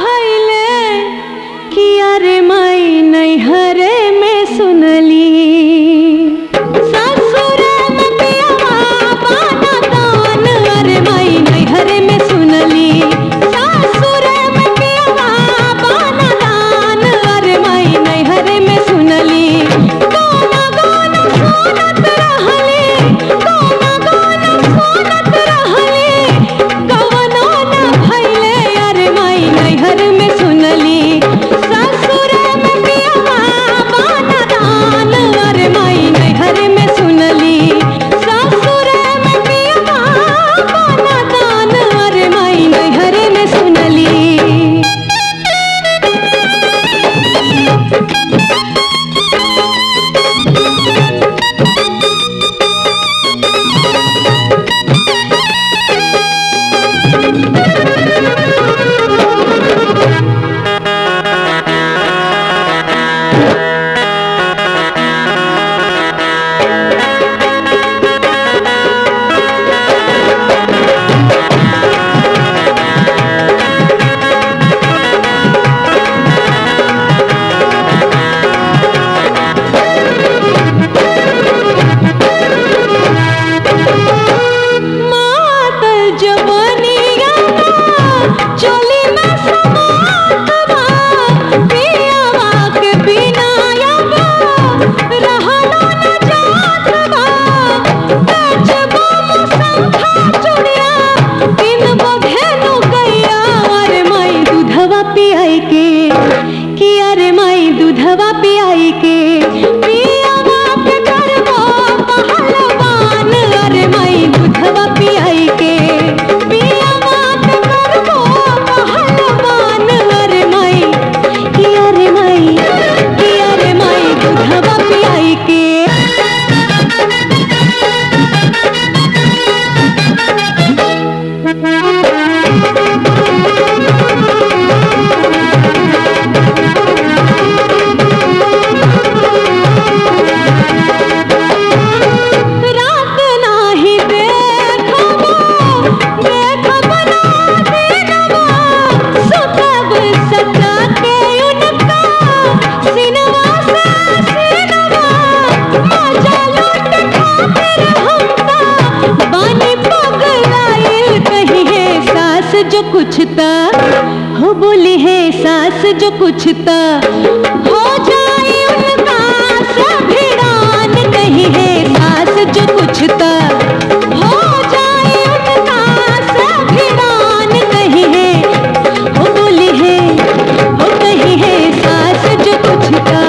Speaker 16: जो कुछ त हो जाए उनका सभिड़ान नहीं है सास जो कुछ त हो जाए उनका सभिड़ान नहीं है वो बोली है वो कही है सास जो कुछ त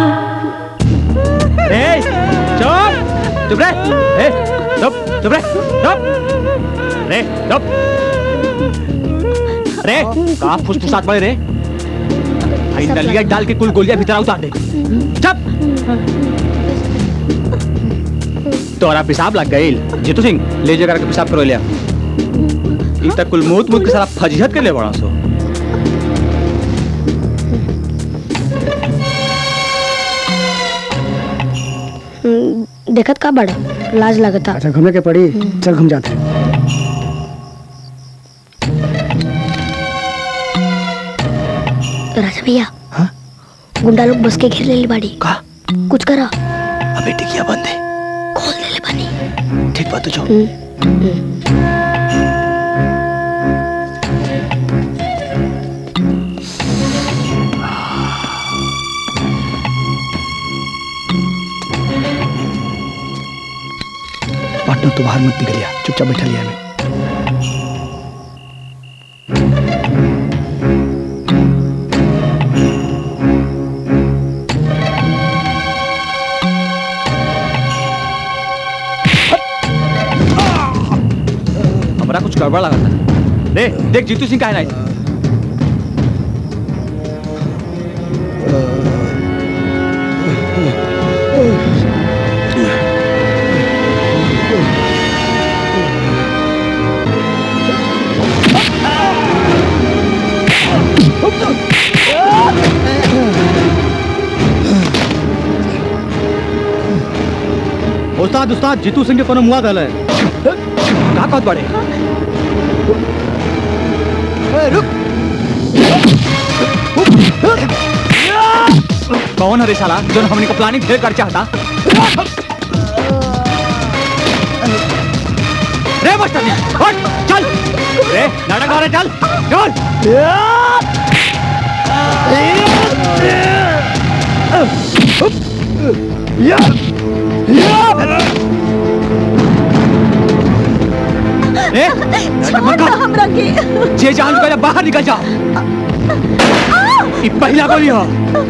Speaker 22: ए, चुप चुप रे ए, चुप चुप रे चुप रे चुप अरे कहा फुसफुसात पड़े रे भाई डलिया डाल के कुल गोलियां भीतर उतार दे चुप तोरा पेशाब लग गई जीतू सिंह ले जाकर के पेशाब करो लिया ई तक कुल मूत मूत के सारा फजीहत के ले बड़ा सो
Speaker 19: हम्म, देखत का बड़ा लाज लगता
Speaker 4: अच्छा घूमे के पड़ी चल घूम जाते हैं
Speaker 19: राजा भैया गुंडा लोग बस के घेर ले ली बाड़ी
Speaker 3: का
Speaker 19: कुछ करा
Speaker 3: अबे टिकिया बंद है
Speaker 19: खोल दे ले बानी
Speaker 3: ठीक बात तो जो पार्टनर तो बाहर मत निकलिया चुपचाप बैठा लिया हमें
Speaker 22: हमारा कुछ गड़बड़ लगा था दे देख जीतू सिंह का है ना उस्ताद उस्ताद जीतू सिंह के कोनो मुआ दल है का कहत बड़े कौन है रे साला जो हमने का प्लानिंग ढेर कर चाहता रे मास्टर जी हट चल रे नाटक हो रहा है, चल चल ए, नाटक मत कर।
Speaker 1: हमरा के
Speaker 22: जे जान पहले बाहर निकल जाओ ई पहला गोली हो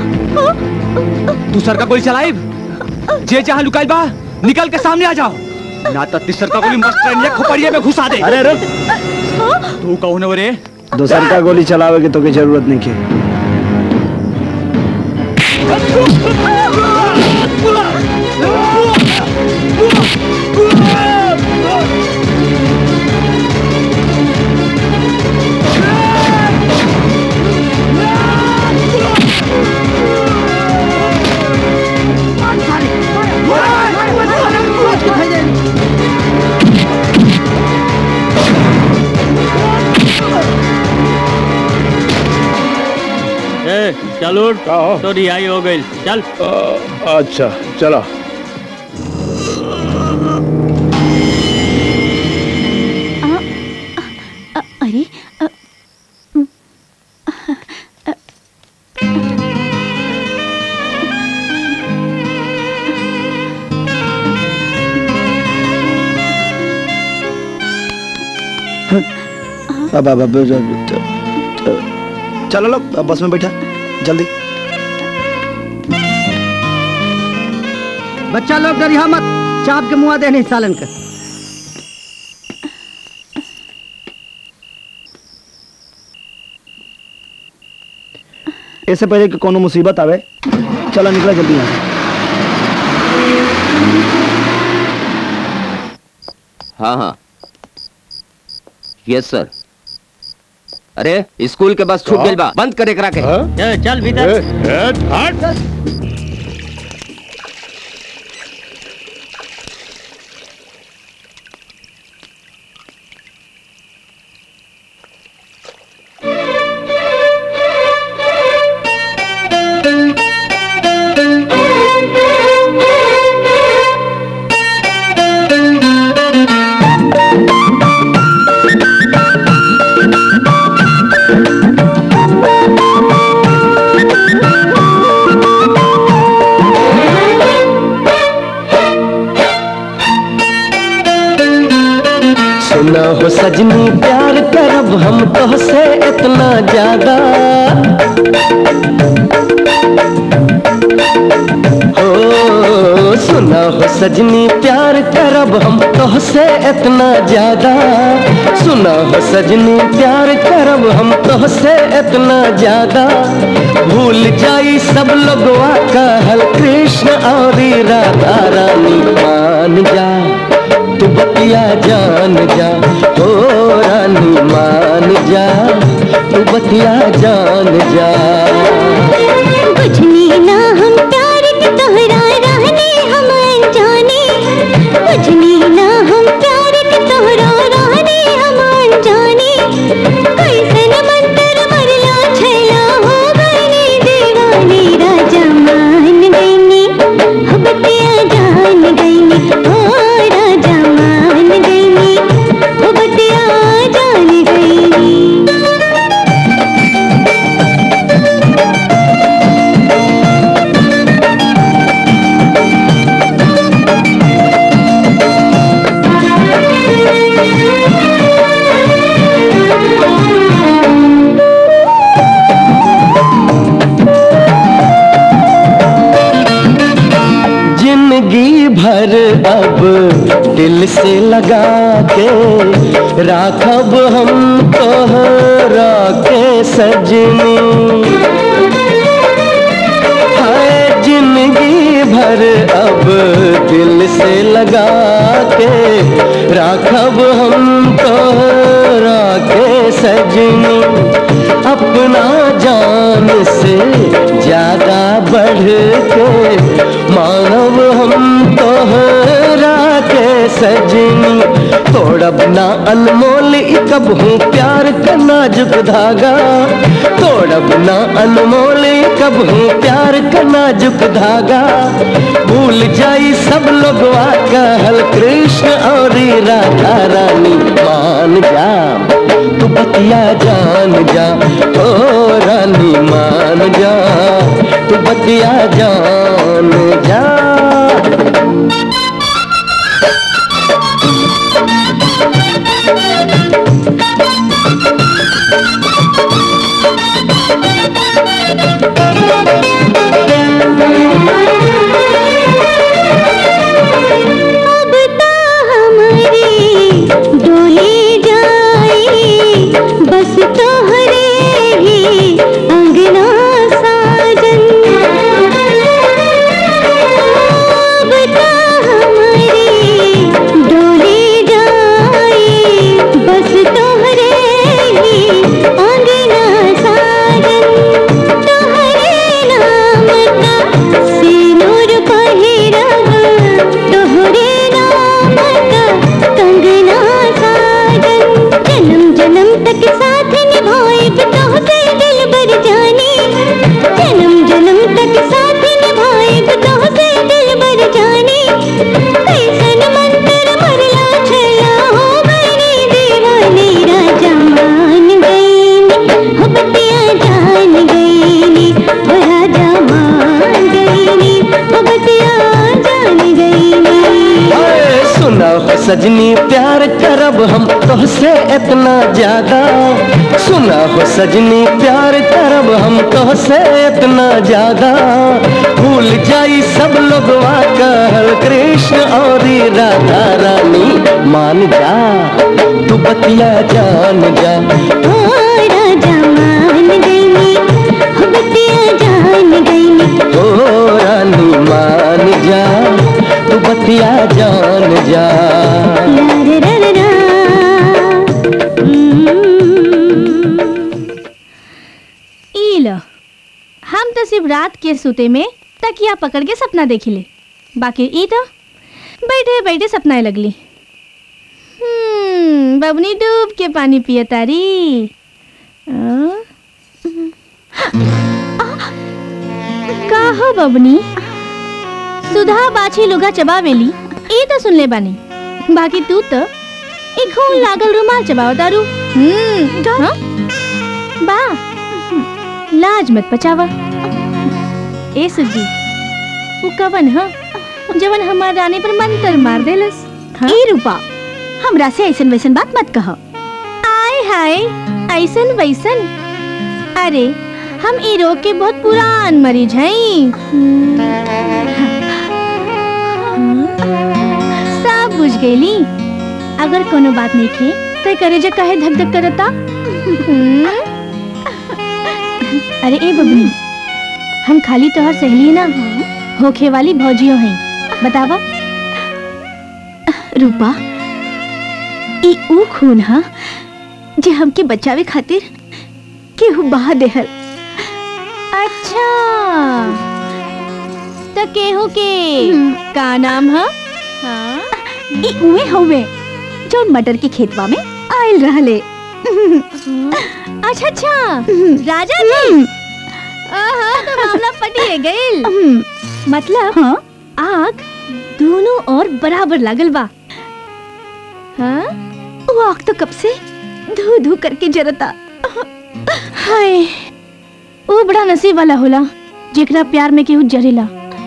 Speaker 22: दूसर का गोली चलाई जे जहां लुकाइल बा निकल के सामने आ जाओ ना तो तीसर का गोली मस्त ट्रेन खोपड़िए में घुसा दे
Speaker 3: अरे रुक
Speaker 22: तू कौन है रे
Speaker 3: दोसर का गोली चलावे के तो के जरूरत नहीं के
Speaker 8: ए चल उठ तो रिहाई हो गई चल
Speaker 14: अच्छा चलो
Speaker 1: अ- अरे अ- उम, अ-
Speaker 3: अब अब अब चलो लो अब बस में बैठा जल्दी
Speaker 4: बच्चा लोग डरिया मत चाप के मुआ देने सालन का
Speaker 3: इससे पहले कि कोनो मुसीबत आवे चलो निकला जल्दी यहाँ से।
Speaker 12: हाँ हाँ यस सर अरे स्कूल के बस छूट
Speaker 14: हाँ?
Speaker 12: गइल बा बंद करे करा के
Speaker 8: चल चल भीतर
Speaker 14: ए, ए, हट
Speaker 16: Thank you.
Speaker 17: सुना हो सजनी प्यार करब हम तो से इतना ज्यादा हो सुना हो सजनी प्यार करब हम तो से इतना ज्यादा सुना हो सजनी प्यार करब हम तो से इतना ज्यादा भूल जाई सब लोगवा कहल कृष्ण और राधा रानी मान जा तू बतिया जान जा हो रानी मान जा तू बतिया जान जा
Speaker 16: बुझनी ना हम प्यार के तोहरा रहने हम अनजाने बुझनी ना हम प्यार के तोहरा रहने हम अनजाने कैसन मंत्र मरला छैला हो गईनी दीवानी राजा मान गईनी हो बतिया जान गईनी हो राजा मान गईनी हो बतिया जान गईनी
Speaker 17: जिंदगी भर अब दिल से लगा के राखब हम तोहरा के सजनी हाय जिंदगी भर अब दिल से लगा के राखब हम तोहरा के सजनी अपना जान से ज्यादा बढ़ के मानव हम तोहरा के सजनी तोड़ब ना अनमोल ई कब हूँ प्यार का नाजुक धागा तोड़ब ना अनमोल ई कब हूँ प्यार का नाजुक धागा भूल जाई सब लोग कहल कृष्ण और राधा रानी मान जा तू बतिया जान जा ओ रानी मान जा तू बतिया जान जा
Speaker 16: अब ता हमारी डोली जाई बस तोहरे ही अंगना साजन अब ता हमारी डोली जाई बस तोहरे ही अंगना साजन तोहरे नाम का सिनुर पहिरब तोहरे नाम का कंगना साजन जन्म जन्म तक साथ निभाएब तोहसे दिल बर जानी जन्म जन्म तक साथ निभाएब तोहसे दिल बर जानी कैसन मंत्र मरला छला हो गईनी दीवानी राजा मान गईनी हो बतिया जान गईनी हो राजा मान गईनी हो बतिया जान गईनी
Speaker 17: ओए सुना हो सजनी प्यार करब हम तोहसे इतना ज्यादा सुना हो सजनी प्यार करब हम तोहसे इतना ज्यादा भूल जाई सब लोग कहल कृष्ण और राधा रानी मान जा तू बतिया जान जा
Speaker 16: हो राजा मान गईनी हो बतिया जान गईनी
Speaker 17: ओ रानी मान जा तू बतिया जान जा
Speaker 16: रा रा रा रा
Speaker 1: ई लो हम तो सिर्फ रात के सुते में तकिया पकड़ के सपना देखिले बाकी ई तो बैठे बैठे सपनाए लगली हम्म बबनी डूब के पानी पिए तारी आ? का हो बबनी सुधा बाछी लुगा चबावेली ई तो सुन ले बानी बाकी तू तो एक घूम लागल रुमाल चबाओ तारू हम्म हाँ? बा लाज मत पचावा ए सुजी वो कवन ह जवन हमार रानी पर मंतर मार देलस ई रूपा हमरा से ऐसन वैसन बात मत कहो
Speaker 11: आय हाय ऐसन वैसन अरे हम ई रोग के बहुत पुरान मरीज हैं सब बुझ गईली अगर कोनो बात नहीं खे तो करे जे काहे धक धक करता हम्म? अरे ए बबनी हम खाली तोहर सहेली ना होखे वाली भौजियो हैं बतावा
Speaker 1: रूपा ई ऊ खून हा जे हमके बचावे खातिर केहू बहा देहल
Speaker 11: अच्छा तो केहू के का नाम है हाँ?
Speaker 1: ई उहे हवे जौन मटर के खेतवा में आयल रहले
Speaker 11: अच्छा अच्छा राजा जी आहा तो मामला पटिए गइल मतलब
Speaker 1: हाँ?
Speaker 11: आग दोनों और बराबर लागल बा हाँ
Speaker 1: वो आग तो कब से धू धू करके जरता
Speaker 11: हाय वो बड़ा नसीब वाला होला जेकरा प्यार में केहू जरेला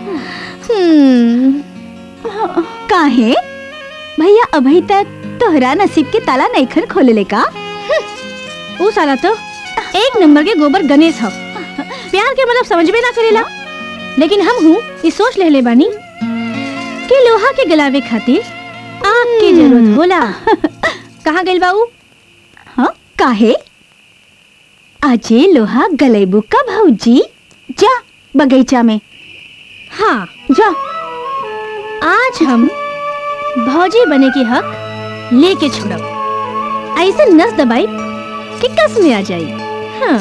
Speaker 1: काहे भैया अभी तक तोहरा नसीब के ताला नैखन खोले का
Speaker 11: वो साला तो एक नंबर के गोबर गणेश ह प्यार के मतलब समझ में ना करेला लेकिन हम हूँ ये सोच ले ले बानी कि लोहा के गलावे खातिर आग की जरूरत होला कहाँ गइल बाऊ
Speaker 1: हाँ काहे आजे लोहा गलेबू का भौजी जा बगीचा में
Speaker 11: हाँ जा आज हम भौजी बने के हक लेके छोड़ब ऐसे नस दबाई कि कस में आ जाई हाँ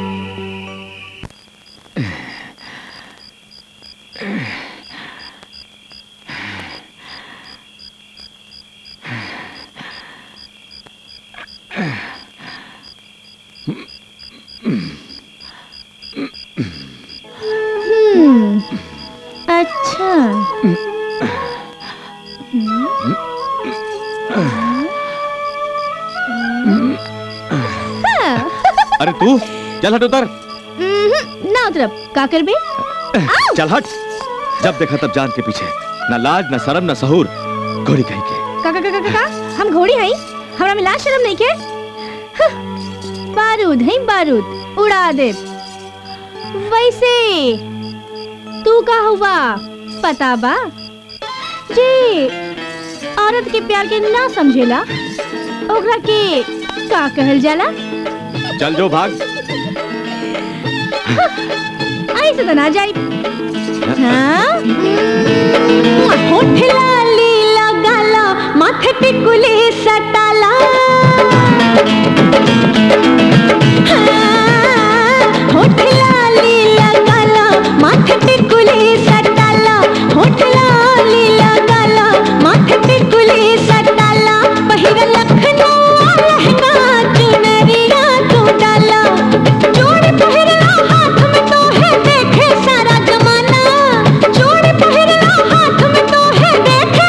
Speaker 11: हम्म, अच्छा हाँ,
Speaker 5: अरे तू चल हट उतर
Speaker 11: हम्म, ना उतरब का करबे
Speaker 5: चल हट जब देखा तब जान के पीछे न लाज न शर्म न सहूर घोड़ी कहीं के
Speaker 11: का का का का, का हम घोड़ी हई हमरा में लाज शर्म नहीं के हं, बारूद है बारूद उड़ा दे वैसे तू का हुआ पता बा जी औरत के प्यार के ना समझेला ओकरा के का कहल जाला
Speaker 5: चल जो भाग
Speaker 11: ऐसे तो ना जाई हाँ होठ लाली लगाला माथे टिकुली सटाला हाँ, होठ लाली लगाला माथे टिकुली सटाला होठ लाली लगाला माथे टिकुली सटाला पहिरा लखनऊ लहंगा चुनरिया तू डाला जोड़ी पहिरला हाथ में तो है देखे सारा जमाना जोड़ी पहिरला हाथ में तो है देखे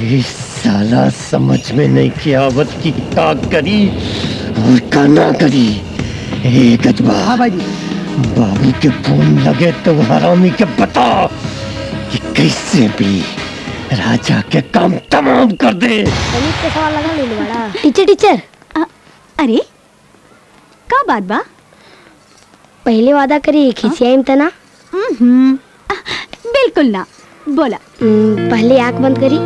Speaker 14: इस साला समझ में नहीं किया आवत की का करी और का ना करी ए गजबा
Speaker 4: हाँ भाई जी
Speaker 14: बाबू के फोन लगे तो हरामी के बता कि कैसे भी राजा के काम तमाम कर दे
Speaker 19: गणित के सवाल लगा ले बड़ा टीचर टीचर
Speaker 1: अरे का बात बा
Speaker 19: पहले वादा करी खिसियाई तना
Speaker 1: हम्म, बिल्कुल ना बोला
Speaker 19: पहले आंख बंद करी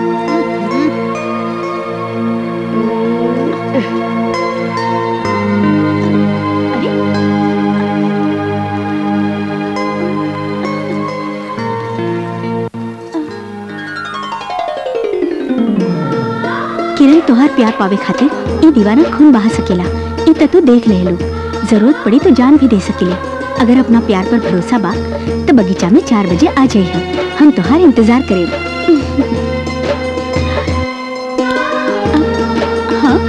Speaker 1: किरण तोहार प्यार पावे खातिर ई दीवाना खून बहा सकेला ई त तू देख ले लो जरूरत पड़ी तो जान भी दे सकेले अगर अपना प्यार पर भरोसा बा तो बगीचा में चार बजे आ जाइए हम तोहार इंतजार करेब हाँ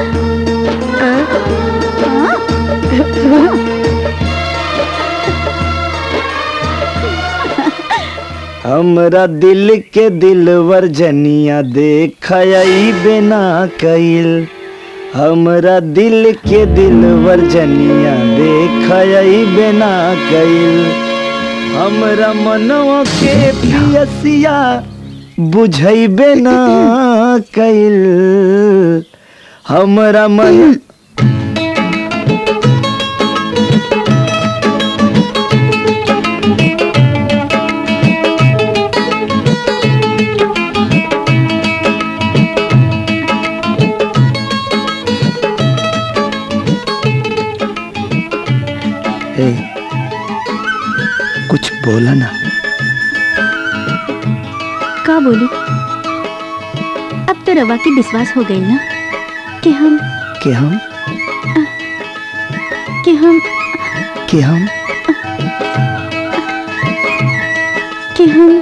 Speaker 3: हमरा दिल के दिलवर जनिया देखई बिना कइल हमरा दिल के दिलवर जनिया देखई बिना कइल हमरा मनवा के पियसिया बुझैबे ना कइल हमरा मन ए, कुछ बोला ना
Speaker 1: का बोली अब तो रवा की विश्वास हो गई ना कि हम
Speaker 3: कि हम
Speaker 1: कि हम
Speaker 3: कि हम
Speaker 1: कि हम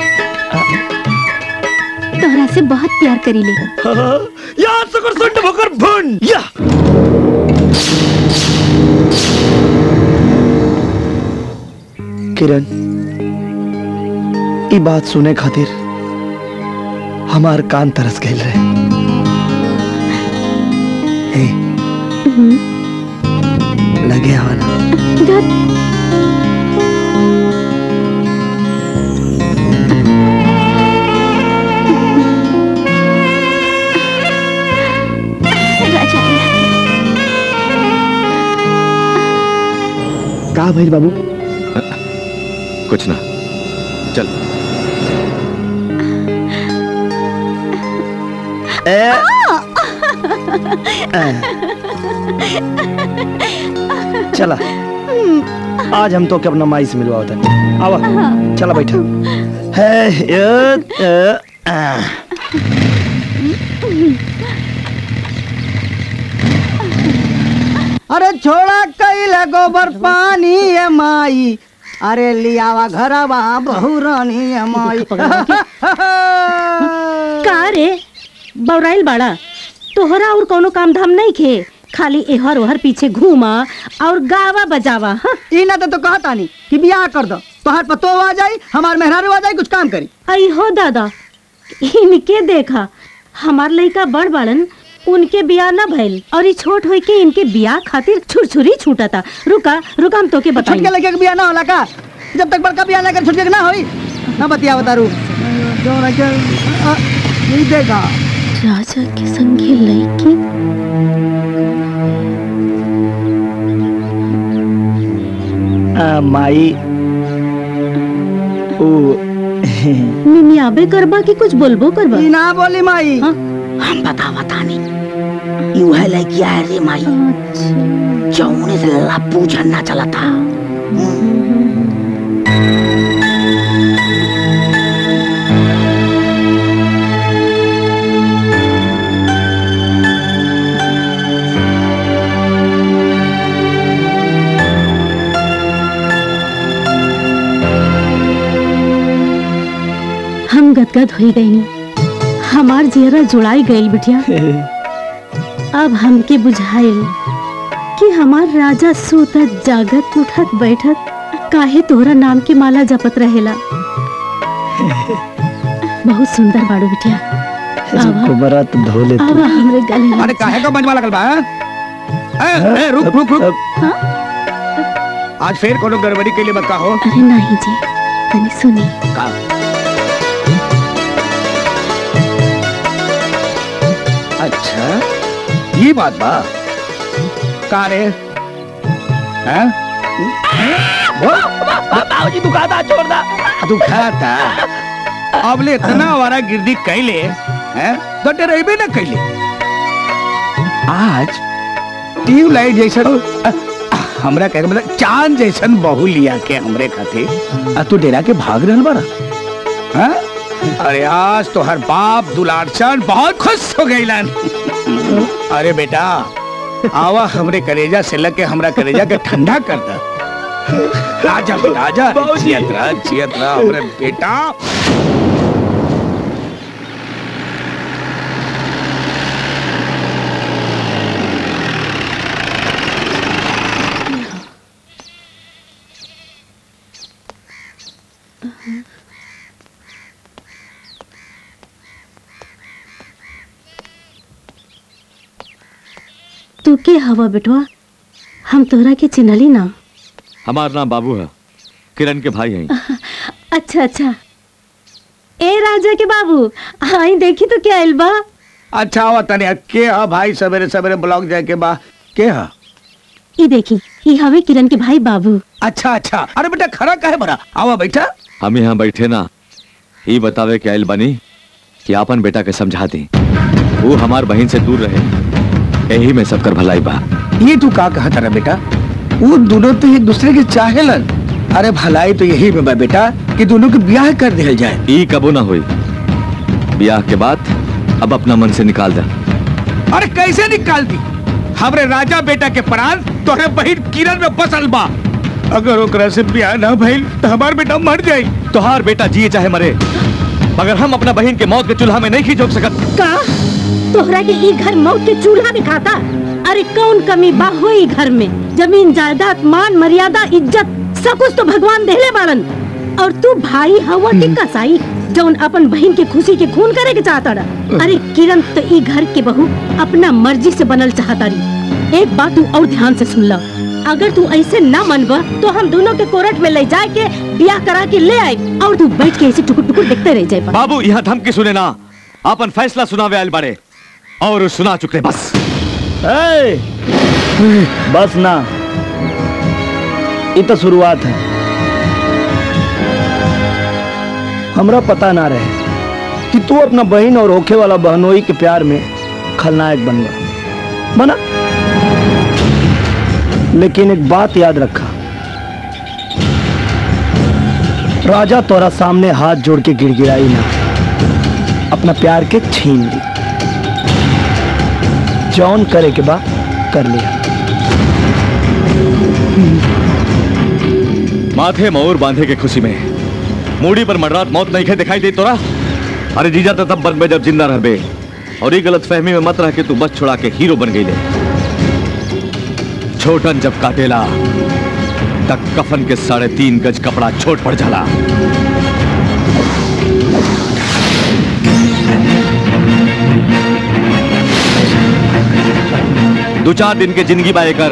Speaker 1: तोहरा से बहुत प्यार करीले
Speaker 3: या सकर सुंड भोकर भुन या किरण ई बात सुने खातिर हमार कान तरस गए रहे ए, लगे आना
Speaker 14: का भइल बाबू
Speaker 5: कुछ ना चल
Speaker 3: ए, चला आज हम तो के अपना माई से मिलवा होता आवा चला बैठा है ये, ये, आ।
Speaker 4: अरे छोड़ा कैला गोबर पानी ए माई अरे लियावा घरवा बहु रानी ए माई
Speaker 11: का रे बौराइल बाड़ा तोहरा और कोनो काम धाम नहीं खे खाली एहर ओहर पीछे घूमा और गावा बजावा हाँ?
Speaker 4: ई ना तो, तो कहता नहीं कि बियाह कर दो तोहार पतो आ जाई हमार मेहरारू आ जाई कुछ काम करी
Speaker 11: आई हो दादा इनके देखा हमार लड़का बड़ बाड़न उनके बियाह न भइल और ई छोट होई के इनके बियाह खातिर छुरछुरी छूटा था रुका रुका हम तोके बताई
Speaker 4: छोटके लड़के के बियाह ना होला का जब तक बड़का बियाह ना कर छोटके के ना होई ना बतिया बतारू जो ना के आ, ई देगा
Speaker 11: राजा के संगे लड़की
Speaker 3: आ, माई ओ
Speaker 11: मिमियाबे करबा कि कुछ बोलबो करबा
Speaker 4: ई ना बोली माई
Speaker 20: हम बतावा तानी यू है लड़किया है रे माई जौने से लप्पू झन्ना चला था
Speaker 11: हम गदगद हो गई हमार जियरा जुड़ाई गईल बिटिया अब हमके बुझाइल कि हमार राजा सूतत जागत उठत बैठत काहे तोहरा नाम के माला जपत रहेला बहुत सुंदर बाड़ू बिटिया
Speaker 3: गोबरा तो धो ले
Speaker 11: अब हमरे गले लग
Speaker 13: अरे काहे का मंजवा लगल बा हैं? ए, ए, रुक रुक रुक आज फिर कोनो गड़बड़ी के लिए बता हो
Speaker 11: अरे नहीं जी तनी सुनी
Speaker 13: का अच्छा ये बात बा का रे हैं
Speaker 9: बाबूजी दुखाता छोड़ दा
Speaker 13: दुखाता अब ले इतना वारा गिरदी कैले हैं तो डरेबे ना कैले आज ट्यूबलाइट जैसन अ, अ, हमरा कहे के मतलब चांद जैसन बहू लिया के हमरे खातिर आ तू डेरा के भाग रहल बारा हैं? अरे आज तो हर बाप दुलारचंद बहुत खुश हो गईलन अरे बेटा आवा हमरे कलेजा से लग के हमरा कलेजा के ठंडा कर दा आजा बेटा आजा जियत रह जियत रह हमरे बेटा
Speaker 11: तू के हवा बेटवा हम तोहरा के चिन्हली ना
Speaker 5: हमार नाम बाबू है किरण के भाई हैं
Speaker 11: अच्छा अच्छा ए राजा के बाबू आई देखी तो क्या आइल बा
Speaker 13: अच्छा आवा तने के हा भाई सवेरे सवेरे ब्लॉक जाए के बा के हा
Speaker 11: ई देखी ई हवे किरण के भाई बाबू
Speaker 13: अच्छा अच्छा अरे बेटा खड़ा काहे बड़ा आवा बैठा
Speaker 5: हम यहाँ बैठे ना ये बतावे के आयल बनी कि आपन बेटा के समझा दी वो हमार बहन से दूर रहे यही में सबकर भलाई बा
Speaker 13: ये तू का कहा तारा बेटा वो दोनों तो एक दूसरे के चाहेलन अरे भलाई तो यही में बा बेटा कि दोनों के ब्याह कर दिया जाए
Speaker 5: ई कबो ना हुई ब्याह के बाद अब अपना मन से निकाल दे
Speaker 13: अरे कैसे निकाल दी हमरे राजा बेटा के प्राण तोहरे बहन किरण में बसल बा अगर ओकरा से ब्याह ना भइल तो हमार बेटा मर जाई
Speaker 5: तोहार बेटा जिए चाहे मरे मगर हम अपना बहन के मौत के चूल्हा में नहीं खींच सकत
Speaker 11: का तोहरा के ई घर मौत के चूल्हा में खाता अरे कौन कमी बा हो ई घर में जमीन जायदाद मान मर्यादा इज्जत सब कुछ तो भगवान देले बारन और तू भाई हवा के कसाई जौन अपन बहन के खुशी के खून करे के चाहता रहा अरे किरण तो ई घर के बहू अपना मर्जी से बनल चाहता रही एक बात तू और ध्यान से सुन ला अगर तू ऐसे ना मनबा तो हम दोनों के कोर्ट में ले जाए के ब्याह करा के ले आए और तू बैठ के ऐसे टुकुर टुकुर देखते रह जाए
Speaker 5: बाबू यहाँ धमकी सुने ना अपन फैसला सुनावे आयल बड़े और सुना चुके बस
Speaker 3: ए, बस ना ये तो शुरुआत है हमरा पता ना रहे कि तू अपना बहन और होखे वाला बहनोई के प्यार में खलनायक बन गया बना लेकिन एक बात याद रखा राजा तोरा सामने हाथ जोड़ के गिड़गिड़ाई ना अपना प्यार के छीन ली जौन करे के बा कर लिया
Speaker 5: माथे मोर बांधे के खुशी में मूड़ी पर मडरात मौत नहीं खे दिखाई दे तोरा अरे जीजा तो तब बन बे जब जिंदा रहबे और ये गलत फहमी में मत रह के तू बस छुड़ा के हीरो बन गई ले छोटन जब काटेला तक कफन के साढ़े तीन गज कपड़ा छोट पड़ जाला दो चार दिन के जिंदगी बाए कर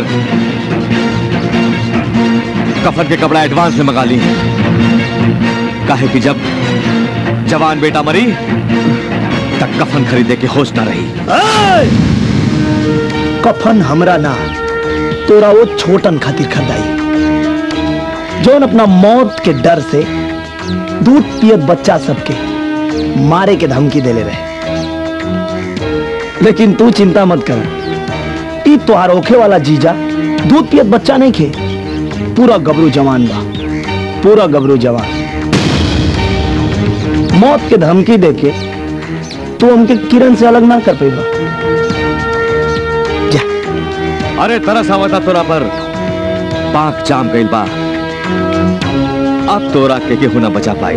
Speaker 5: कफन के कपड़ा एडवांस में मंगा ली काहे कि जब जवान बेटा मरी तक कफन खरीदे के होश ना रही
Speaker 3: ए! कफन हमरा ना तोरा वो छोटन खातिर खरीदाई जौन अपना मौत के डर से दूध पियत बच्चा सबके मारे के धमकी देले रहे लेकिन तू चिंता मत कर ई तोहार होखे वाला जीजा दूध पियत बच्चा नहीं खे पूरा गबरू जवान बा पूरा गबरू जवान मौत के धमकी देके तू हमके किरण से अलग ना कर पेगा
Speaker 5: अरे तरस आवता तोरा पर पाक जाम गइल बा अब तोरा के केहू ना बचा पाई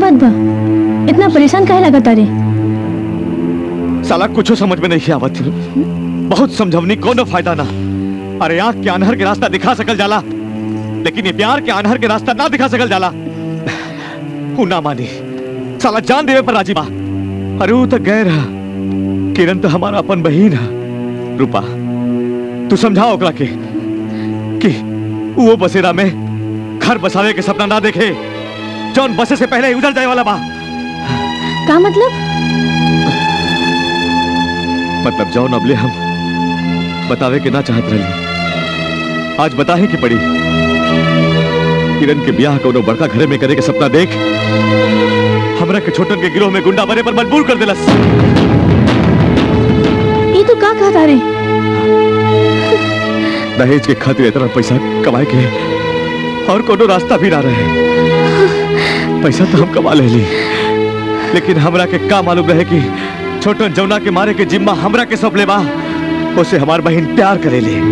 Speaker 2: बात बा इतना परेशान काहे लगा तारे
Speaker 5: साला कुछ समझ में नहीं आवत बहुत समझवनी कोनो फायदा ना अरे आंख के अनहर के रास्ता दिखा सकल जाला लेकिन ये प्यार के अनहर के रास्ता ना दिखा सकल जाला ऊ ना मानी साला जान देवे पर राजी बा अरे ऊ तो गैर है किरण तो हमारा अपन बहन है रूपा तू समझाओ ओकरा के कि वो बसेरा में घर बसावे के सपना ना देखे जौन बसे से पहले ही उधर जाए वाला बा
Speaker 2: का मतलब
Speaker 5: मतलब जौन अबले हम बतावे के ना चाहत रही आज बताहे की पड़ी किरण के ब्याह कोनो बड़का घरे में करे के सपना देख हमरा के छोटन के गिरोह में गुंडा बने पर मजबूर कर दिलस
Speaker 2: ये तो का कहा तारे
Speaker 5: दहेज के खातिर इतना पैसा कमाए के और कोनो रास्ता भी ना रहे पैसा तो हम कमा ले ली लेकिन हमरा के का मालूम रहे कि छोटन जौना के मारे के जिम्मा हमरा के सौंप ले बा उसे हमार बहन प्यार करे ले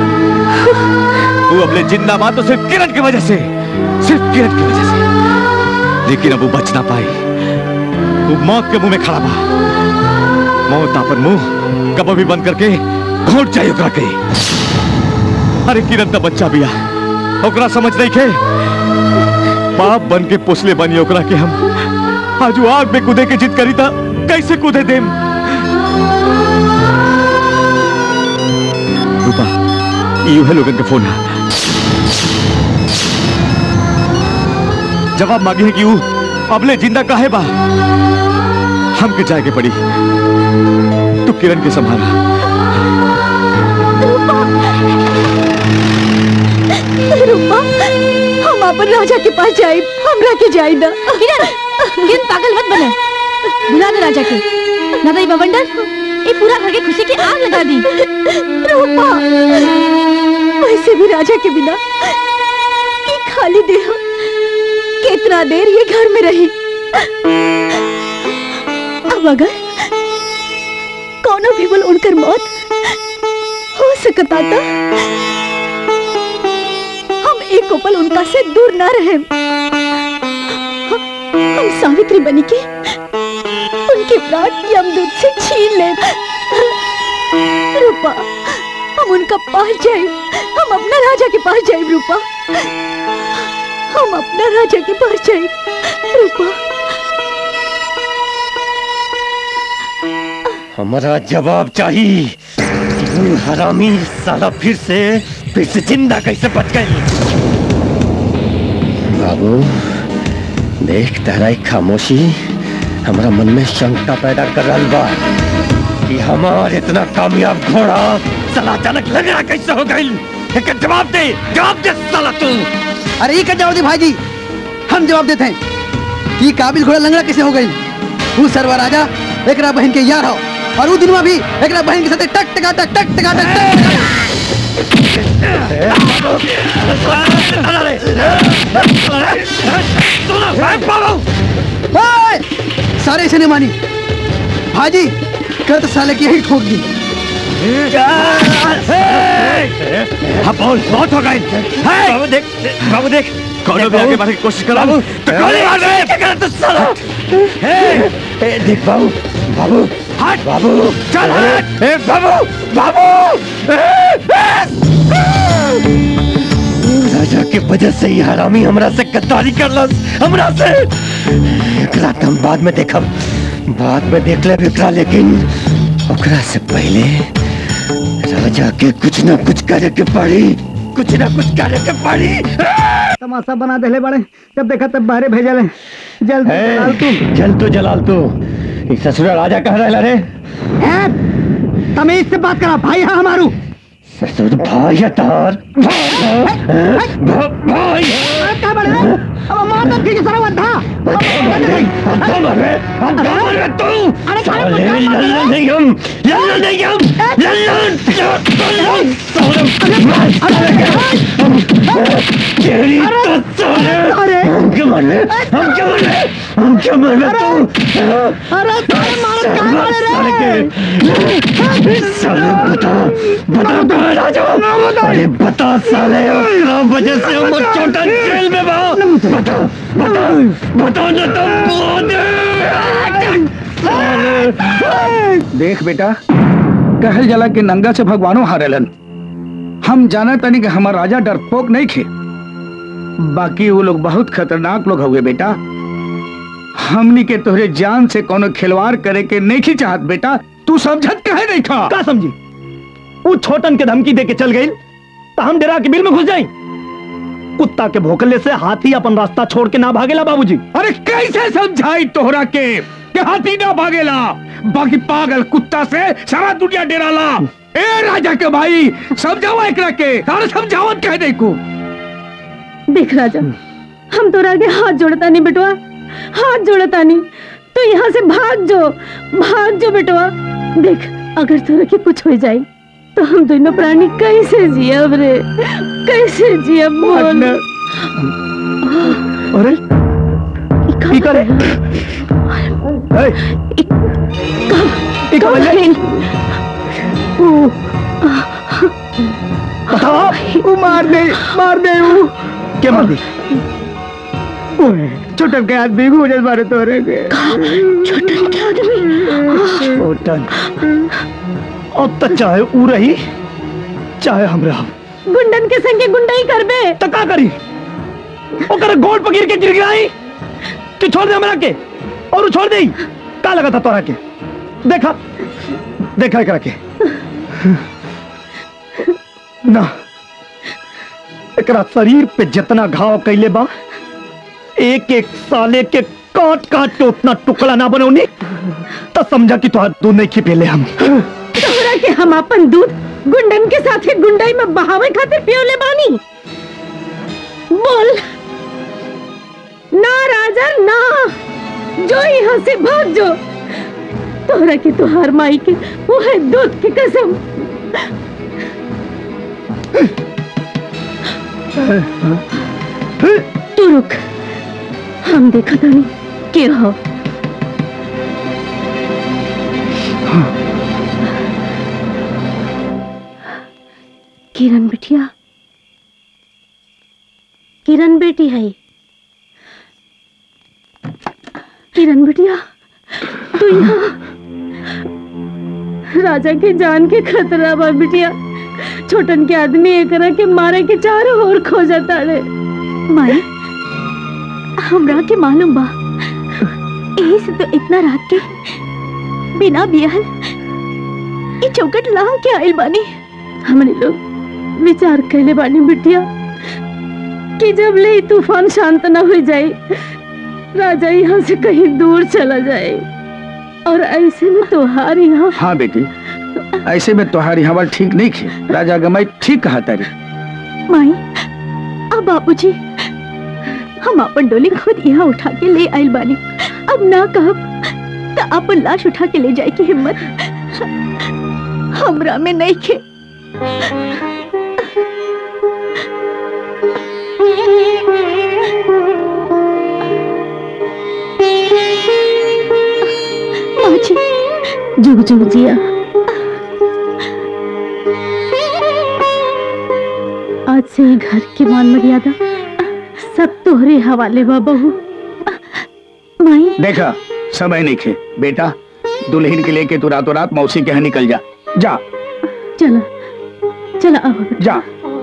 Speaker 5: वो अपने जिंदा बा तो सिर्फ किरण की वजह से सिर्फ किरण की वजह से लेकिन अब वो बच ना पाई वो मौत के मुंह में खड़ा बा मौत अपन मुंह कब भी बंद करके घोट जाए ओकरा के अरे किरण तो बच्चा बिया ओकरा समझ नहीं के बाप बन के पोसले बनी ओकरा के हम आज वो आग में कूदे के जिद करी था कैसे कूदे देम रूपा यू है लोगन के फोन है जवाब मांगे है कि यू अबले जिंदा काहे बा हमके जाए के पड़ी तू किरण के संभाला
Speaker 1: रूपा हम अपन राजा के पास जाए हमरा के जाए ना
Speaker 2: किरण किरण पागल मत बने बुला दे राजा के ना तो ये बवंडर ये पूरा घर के खुशी की आग लगा दी
Speaker 1: रूपा वैसे भी राजा के बिना ये खाली देह कितना देर ये घर में रही अब अगर कोनो भी बोल उनकर मौत हो सकता था हम एक पल उनका से दूर ना रहे हम सावित्री बनी के उनके प्राण यमदूत से छीन ले रूपा हम उनका पास जाए हम अपना राजा के पास जाए रूपा हम अपना राजा के पास जाए रूपा
Speaker 15: हमारा जवाब चाहिए कि वो हरामी साला फिर से फिर से जिंदा कैसे बच गई बाबू देख तेरा एक खामोशी हमारा मन में शंका पैदा कर रहा बा कि हमार इतना कामयाब घोड़ा साला अचानक लंगड़ा कैसे हो गई एक जवाब दे जवाब दे साला तू
Speaker 12: अरे ये जवाब दे भाईजी हम जवाब देते हैं कि काबिल घोड़ा लंगड़ा कैसे हो गई वो सरवा राजा एकरा बहन के यार हो और वो दिनवा भी एकरा बहन के साथ टक टका टक टक टका टक टक ओए! सारे इसे नहीं मानी भाजी कर तो साले की यही ठोक दी
Speaker 15: हाँ बोल बहुत हो गए बाबू देख बाबू देख
Speaker 5: कौनो भी आगे बढ़ने की कोशिश करो
Speaker 15: बाबू तो गोली मार रहे क्या कर तू साला ए, ए, देख बाबू बाबू हट बाबू चल हट ए, बाबू बाबू ए, ए! राजा के वजह से ही हरामी हमरा से गद्दारी करलस हमरा से एकरा तो हम बाद में देखब बाद में देख ले एकरा लेकिन ओकरा से पहले राजा के कुछ ना कुछ करे के पड़ी कुछ ना कुछ करे के पड़ी
Speaker 4: तमाशा बना देले बड़े जब देखा तब बाहरे भेजले जल्दी जलाल तू
Speaker 15: चल तू जलाल तू ई ससुरा राजा कह रहा रे
Speaker 4: ए, तमीज से बात करा भाई है हमारू
Speaker 15: ससुर भाई है तार भाई
Speaker 4: क्या बड़े अब मार दो ठीक सारा वद्धा
Speaker 15: हम मर रहे हम मर रहे तू साले लल्ला नहीं हम लल्ला नहीं हम लल्ला तेरी तो साले हम क्यों मर रहे हम क्यों मर रहे हम क्यों मर रहे तू
Speaker 4: अरे मार क्या मारे रे
Speaker 14: साले के साले बता बता तो राजा अरे बता साले क्या वजह से हम छोटा जेल में बा बता बता बता ना तो बहुत
Speaker 13: देख बेटा कहल जला के नंगा से भगवानो हारेलन हम जाना तनी कि हमार राजा डरपोक नहीं खे बाकी वो लोग बहुत खतरनाक लोग हुए बेटा हमनी के तोहरे जान से कोनो खिलवाड़ करे के नहीं की चाहत बेटा तू समझत कहे नहीं खा
Speaker 3: का समझी वो छोटन के धमकी दे के चल गई तो हम डेरा के बिल में घुस जाई कुत्ता के भोकले से हाथी अपन रास्ता छोड़ के ना भागेला बाबूजी
Speaker 13: अरे कैसे समझाई तोहरा के कि हाथी ना भागेला बाकी पागल कुत्ता से सारा दुनिया डेराला ए राजा के भाई समझावा एकरा के तारे समझावत कह दे को
Speaker 11: देख राजा हम तो आगे हाथ जोड़ता नहीं बेटवा हाथ जोड़ता नहीं तो यहाँ से भाग जो भाग जो बेटवा देख अगर तोरा के कुछ हो जाए तो हम दोनों प्राणी कैसे जियब रे कैसे जियब बोल
Speaker 3: अरे की करे ए ई कवले बताओ
Speaker 13: वो मार दे मार दे वो
Speaker 3: के मार दी
Speaker 13: छोटन के आदमी को मुझे मारे तोरे के
Speaker 11: छोटन के आदमी
Speaker 3: छोटन अब तक चाहे ऊ रही चाहे हम रहा
Speaker 11: गुंडन के संगे गुंडाई करबे
Speaker 3: तो का करी ओकर गोड़ पकीर के गिर गिराई कि छोड़ दे हमरा के और ऊ छोड़ दे का लगा था तोरा के देखा देखा एकरा के ना एकरा शरीर पे जितना घाव कैले बा एक एक साले के काट काट के उतना टुकड़ा ना बनौनी तो समझा कि तुहार दूध नहीं खिपेले हम
Speaker 11: तोहरा के हम अपन दूध गुंडन के साथे गुंडाई में बहावे खातिर पियोले बानी बोल ना राजा ना जो यहाँ से भाग जो तोहरा के तुहार माई के वो है दूध की कसम तू रुक हम देखा था नहीं के हो किरण बिटिया किरण बेटी है किरण बिटिया तू यहाँ राजा के जान के खतरा बा बिटिया छोटन के आदमी एकरा के मारे के चारों ओर खो जाता रे
Speaker 1: माई हमरा के मालूम बा यही से तो इतना रात के बिना बियाहल ई चौकट ला के आइल बानी
Speaker 11: हमने लोग विचार कैले बानी बिटिया कि जब ले ई तूफान शांत न हो जाए राजा यहाँ से कहीं दूर चला जाए और ऐसे में त्योहार यहाँ
Speaker 13: हाँ बेटी ऐसे में तुम्हारी हवा ठीक नहीं खे राजा गमाई ठीक कहा तारी
Speaker 1: माई अब बाबूजी हम अपन डोली खुद यहाँ उठा के ले आइल बानी अब ना कहब तो अपन लाश उठा के ले जाए की हिम्मत हमरा में नहीं खे माँ जी
Speaker 11: जुग जुग जिया आज से ही घर की मान मर्यादा सब तोहरे हवाले बा बहू
Speaker 1: माई
Speaker 13: देखा समय नहीं खे बेटा दुल्हन के लेके तू रातों रात मौसी के यहाँ निकल जा जा
Speaker 11: चला चला अब
Speaker 13: जा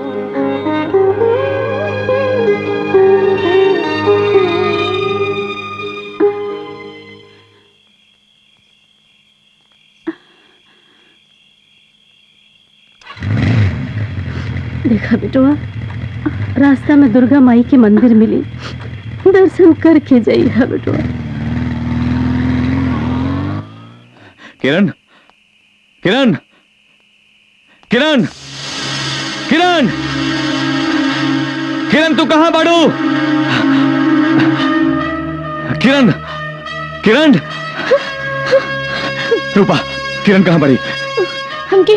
Speaker 11: देखा बेटवा रास्ता में दुर्गा माई के मंदिर मिली दर्शन करके जाई है बेटवा
Speaker 5: किरण किरण किरण किरण किरण तू कहाँ बाड़ू किरण किरण रूपा किरण कहाँ बड़ी
Speaker 11: हमके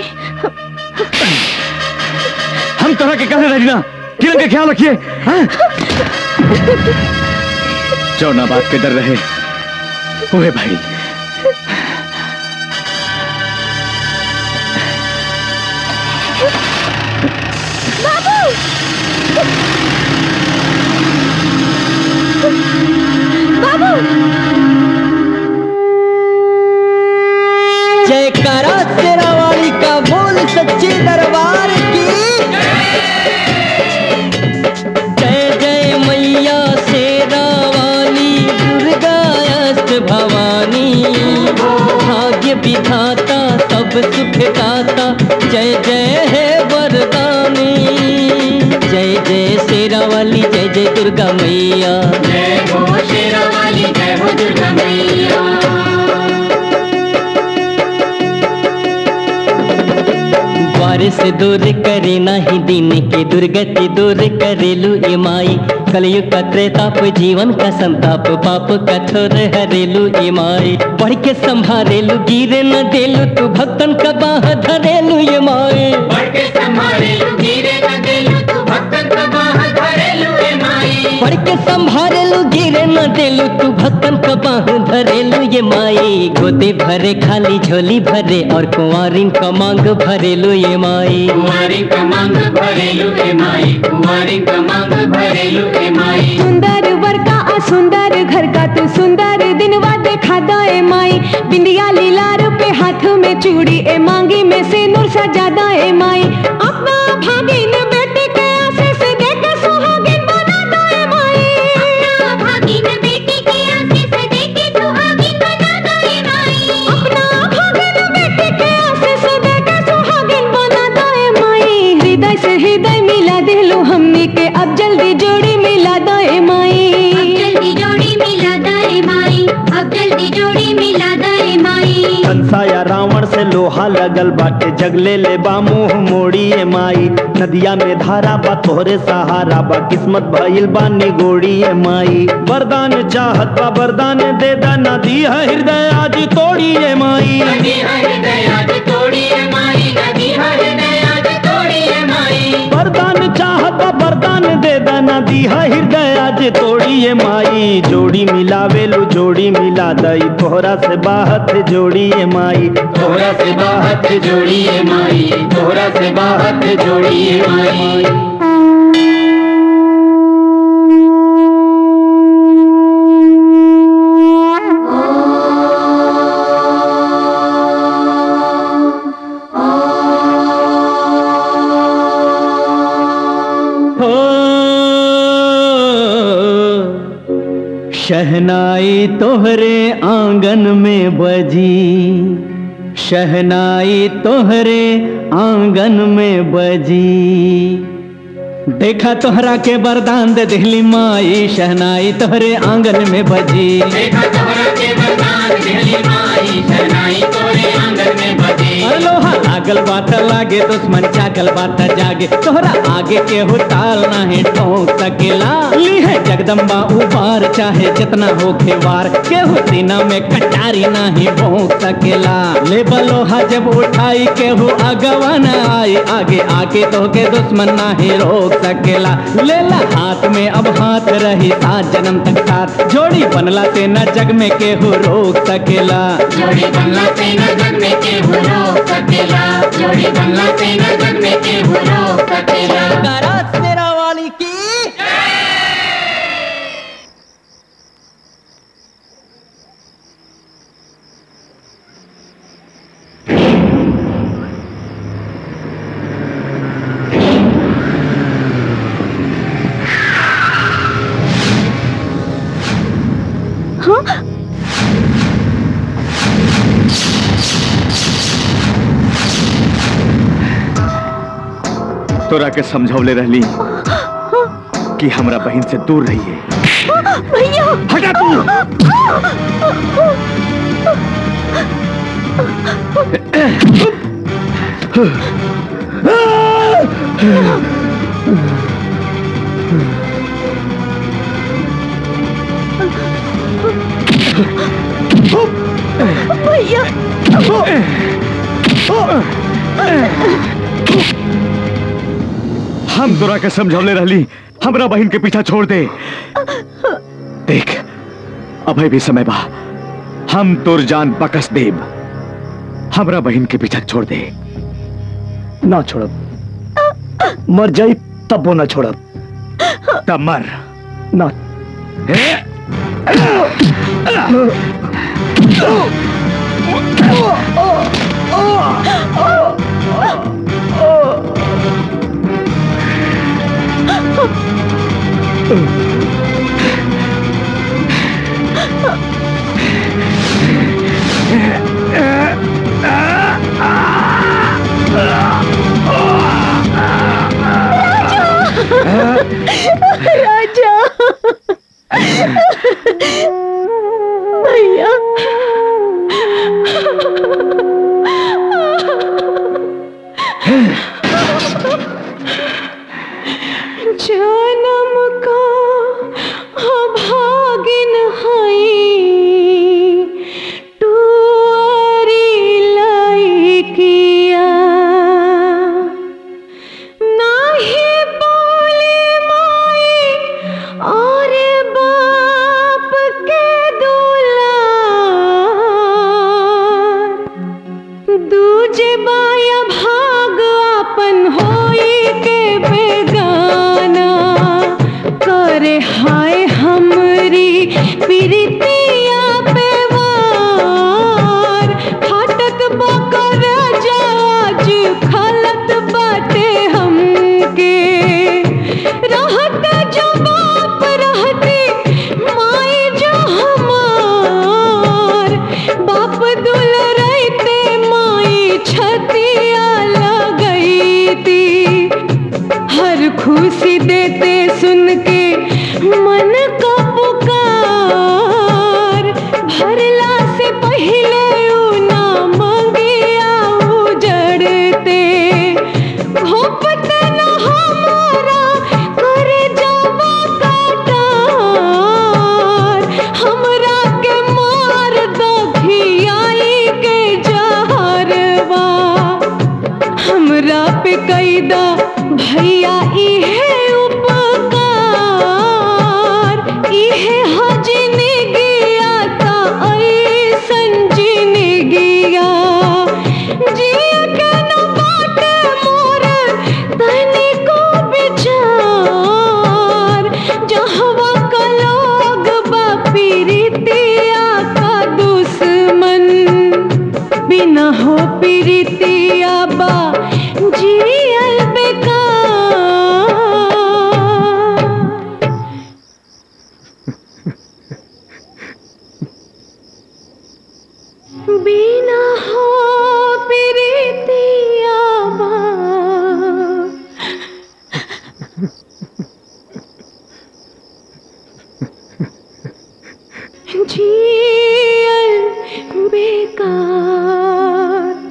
Speaker 5: हम तरह के कैसे रही ना किरण का ख्याल रखिए हाँ? जो ना बात के डर रहे ओए भाई
Speaker 16: बाबू
Speaker 17: जयकारा तेरा वाली का बोल सच्चे दरबार की जय जय मैया शेरा वाली दुर्गा अष्ट भवानी भाग्य विधाता सब सुख दाता जय जय है वरदानी जय जय शेरा वाली जय जय दुर्गा मैया जय हो शेरा वाली जय हो दुर्गा मैया द्वार से दूर करे नाही दिन के दुर्गति दूर करेलु ए माई कलयुग का त्रेताप जीवन का संताप पाप कठोर हरेलु ए माई बढ़ के संभारेलु गिरे न देलु तू भक्तन का बाह धरेलु ए माई बढ़ के संभारेलु गिरे न देलु तू भक्तन का बाह धरेलु ए माई बढ़ के संभारेलु गिरे न देलु तू भक्तन का बाह धरेलु ये माई गोदे भरे खाली झोली भरे और कुंवारिन का मांग भरेलु ये माई कुंवारिन का मांग भरेलु ए माई कुंवारिन का मांग भरेलु ए माई
Speaker 16: सुंदर वर का आ सुंदर घर का तू सुंदर दिनवा देखा दाए माई बिंदिया लीलार पे हाथ में चूड़ी ए मांगी में से नूर सजा दाए माई अपना भागिन बेटे के आशीष दे के सुहागिन बना दाए माई अपना भागिन बेटे के आशीष दे के सुहागिन बना दाए माई अपना भागिन बेटे के आशीष दे के सुहागिन बना दाए माई हृदय से हृदय मिला दिलो हमनी के अब जल्दी जोड़ी मिला दाए माई अब जल्दी जोड़ी मिला दाए माई अब जल्दी जोड़ी मिला दाए माई
Speaker 9: कंसा या रावण से लोहा लगल बाटे जगले ले बा मुंह मोड़ी ए माई नदिया में धारा बा तोहरे सहारा बा किस्मत भइल बा निगोड़ी ए माई वरदान चाहत बा वरदान दे दा नदी है हृदय आज तोड़ी ए माई वरदान चाहत बा वरदान दे दा नदी है हृदय आज तोड़ी ए माई जोड़ी मिलावेलु जोड़ी मिला दई तोहरा से बाहत जोड़ी ए माई तोहरा से बाहत जोड़ी ए माई तोहरा से बाहत जोड़ी ए माई
Speaker 17: शहनाई तोहरे आंगन में बजी शहनाई तोहरे आंगन में बजी देखा तोहरा के वरदान दे दिहली माई शहनाई तोहरे आंगन में बजी देखा तोहरा के वरदान दिहली माई शहनाई तोहरे आंगन में बजी लोहा लागल बात लागे दुश्मन जागल बात जागे तोहरा आगे केहू ताल नाही ठोक सकेला ली है जगदम्बा उबार चाहे जितना होखे वार केहू सीना में कटारी नाही भोंक सकेला ले लोहा जब उठाई केहू अगवा न आई आगे आके तो के दुश्मन नाही रोक सकेला लेला हाथ में अब हाथ रही सात जन्म तक साथ जोड़ी बनला से न जग में केहू रोक सकेला जोड़ी बनला से न जग में केहू रोक सकेला जोड़ी बनला से न जग में केहू रोक सकेला गारात तेरा वाली की
Speaker 5: तोरा के समझौले रहली कि हमरा बहन से दूर रहिए
Speaker 16: भैया
Speaker 5: हटा तू
Speaker 16: भैया
Speaker 5: हम तोरा के समझौले रहली हमरा बहन के पीछा छोड़ दे देख अभय भी समय बा हम तोर जान बकस देब हमरा बहन के पीछा छोड़ दे
Speaker 3: ना छोड़ब मर जाई तब वो ना छोड़ब
Speaker 5: तब मर
Speaker 3: ना
Speaker 16: राजा भैया जन्म का अभागिन हई टुअरी लइकिया नाही बोले माई और बाप के दुलार दूजे बाया भाग अपन होई के बेगाना करे हाय हमरी प्रीतिया पे वार फाटत बकर जाज खलत बाटे हमके रहत जो बाप रहती माई जो हमार बाप दुल रहते माई छतिया लगईती हर खुशी देते सुन के मन का पुकार भरला से पहले ऊ ना मंगिया उजड़ते घोपत न हमारा करे जावा काटार हमरा के मार दखियाई के जहरवा हमरा पे कैदा भैया इहे उपकार इहे हजने गया ता ऐसन जीने गया जिया के न बाटे मोर तनी को विचार जहवा का लोग बा पीरितिया का दुश्मन बिना हो पीरितिया बा जियल बेकार बिना हो पीरितिया बा जियल बेकार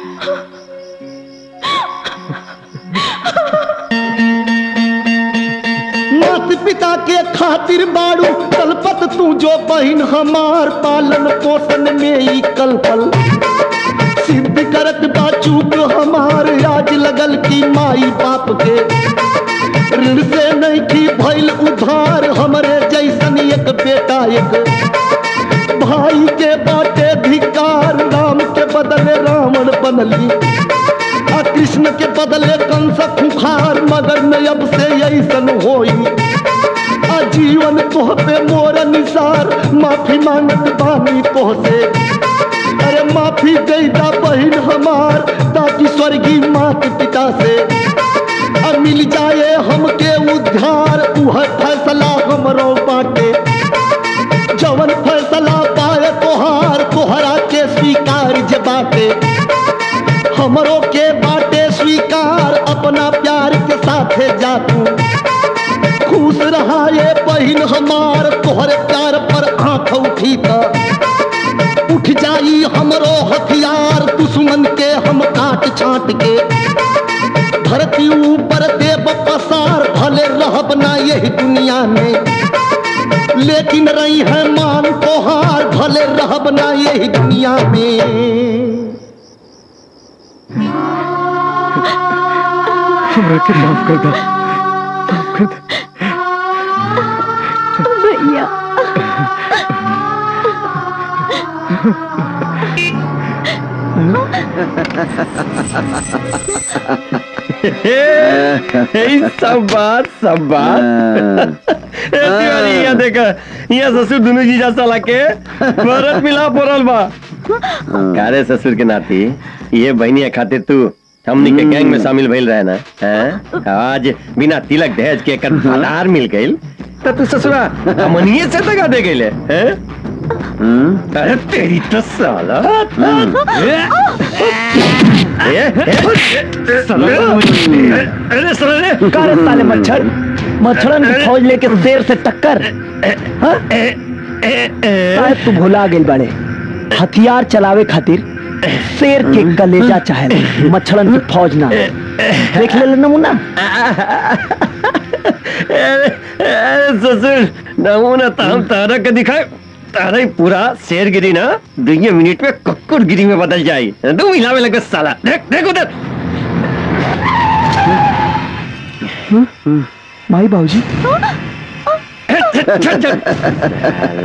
Speaker 14: मात पिता के खातिर बाड़ू कलपत तू जो बहिन हमार पालन पोषण में ही कलपल सिद्ध करत बाचूक हमार आज लगल की माई बाप के ऋण से नहीं की भइल उधार हमरे जैसन एक बेटा एक भाई के बाटे धिकार राम के बदले रावण बनली आ कृष्ण के बदले कंस खुखार मगर में अब से ऐसन होई आ जीवन तोह पे मोर निसार माफी मांगत बानी तोह से अरे माफी देता बहिन हमार ताकि स्वर्गीय मात पिता से अब मिल जाए हमके उद्धार उह फैसला हमरो बाटे जवन फैसला पाए तोहार तोहरा के स्वीकार जे बाटे हमरो के बाटे स्वीकार अपना प्यार के साथे जा तू खुश रहा ये बहिन हमार तोहरे प्यार पर आंख उठी त उठ जाई हमरो हथियार दुश्मन के हम काट छाट के धरती ऊपर देव पसार भले रहब ना यही दुनिया में लेकिन रही है मान तोहार भले रहब ना यही दुनिया में
Speaker 16: हमरा के माफ कर दो माफ कर दो भैया
Speaker 15: यही सब बात सब बात ए तिवारी यहाँ देखा यहाँ ससुर दुनू जीजा साला के भरत मिला पड़ल बा कारे ससुर के नाती ये बहनिया खातिर तू हमनी के गैंग में शामिल भइल रहे ना हैं? आज बिना तिलक दहेज के एकर आधार मिल गइल तो तू ससुरा अमनिए से दगा दे गइले हैं अरे तेरी तो साला ए, ए, अरे साला रे
Speaker 3: कारे साले मच्छर मच्छरन की फौज लेके शेर से टक्कर हाँ? शायद तू भुला गेल बाड़े हथियार चलावे खातिर शेर के कलेजा चाहे मच्छरन की फौज ना देख ले नमूना
Speaker 15: अरे अरे ससुर नमूना तो हम तारा के दिखाए तारा ही पूरा शेर गिरी ना दो मिनट में कुक्कुर गिरी में बदल जाए दो मिलावे लगे साला देख देख उधर
Speaker 3: माई बाबूजी
Speaker 15: चल चल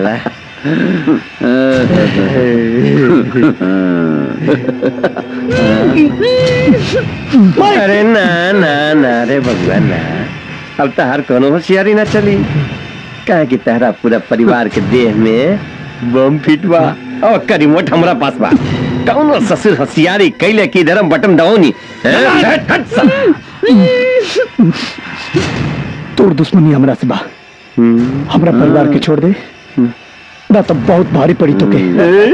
Speaker 15: अरे ना ना ना रे भगवान ना अब तो हर कोनो होशियारी ना चली कहे कि तहरा पूरा परिवार के देह में बम फिट बा और का रिमोट हमरा पास बा कौनो ससुर होशियारी कैले की धर्म बटन दबाओनी हट हट साला।
Speaker 3: तोर दुश्मनी हमरा से बा हमरा परिवार के छोड़ दे ना तो बहुत भारी पड़ी तो के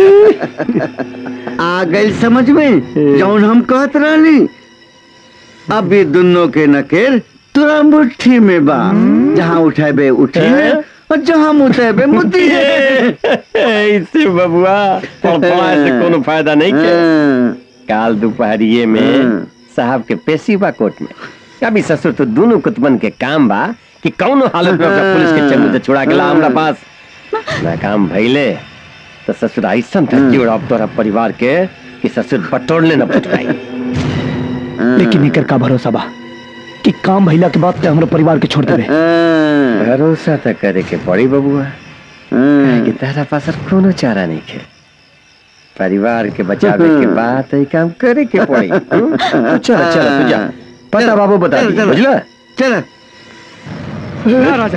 Speaker 10: आ गई समझ में जौन हम कहत रहनी अब ये दोनों के नकेर तुरा मुट्ठी में बा जहाँ उठेबे उठी है और जहाँ मुतेबे मुती है
Speaker 15: ऐसे बबुआ फड़फड़ा से कोनो फायदा नहीं के काल दोपहरिये में साहब के पेशी बा कोर्ट में अभी ससुर तो दोनों कुतबन के काम बा कि कौनो हालत में ओकरा पुलिस के चंगुल से छुड़ा के ला हमरा पास ना काम भइले तो ससुर ऐसन धक्की उड़ाब तोरा परिवार के कि ससुर बटोरने न पटराई
Speaker 3: लेकिन एकर का भरोसा बा कि काम भइला के बाद ते हमरा परिवार के छोड़ देबे
Speaker 15: भरोसा तो करे के पड़ी बबुआ काहे कि तारा पास अब कोनो चारा नहीं है परिवार के बचावे के बाद ये काम करे के पड़ी हम्म? तो चलो चलो तू जा पता बाबू बता दी बुझला
Speaker 10: चल
Speaker 15: राजा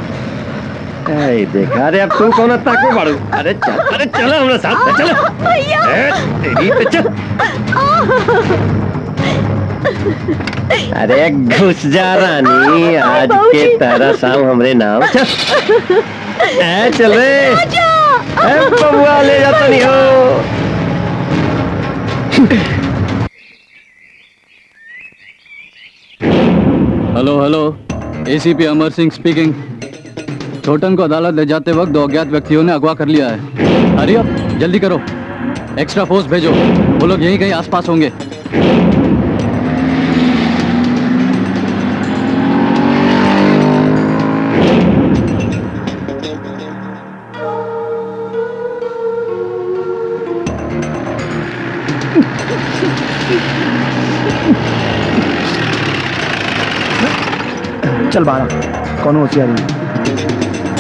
Speaker 15: ऐ देखा अरे अब तू कौन ताको बाड़ू अरे चल अरे चलो हमरा साथ चलो ए, तेरी तो चल अरे घुस जा रानी आज के तारा शाम हमरे नाम चल ए चल रे ए बबुआ ले जाता नहीं हो
Speaker 7: hello hello ACP Amar Singh speaking छोटन को अदालत ले जाते वक्त दो अज्ञात व्यक्तियों ने अगवा कर लिया है हरी अब जल्दी करो एक्स्ट्रा फोर्स भेजो वो लोग यहीं कहीं आसपास होंगे
Speaker 3: चल बाड़ा कौन होशियारी नहीं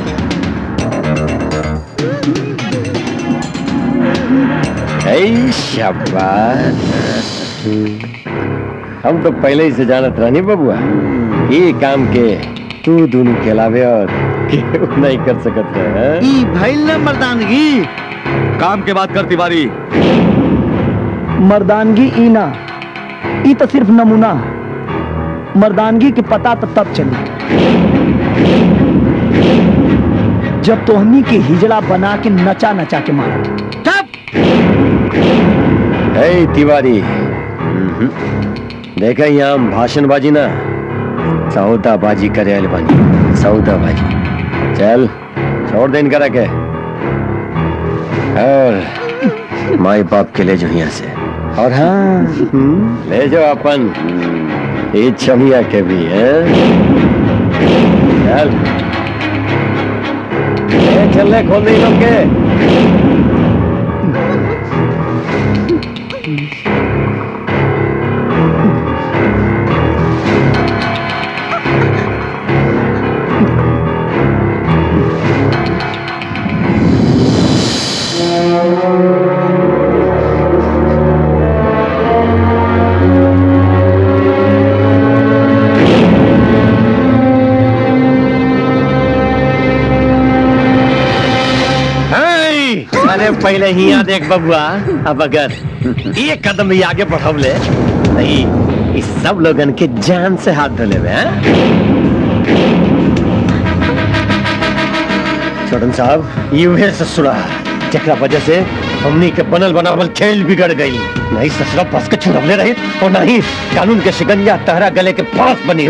Speaker 15: ऐ शाबाश हम तो पहले ही से जानत रहनी बबुआ ये काम के तू दोनों के अलावे और केहू नहीं कर सकत है
Speaker 10: ई भइल न मर्दानगी
Speaker 5: काम के बात कर तिवारी
Speaker 3: मर्दानगी ई ना ई तो सिर्फ नमूना मर्दानगी के पता तो तब चली जब तोहनी के हिजड़ा बना के नचा नचा के मारा
Speaker 15: ऐ तिवारी हम्म। देखा यहाँ हम भाषणबाजी ना सौदाबाजी करे आइल बानी सौदाबाजी चल छोड़ दे इनका रखे और माई बाप के ले जो यहाँ से और हाँ ले जाओ अपन ये छमिया के भी है चल ए, चल ले खोल दे इन लोग के पहले ही यहाँ देख बबुआ अब अगर एक कदम भी आगे बढ़वले नहीं इस सब लोगन के जान से हाथ धोले में हैं? छोटन साहब यूहे ससुरा जकरा वजह से हमनी के बनल बनावल खेल बिगड़ गई नहीं ससुरा बस के छुड़वले रही और नहीं कानून के शिकंजा तहरा गले के पास बनी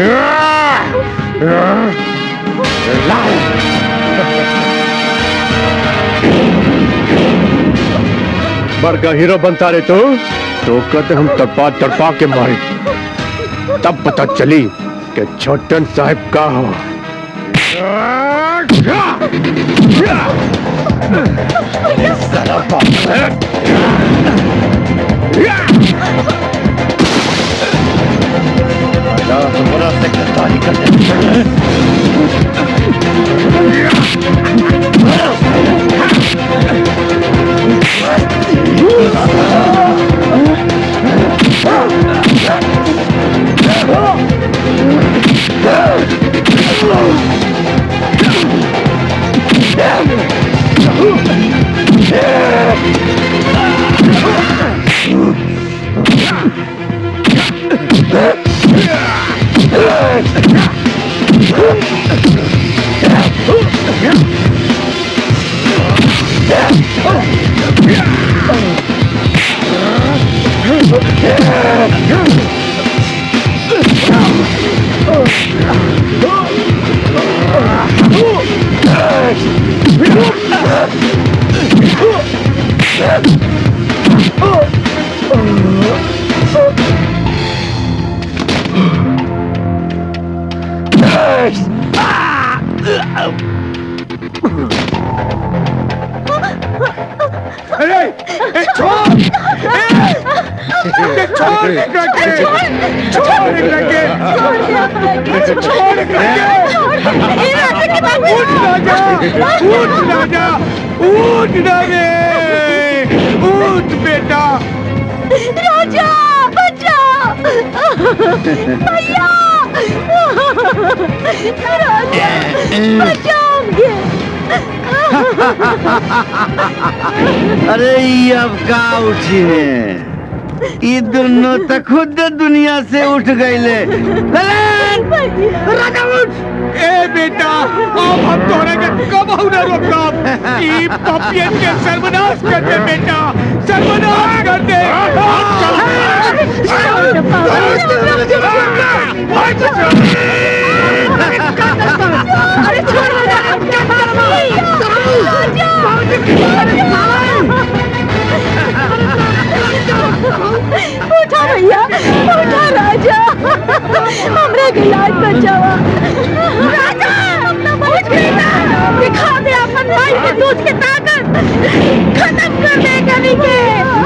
Speaker 14: बड़का हीरो बनता रहे तो तो कहते हम तड़पा तड़पा के मारे तब पता चली कि छोटन साहब का हो
Speaker 15: साला बाप आजा, हमरा से गद्दारी कर
Speaker 14: अरे ए, छोड़ ए, ए, छोड़ एकरा के छोड़ एकरा के छोड़ एकरा के उठ राजा उठ राजा उठ ना रे उठ बेटा
Speaker 16: राजा बचाओ भैया राजा बचाओगे
Speaker 10: अरे ये अब का उठी है ये दोनों तो खुद दुनिया से उठ गईले
Speaker 14: राजा उठ ए बेटा अब हम तोरे के कब ना रोकब ई पपियन के सर्वनाश कर दे बेटा सर्वनाश कर दे
Speaker 16: अरे छोड़ उठा भैया उठा राजा हमरा के लाज बचावा राजा अपना उठ बेटा दिखा दे अपन भाई के दूध के ताकत खत्म कर दे कभी के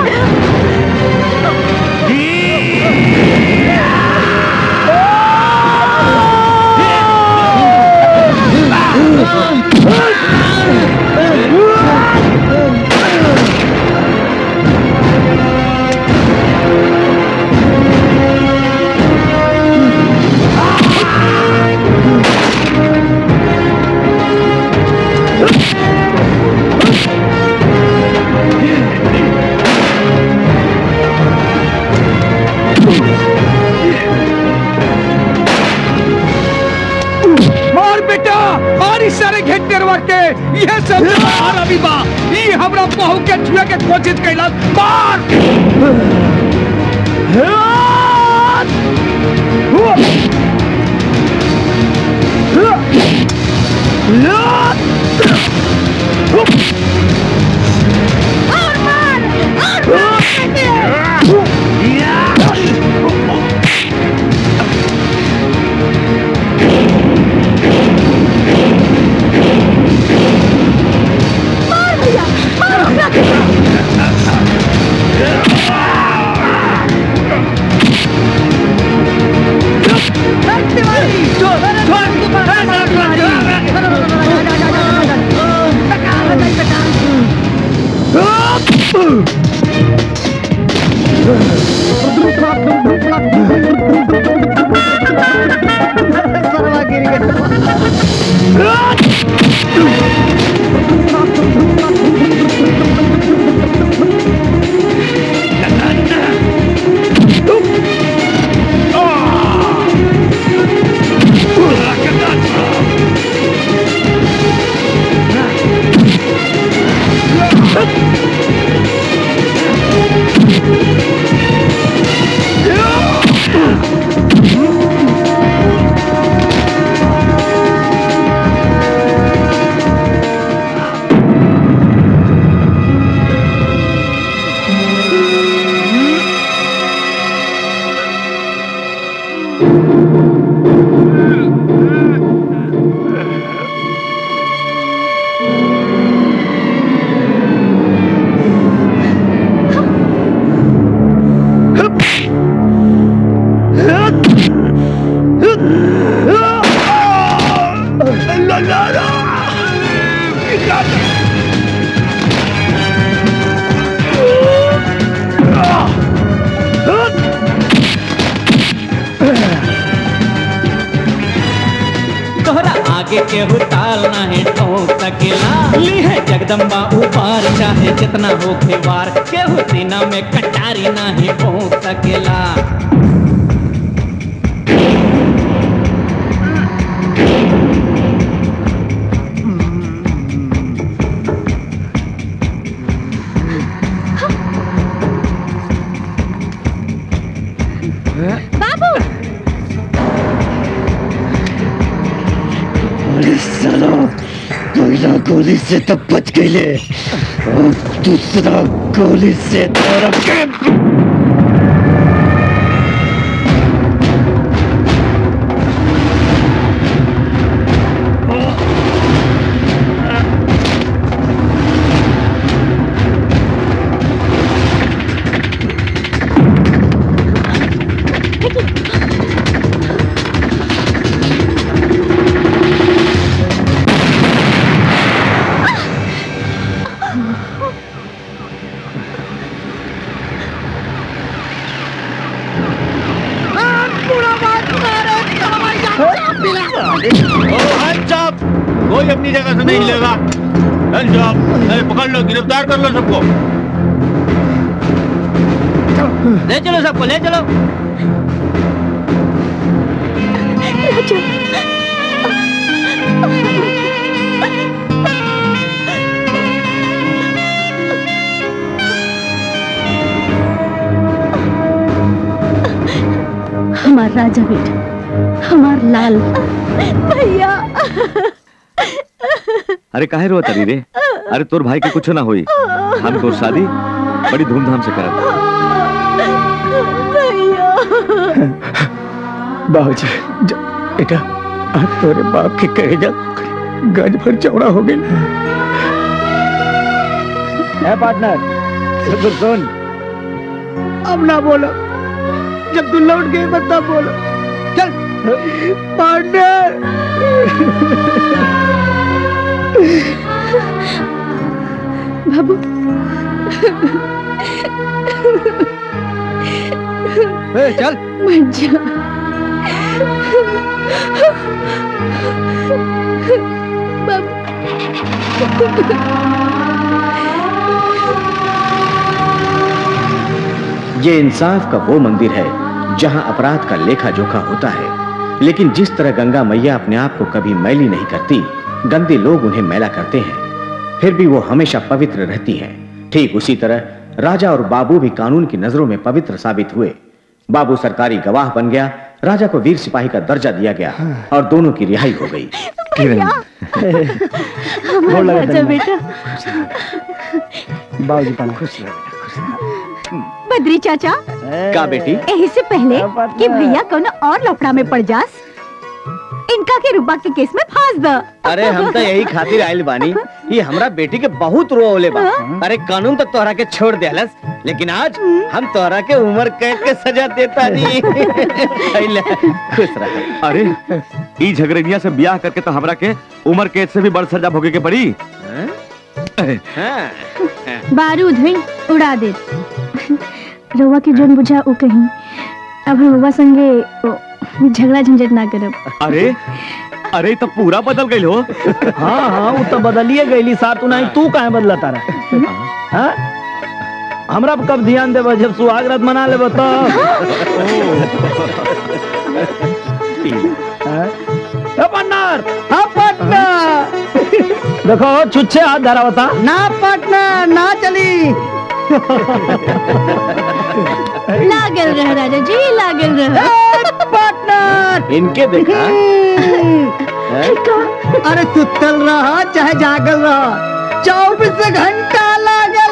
Speaker 14: मार बेटा मार इस सारे घेट करवा के ये सब हमारा भी बा ये हमरा बहू के छुए के कोशिश कैलस मार
Speaker 9: आगे केहू ताल नहीं ठोक सकेला ली है जगदम्बा ऊपर चाहे जितना हो वार केहू सीना में कटारी नहीं ठोक सकेला
Speaker 16: बाबू
Speaker 6: अरे साला पहला गोली से तो बच गई अब दूसरा गोली से तेरा
Speaker 15: कोई अपनी जगह से नहीं हिलेगा चल जाओ अरे पकड़ लो गिरफ्तार कर लो सबको
Speaker 21: ले चलो सबको ले चलो
Speaker 11: हमार राजा बेटा हमार लाल
Speaker 1: भैया
Speaker 5: अरे काहे रो तरी रे अरे तोर भाई के कुछ ना होई हम तोर शादी बड़ी धूमधाम से करब
Speaker 13: बाबूजी ज- बेटा आज तोरे बाप के कहेगा गज भर चौड़ा हो गई
Speaker 3: पार्टनर सुन सुन
Speaker 4: अब ना बोलो जब तू लौट गई मत ना बोलो चल पार्टनर
Speaker 2: बाबू
Speaker 4: ए, चल
Speaker 2: मत जा
Speaker 18: ये इंसाफ का वो मंदिर है जहां अपराध का लेखा जोखा होता है लेकिन जिस तरह गंगा मैया अपने आप को कभी मैली नहीं करती गंदे लोग उन्हें मैला करते हैं फिर भी वो हमेशा पवित्र रहती है ठीक उसी तरह राजा और बाबू भी कानून की नजरों में पवित्र साबित हुए बाबू सरकारी गवाह बन गया राजा को वीर सिपाही का दर्जा दिया गया और दोनों की रिहाई हो गई
Speaker 2: हमारा राजा बेटा
Speaker 3: बाबूजी पाना खुश रहो
Speaker 1: बद्री चाचा
Speaker 18: का बेटी
Speaker 1: यही से पहले कि भैया कोनो और लफड़ा में पड़ जास इनका के रूपा के केस में फांस द
Speaker 12: अरे हम तो यही खातिर आयल बानी ये हमरा बेटी के बहुत रोले बा अरे कानून तो तोहरा के छोड़ देलस लेकिन आज हम तोहरा के उम्र कैद के सजा देता नहीं अइला, खुश रह
Speaker 5: अरे ई झगड़िया से ब्याह करके तो हमरा के उम्र कैद से भी बड़ सजा भोगे के पड़ी
Speaker 2: बारूद है उड़ा दे रउआ के जोन बुझा उ कहीं अब हम रउआ संगे ओ, झगड़ा झंझट ना करब
Speaker 5: अरे अरे तो पूरा बदल गई हो
Speaker 3: हाँ हाँ वो तो बदलिए गईली साथ नहीं तू काहे बदला तारा हाँ? हमरा पे कब ध्यान देबो जब सुहाग रात मना लेबो तो पार्टनर हाँ पार्टनर देखो छुच्छे हाथ धरा बता
Speaker 4: ना पार्टनर ना चली
Speaker 2: लागल रह राजा जी लागल रह
Speaker 4: पार्टनर
Speaker 18: इनके देखा
Speaker 4: अरे सुतल रहा चाहे जागल रहा चौबीस घंटा लागल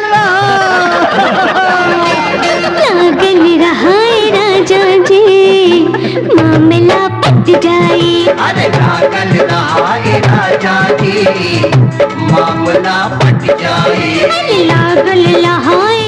Speaker 16: लागल रहाय राजा जी मामला पच जाए
Speaker 23: अरे लागल रहाय राजा जी मामला पट जाए
Speaker 16: लागल रहाय